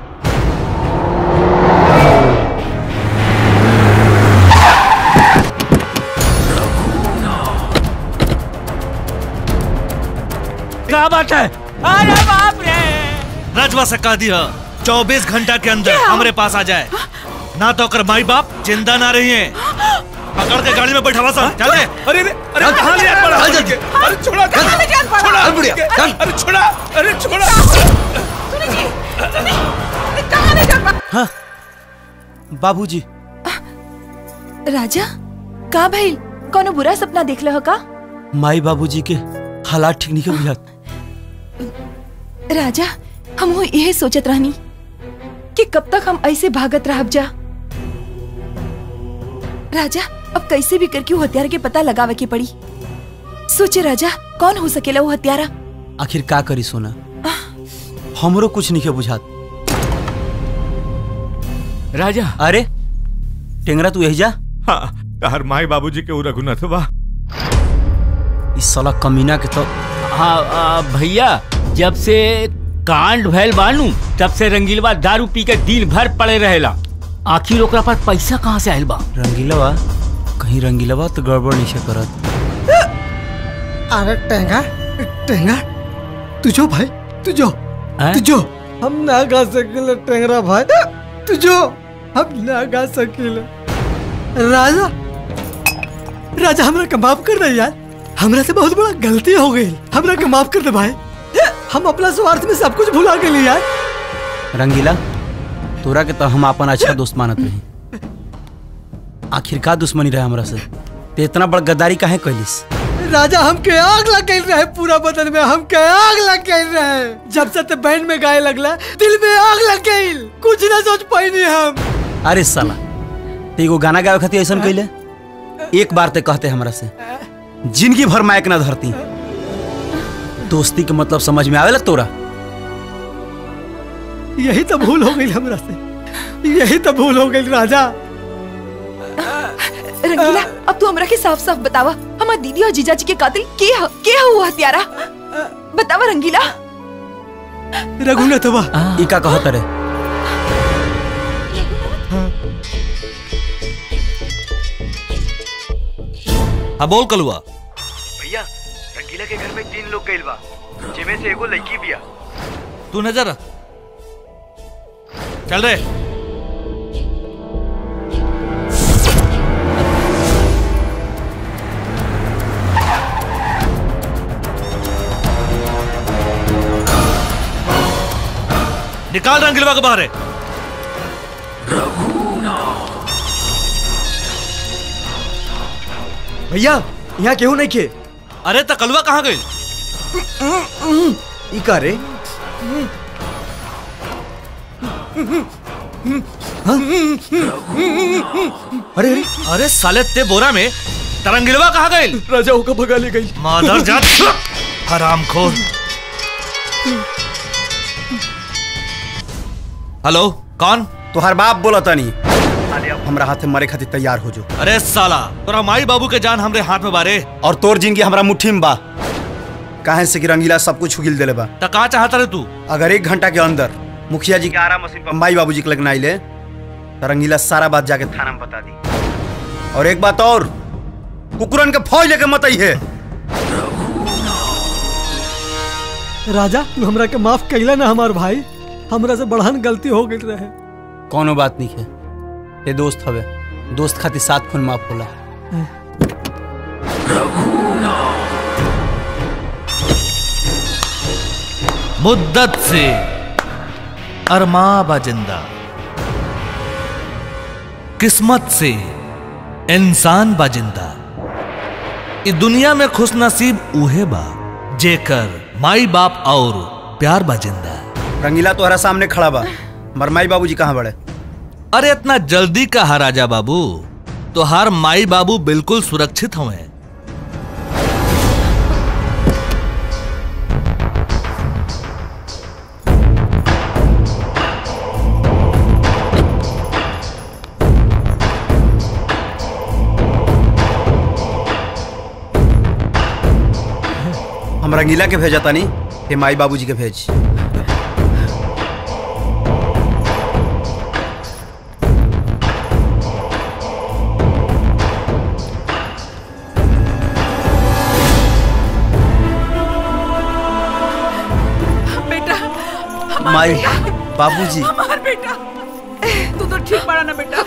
क्या बात है अरे बाप रे रजवा से कह दिया चौबीस घंटा के अंदर हमरे पास आ जाए ना तो कर माई बाप जिंदा ना रही है पकड़ के गाड़ी में बैठा सा चल दे अरे अरे अरे कहाँ ले जान पड़ा अरे छोड़ा कहाँ ले जान पड़ा? छोड़ा बुढ़िया अरे छोड़ा अरे छोड़ा कहाँ ले जान हाँ बाबूजी राजा का भइल कोनो बुरा सपना देख हो का माई बाबूजी के हालात ठीक नहीं के बुझात राजा हम हो यही सोचत रहनी कि कब तक हम ऐसे भागत रहब जा राजा अब कैसे भी करके वो हत्यारा के पता लगावे के पड़ी सोचे राजा कौन हो सकेला वो हत्यारा आखिर का करी सोना हमरो कुछ नहीं के बुझात राजा अरे टेंगरा तू यही जा हाँ तहर माई बाबूजी के उ रघुनाथ बा इस साला कमीना के तो हाँ आ, भैया जब से कांड भैल बानू तब से रंगीलवा दारू पी के दिन भर पड़े रहेला आखिर ओकरा पास पैसा कहाँ से आयल बा रंगीलवा कहीं रंगीलवा तो गड़बड़ नहीं से करत अरे टेंगा टेंगा तू जो भाई तू जो तू जो हम ना गा सकिले टेंगरा भाई तू जो हम ना गा सकिले राजा राजा हमरा के माफ कर दे यार हमरा से बहुत बड़ा गलती हो गई हमरा के माफ कर दे भाई हम अपना स्वार्थ में सब कुछ भुला गए यार रंगीला तोरा के तो हम अपन अच्छा दोस्त मानत रही आखिर का दुश्मनी रहे हमरा से ते इतना बड़ गद्दारी काहे कैलिस राजा हमके आग लग गई रहे पूरा बदन में हमके आग लग गई रहे जब से ते बैंड में गाए लगला दिल में आग लग गई कुछ ना सोच पाई हम अरे साला ते एगो गाना गावे खातिर ऐसा कैले एक बार ते कहते हमरा से जिंदगी भर मायक ना धरती दोस्ती के मतलब समझ में आवेला तोरा यही तो भूल हो गई हमरा से यही तो भूल हो गई राजा रंगीला अब तू हमरा के साफ साफ बतावा हमार दीदी और जीजा जी के कातिल के ह, के ह वो हत्यारा बतावा रंगीला रघुनाथवा ई का कहत रे हाँ बोल कलुआ भैया रंगीला के घर में तीन लोग गइल बा जिमे से एगो लड़की बिया तू नजर रख। चल रे निकाल रंगीलवा के बाहर है भैया यहाँ केहू नहीं खे अरे तकलुआ कहाँ गई ई का रे अरे अरे साले ते बोरा में तरंगिलवा कहाँ गई राजा होकर भगा ले गई मादर जात हराम खोर हेलो कौन तुहार बाप बोला तानी हमरा हाथे मरे खातिर तैयार हो जो अरे साला तोरा माई बाबू के जान हमरे हाथ में बारे और तोर जिंदगी हमरा मुट्ठी में बा काहे से कि रंगीला सब कुछ उगिल देले बा त का चाहता रे तू अगर एक घंटा के अंदर मुखिया जी के आरा मशीन पर माई बाबूजी के लगना आइले तो रंगीला सारा बात जाके थाना में बता दी और एक बात और कुकुरन के फौज लेके मत आई है राजा तू हमरा के माफ कैला ना हमार भाई हमरा से बढ़ान गलती हो गई रहे कोनो बात नहीं है ये दोस्त हवे दोस्त खातिर सात खून माफ होला मुद्दत से अरमा बाजिंदा किस्मत से इंसान बाजिंदा इस दुनिया में खुश नसीब उहे बा जेकर माई बाप और प्यार बाजिंदा रंगीला तोहरा सामने खड़ा बा मर माई बाबूजी कहाँ बड़े अरे इतना जल्दी का राजा बाबू तो हर माई बाबू बिल्कुल सुरक्षित हुए हम रंगीला के भेजा तानी हे माई बाबूजी के भेज बेटा हमार माई बेटा, बाबूजी हमार बेटा तू तो ठीक पड़ा ना बेटा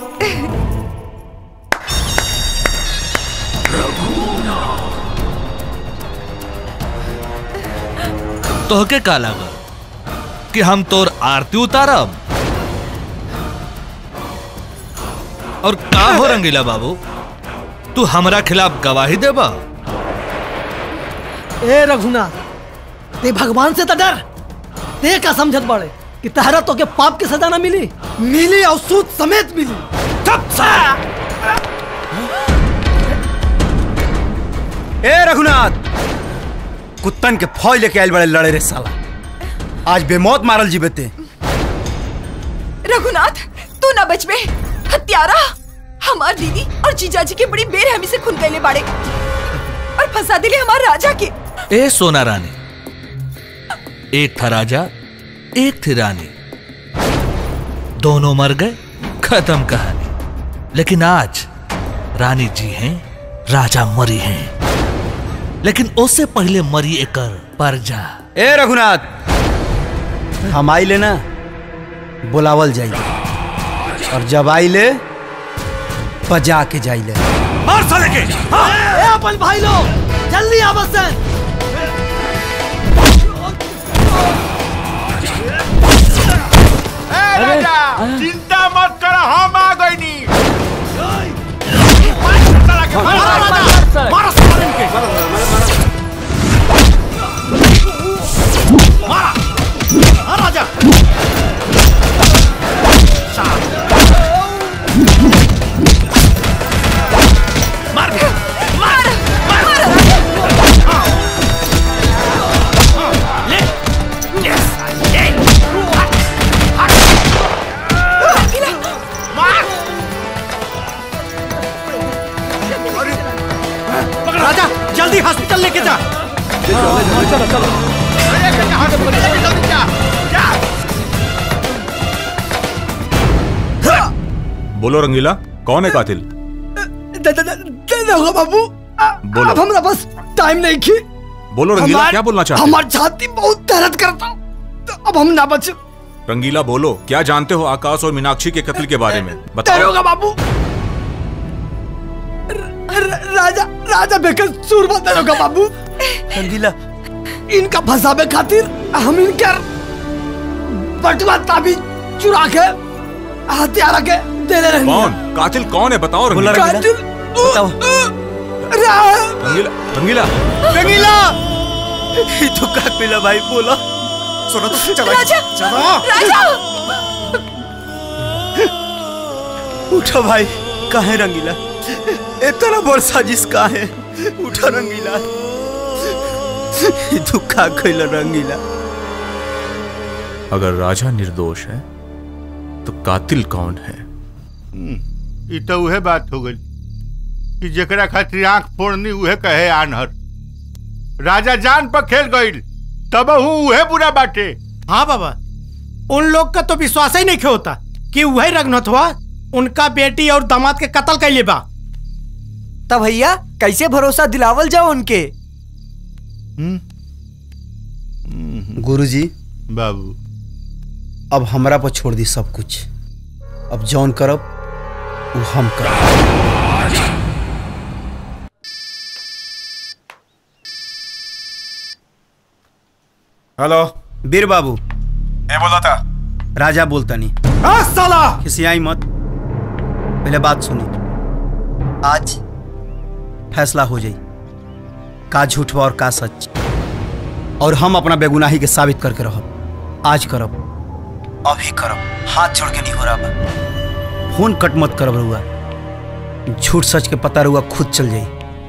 तोहके का लागल कि हम तोर आरती उतारब और का हो रंगीला बाबू तू हमरा खिलाफ गवाही देबा ए रघुनाथ ते भगवान से तो डर ते का समझत बड़े कि तहरा तो के पाप की सजा ना मिली मिली और सूद समेत मिली ए रघुनाथ कुत्तन के फौज लेके आयल बड़े लड़े रे साला आज बेमौत मारल जी बेते रघुनाथ तू ना बच में हत्यारा हमार दीदी और जीजाजी के बड़ी बेरहमी से खून कैले बाड़े और फंसा दिले हमार राजा के ए सोना रानी एक था राजा एक थी रानी दोनों मर गए खत्म कहानी लेकिन आज रानी जी हैं राजा मरी हैं लेकिन उससे पहले मरी एकर परजा ए रघुनाथ हम आइले ना बुलावल जाइले और जब आइले बजा के जाइले मार साले के ए अपन भाई लोग जल्दी आवत से राजा चिंता मत कर हम आ गई नी राजा मार मार राजा जल्दी हॉस्पिटल लेके जा चलो चलो बोलो रंगीला कौन है कातिल दे दे दे दे दोगे बाबू बोलो। अब हमरा बस टाइम नहीं की बोलो रंगीला हमार- क्या बोलना चाहते हमार छाती बहुत दर्द करता तो अब हम ना बच हो रंगीला बोलो क्या जानते हो आकाश और मीनाक्षी के कत्ल के बारे में बताओ दरोगा बाबू र- र- राजा राजा बेकर सूरमा दरोगा बाबू रंगीला इनका फंसावे खातिर हम इनकर बटुआ ताबी चुरा के हथियार के दे दे रही कौन कातिल कौन है बताओ रंगीला कातिल रंगीला रंगीला रंगीला ये तो का पिला भाई बोला सुनो तो चलो राजा चलो राजा उठो भाई काहे रंगीला इतना बड़ साजिश काहे उठो रंगीला ये तो का कइला रंगीला अगर राजा निर्दोष है तो कातिल कौन है ई तो उहे बात हो गई कि जेकरा खातिर आंख फोड़नी उहे कहे आनहर राजा जान पर खेल गईल तब उहे बुरा बाटे हाँ बाबा उन लोग का तो विश्वास ही नहीं होता कि वही रघुनाथवा उनका बेटी और दामाद के कत्ल कैले बा तब भैया कैसे भरोसा दिलावल जाओ उनके गुरुजी बाबू अब हमरा पर छोड़ दी सब कुछ अब जौन करब वो हम करब हेलो बीर बाबू ए बोला था राजा बोलता नहीं आ, साला खिसियाई मत पहले बात सुनी आज फैसला हो जाई का झूठ बा और का सच और हम अपना बेगुनाही के साबित करके रहब आज करब अभी करब हाथ जोड़ के नहीं हो रहा बा फोन कट मत करब रहुआ झूठ सच के पता रहुआ खुद चल जाई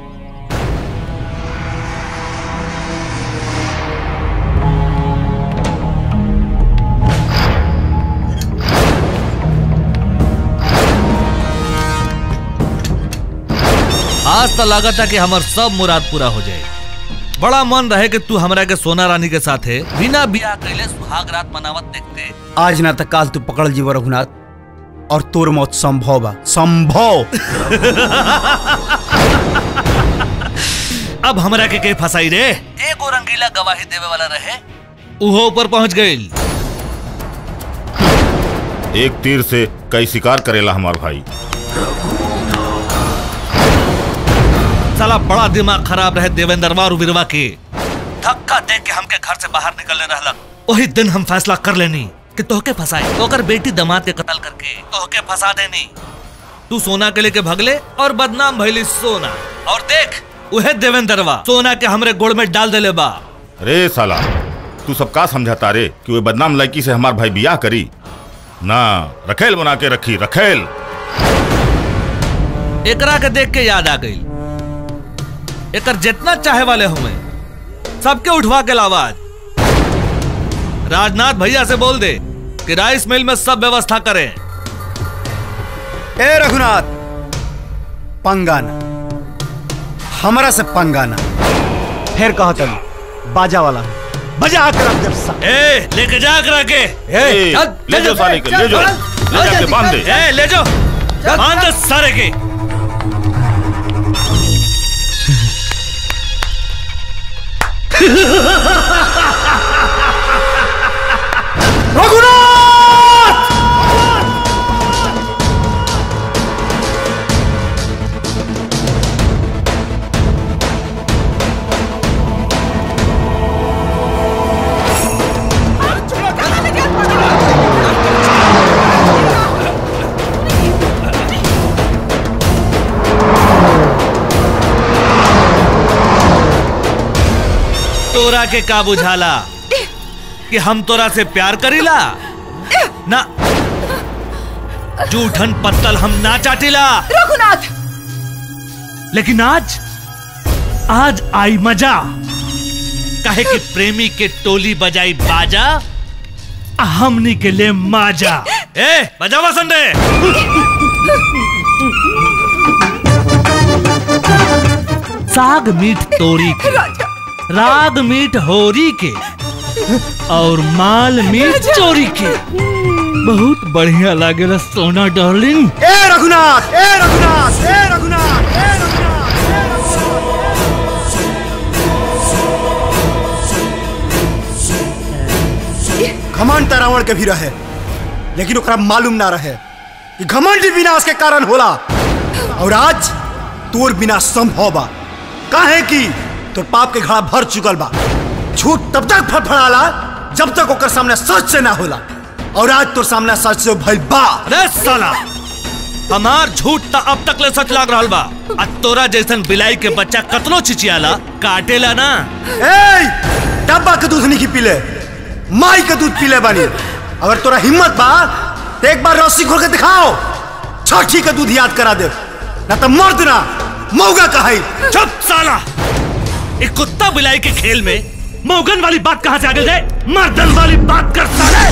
आज तो लागत है कि हमार सब मुराद पूरा हो जाए बड़ा मन रहे कि तू हमरा के सोना रानी के साथे बिना बियाह कैले सुहाग रात मनावत देखते आज ना तक काल तू पकड़ जीव रघुनाथ और तोर मौत संभव बा संभव अब हमरा के के फसाई रे एगो रंगीला गवाही देवे वाला रहे उहो ऊपर पहुंच गईल एक तीर से कई शिकार करेला हमार भाई साला बड़ा दिमाग खराब रहे देवेंद्रवा और वीरवा के धक्का दे के हमके घर से बाहर निकलने रहलक वही दिन हम फैसला कर लेनी कि तोहके फंसाए ओकर बेटी दमाद के कत्ल करके तोहके फंसा देनी तू सोना के लेके भगले और बदनाम भइली सोना और देख उहे देवेंद्रवा सोना के हमरे गोड़ में डाल देले बा रे साला तू सब का समझाता रे कि वो बदनाम लड़की से हमार भाई बियाह करी ना रखेल बना के रखी रखेल एकरा के देख के याद आ गई एकर जितना चाहे वाले हुए सबके उठवा के लावाज राजनाथ भैया से बोल दे कि राइस मिल में सब व्यवस्था करें ए रघुनाथ पंगाना हमरा से पंगाना फिर कहा तनी बाजा वाला बजा कर रख दे सा ए लेके जा करा के ए, ले जाओ साले के, ले जाओ। ले जाके बांध दे। ए ले जाओ बांध दे सारे के तोरा के का बुझाला कि हम तोरा से प्यार करीला ना जूठन पत्तल हम ना चाटिला रघुनाथ लेकिन आज आज आई मजा कहे कि प्रेमी के टोली बजाई बाजा आ हमनी के लिए माजा ए बजावा संडे साग मीठ तोरी के राग मीठ होरी के और माल मीठ चोरी के बहुत बढ़िया लागेला सोना डार्लिंग ए रघुनाथ ए रघुनाथ ए रघुनाथ ए घमंड त रावण के भी रहे लेकिन ओकरा मालूम ना रहे कि घमंड ही विनाश के कारण होला और आज तोर बिना संभव बा काहे कि तोर पाप के घड़ा भर चुकल बा झूठ तब तक फड़फड़ाला जब तक ओकर सामने सच से ना होला और आज तो सामने सच से भइल बा अरे साला हमार झूठ त अब तक ले सच लाग रहल बा आ तोरा जैसन बिलाई के बच्चा कतनो चिचियाला काटेला ना ए डब्बा के दूध नहीं पीले माई के दूध पीले बानी अगर तोरा हिम्मत बा तो एक बार रस्सी खोल के दिखाओ छठी के दूध याद करा दे ना तो मर्द ना मौगा कहाई चुप साला एक कुत्ता बिलाई के खेल में मोगन वाली बात कहां से आ गई है मर्दन वाली बात कर साले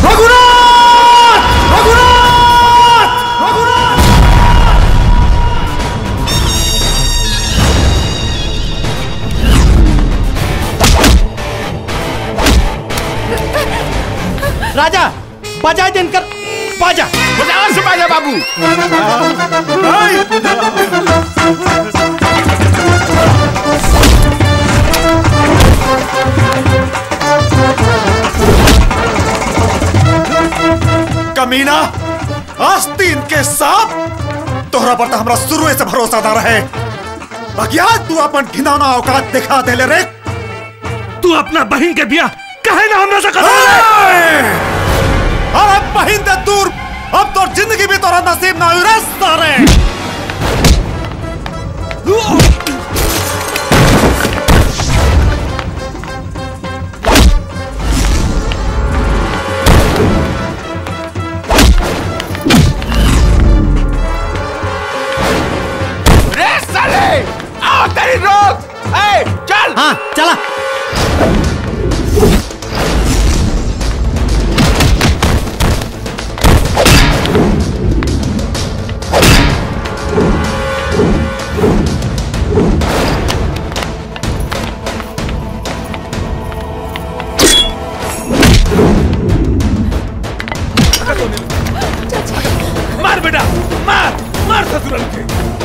राजा बजाए दिनकर बाजा बजाओ से बाजा बाबू कमीना आस्तीन के सांप तोहरा पर तो हमरा शुरू से भरोसा ना रहे बाकी आज तू अपन घिनौना औकात दिखा दे ले रे तू अपना बहन के बिया कहे ना हमने से अरे बहिन दे दूर अब तो जिंदगी भी तोरा नसीब ना हुई रे सारे रे साले आओ तेरी रोक ए चल हाँ चला मार बेटा मार मार ससुरल के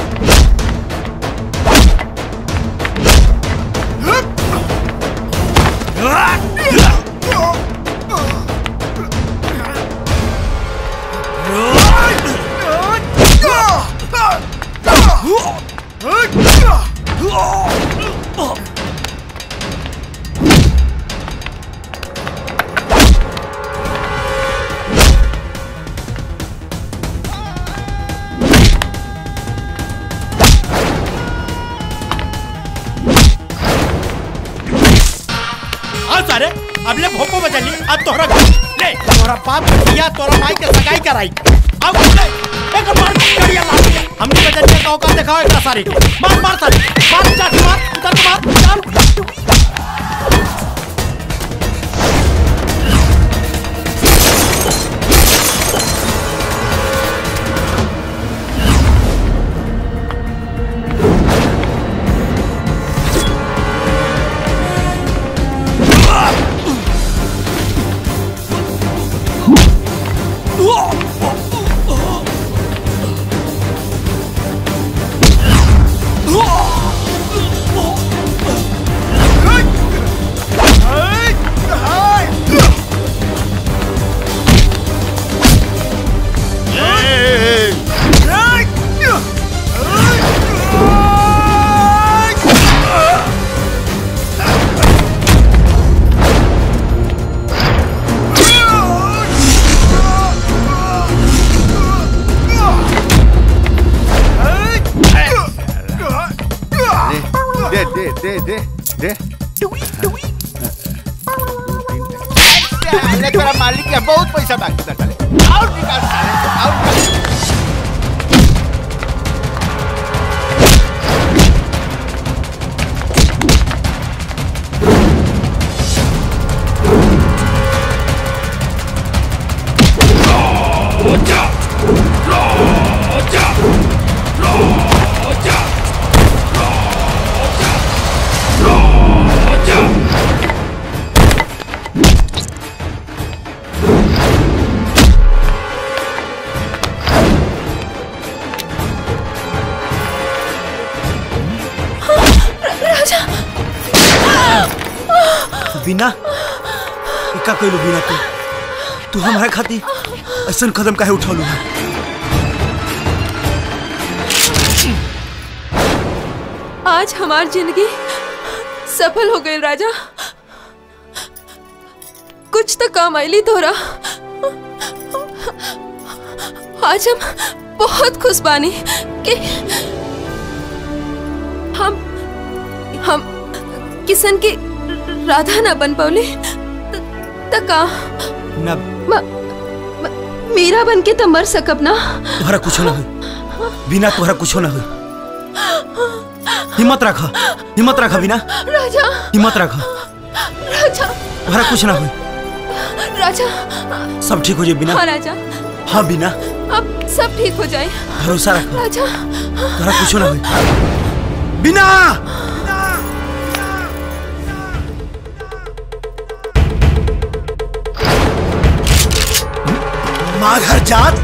आओ सारे अब ले भोपो बजली अब तोहरा ले तोहरा बाप के दिया तोहरा माई के सगाई कराई अब ले एक मार करिया ला हमने बजलिया का औकात दिखाओ एकरा सारे के मार मार सारे मार चाट मार उधर मार चल दे दे दे दे दे अरे तेरा मालिक है बहुत पैसा बाकी था चले और निकाल साले और निकाल। राजा बिना का कहलू बिना तू तू हमारे खातिर ऐसा कदम काहे उठौलू आज हमार जिंदगी सफल हो गई राजा कुछ तो काम आईली तोरा आज हम बहुत खुश बानी कि हम हम किशन की राधा ना बन पौली तका ना मीरा बन के तो मर सकब ना तोहरा कुछ ना हुई बिना तोहरा कुछ ना हुई हिम्मत रखा हिम्मत रखा बिना राजा हिम्मत रखा राजा तोहरा कुछ ना हुई राजा सब ठीक हो जाए बिना हाँ राजा हाँ बिना अब सब ठीक हो जाए भरोसा रखा राजा तोहरा कुछ ना हुई बिना माघर जात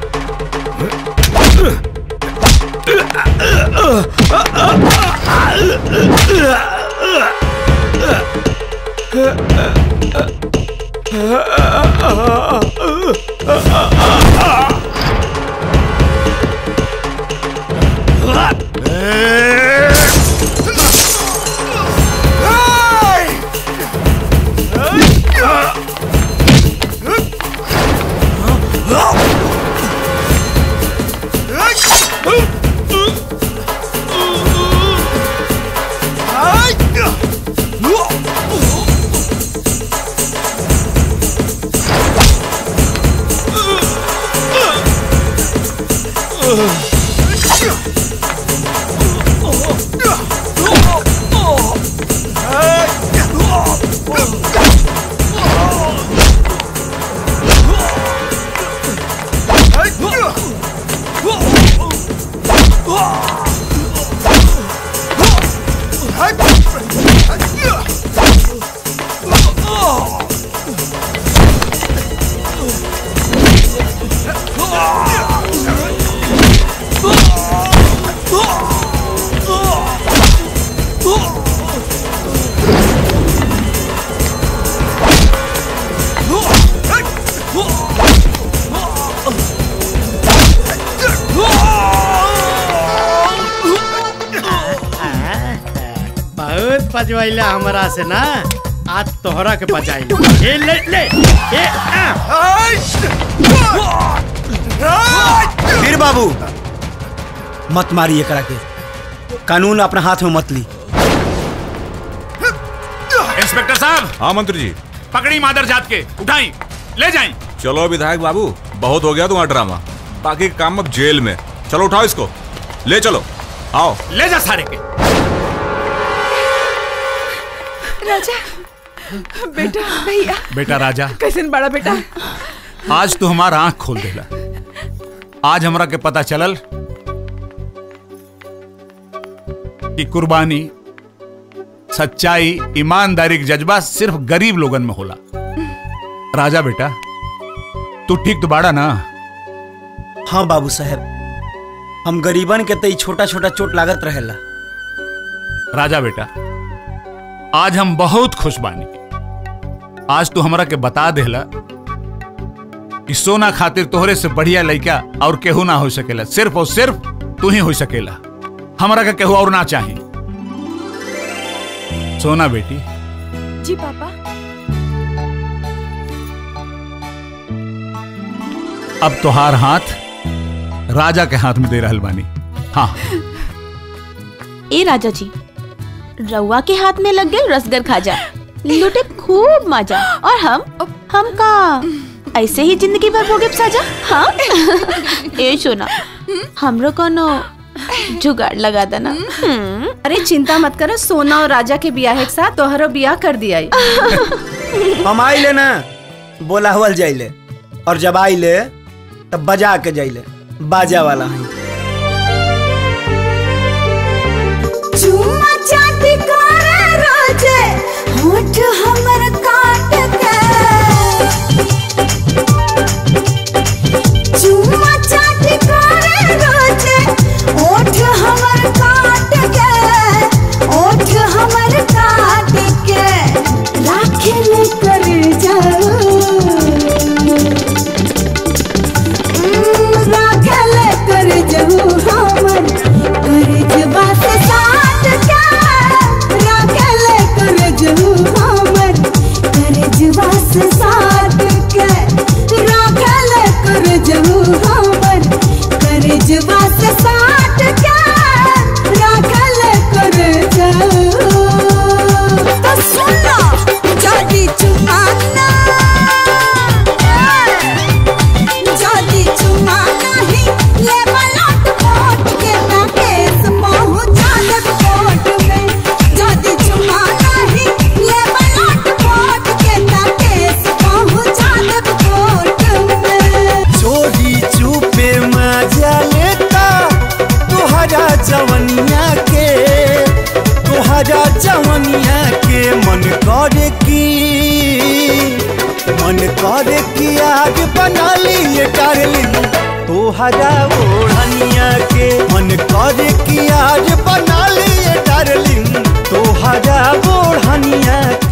बहुत पजवैला हमरा से ना आज तोहरा के पचाई ए ले ले ए वीर बाबू मत मारिए करा के कानून अपना हाथ में मत ली इंस्पेक्टर साहब हाँ मंत्री जी पकड़ी मादर जात के उठाई ले जाई चलो विधायक बाबू बहुत हो गया तुम्हारा ड्रामा बाकी का काम अब जेल में चलो उठाओ इसको ले चलो आओ ले जा सारे के राजा बेटा भैया बेटा राजा कैसन बड़ा बेटा आज तू हमारा आंख खोल देला आज हमरा के पता चलल कि कुर्बानी सच्चाई ईमानदारी के जज्बा सिर्फ गरीब लोगन में होला राजा बेटा तू ठीक तो बाड़ा ना हाँ बाबू साहब हम गरीबन के तई छोटा छोटा चोट लागत रहेला राजा बेटा आज हम बहुत खुश बानी आज तू हमरा के बता देला कि सोना खातिर तोहरे से बढ़िया लड़का और केहू ना हो सकेला सिर्फ और सिर्फ तू ही हो सकेला हमरा के केहू और ना चाही सोना बेटी जी पापा अब तोहार हाथ राजा के हाथ में दे रहल बानी हाँ ए राजा जी रउआ के हाथ में लग गए रसगर खाजा लूटे खूब मजा और हम हम का ऐसे ही जिंदगी भर भोगे साजा हाँ ए सोना हमरो कोनो जुगाड़ लगा देना अरे चिंता मत करो सोना और राजा के बियाह के साथ तोहरो बियाह कर दिया हम आइले ना बोला हुआ जाइले और जब आइले तब बजा के जाइले बाजा वाला है चुम्मा चाटी करे रोजे होठ हमर काट के चुम्मा चाटी करे रोजे होठ हमर काट के होठ हमर काट के राखे ले कर जाओ राखल कर जहू हमर करजबा से साथ के राखल कर जहू हमर करजबा से साथ के सीना से साट के राखल कर जाओ तो सुनो जदी चुमाना जदी चुमाना ही ले बलट कोट के ना केस पहुंचा दे कोर्ट में जदी चुमाना ही ले बलट कोट के ना केस पहुंचा दे कोर्ट में चोरी चुपे मजा लेता तुहरा जवनिया के तुहरा जवनिया के मन करे की मन करे की आग बना लिए डार्लिंग तुहरा ओढ़निया के मन करे की आग बना लिए डार्लिंग तुहरा ओढ़निया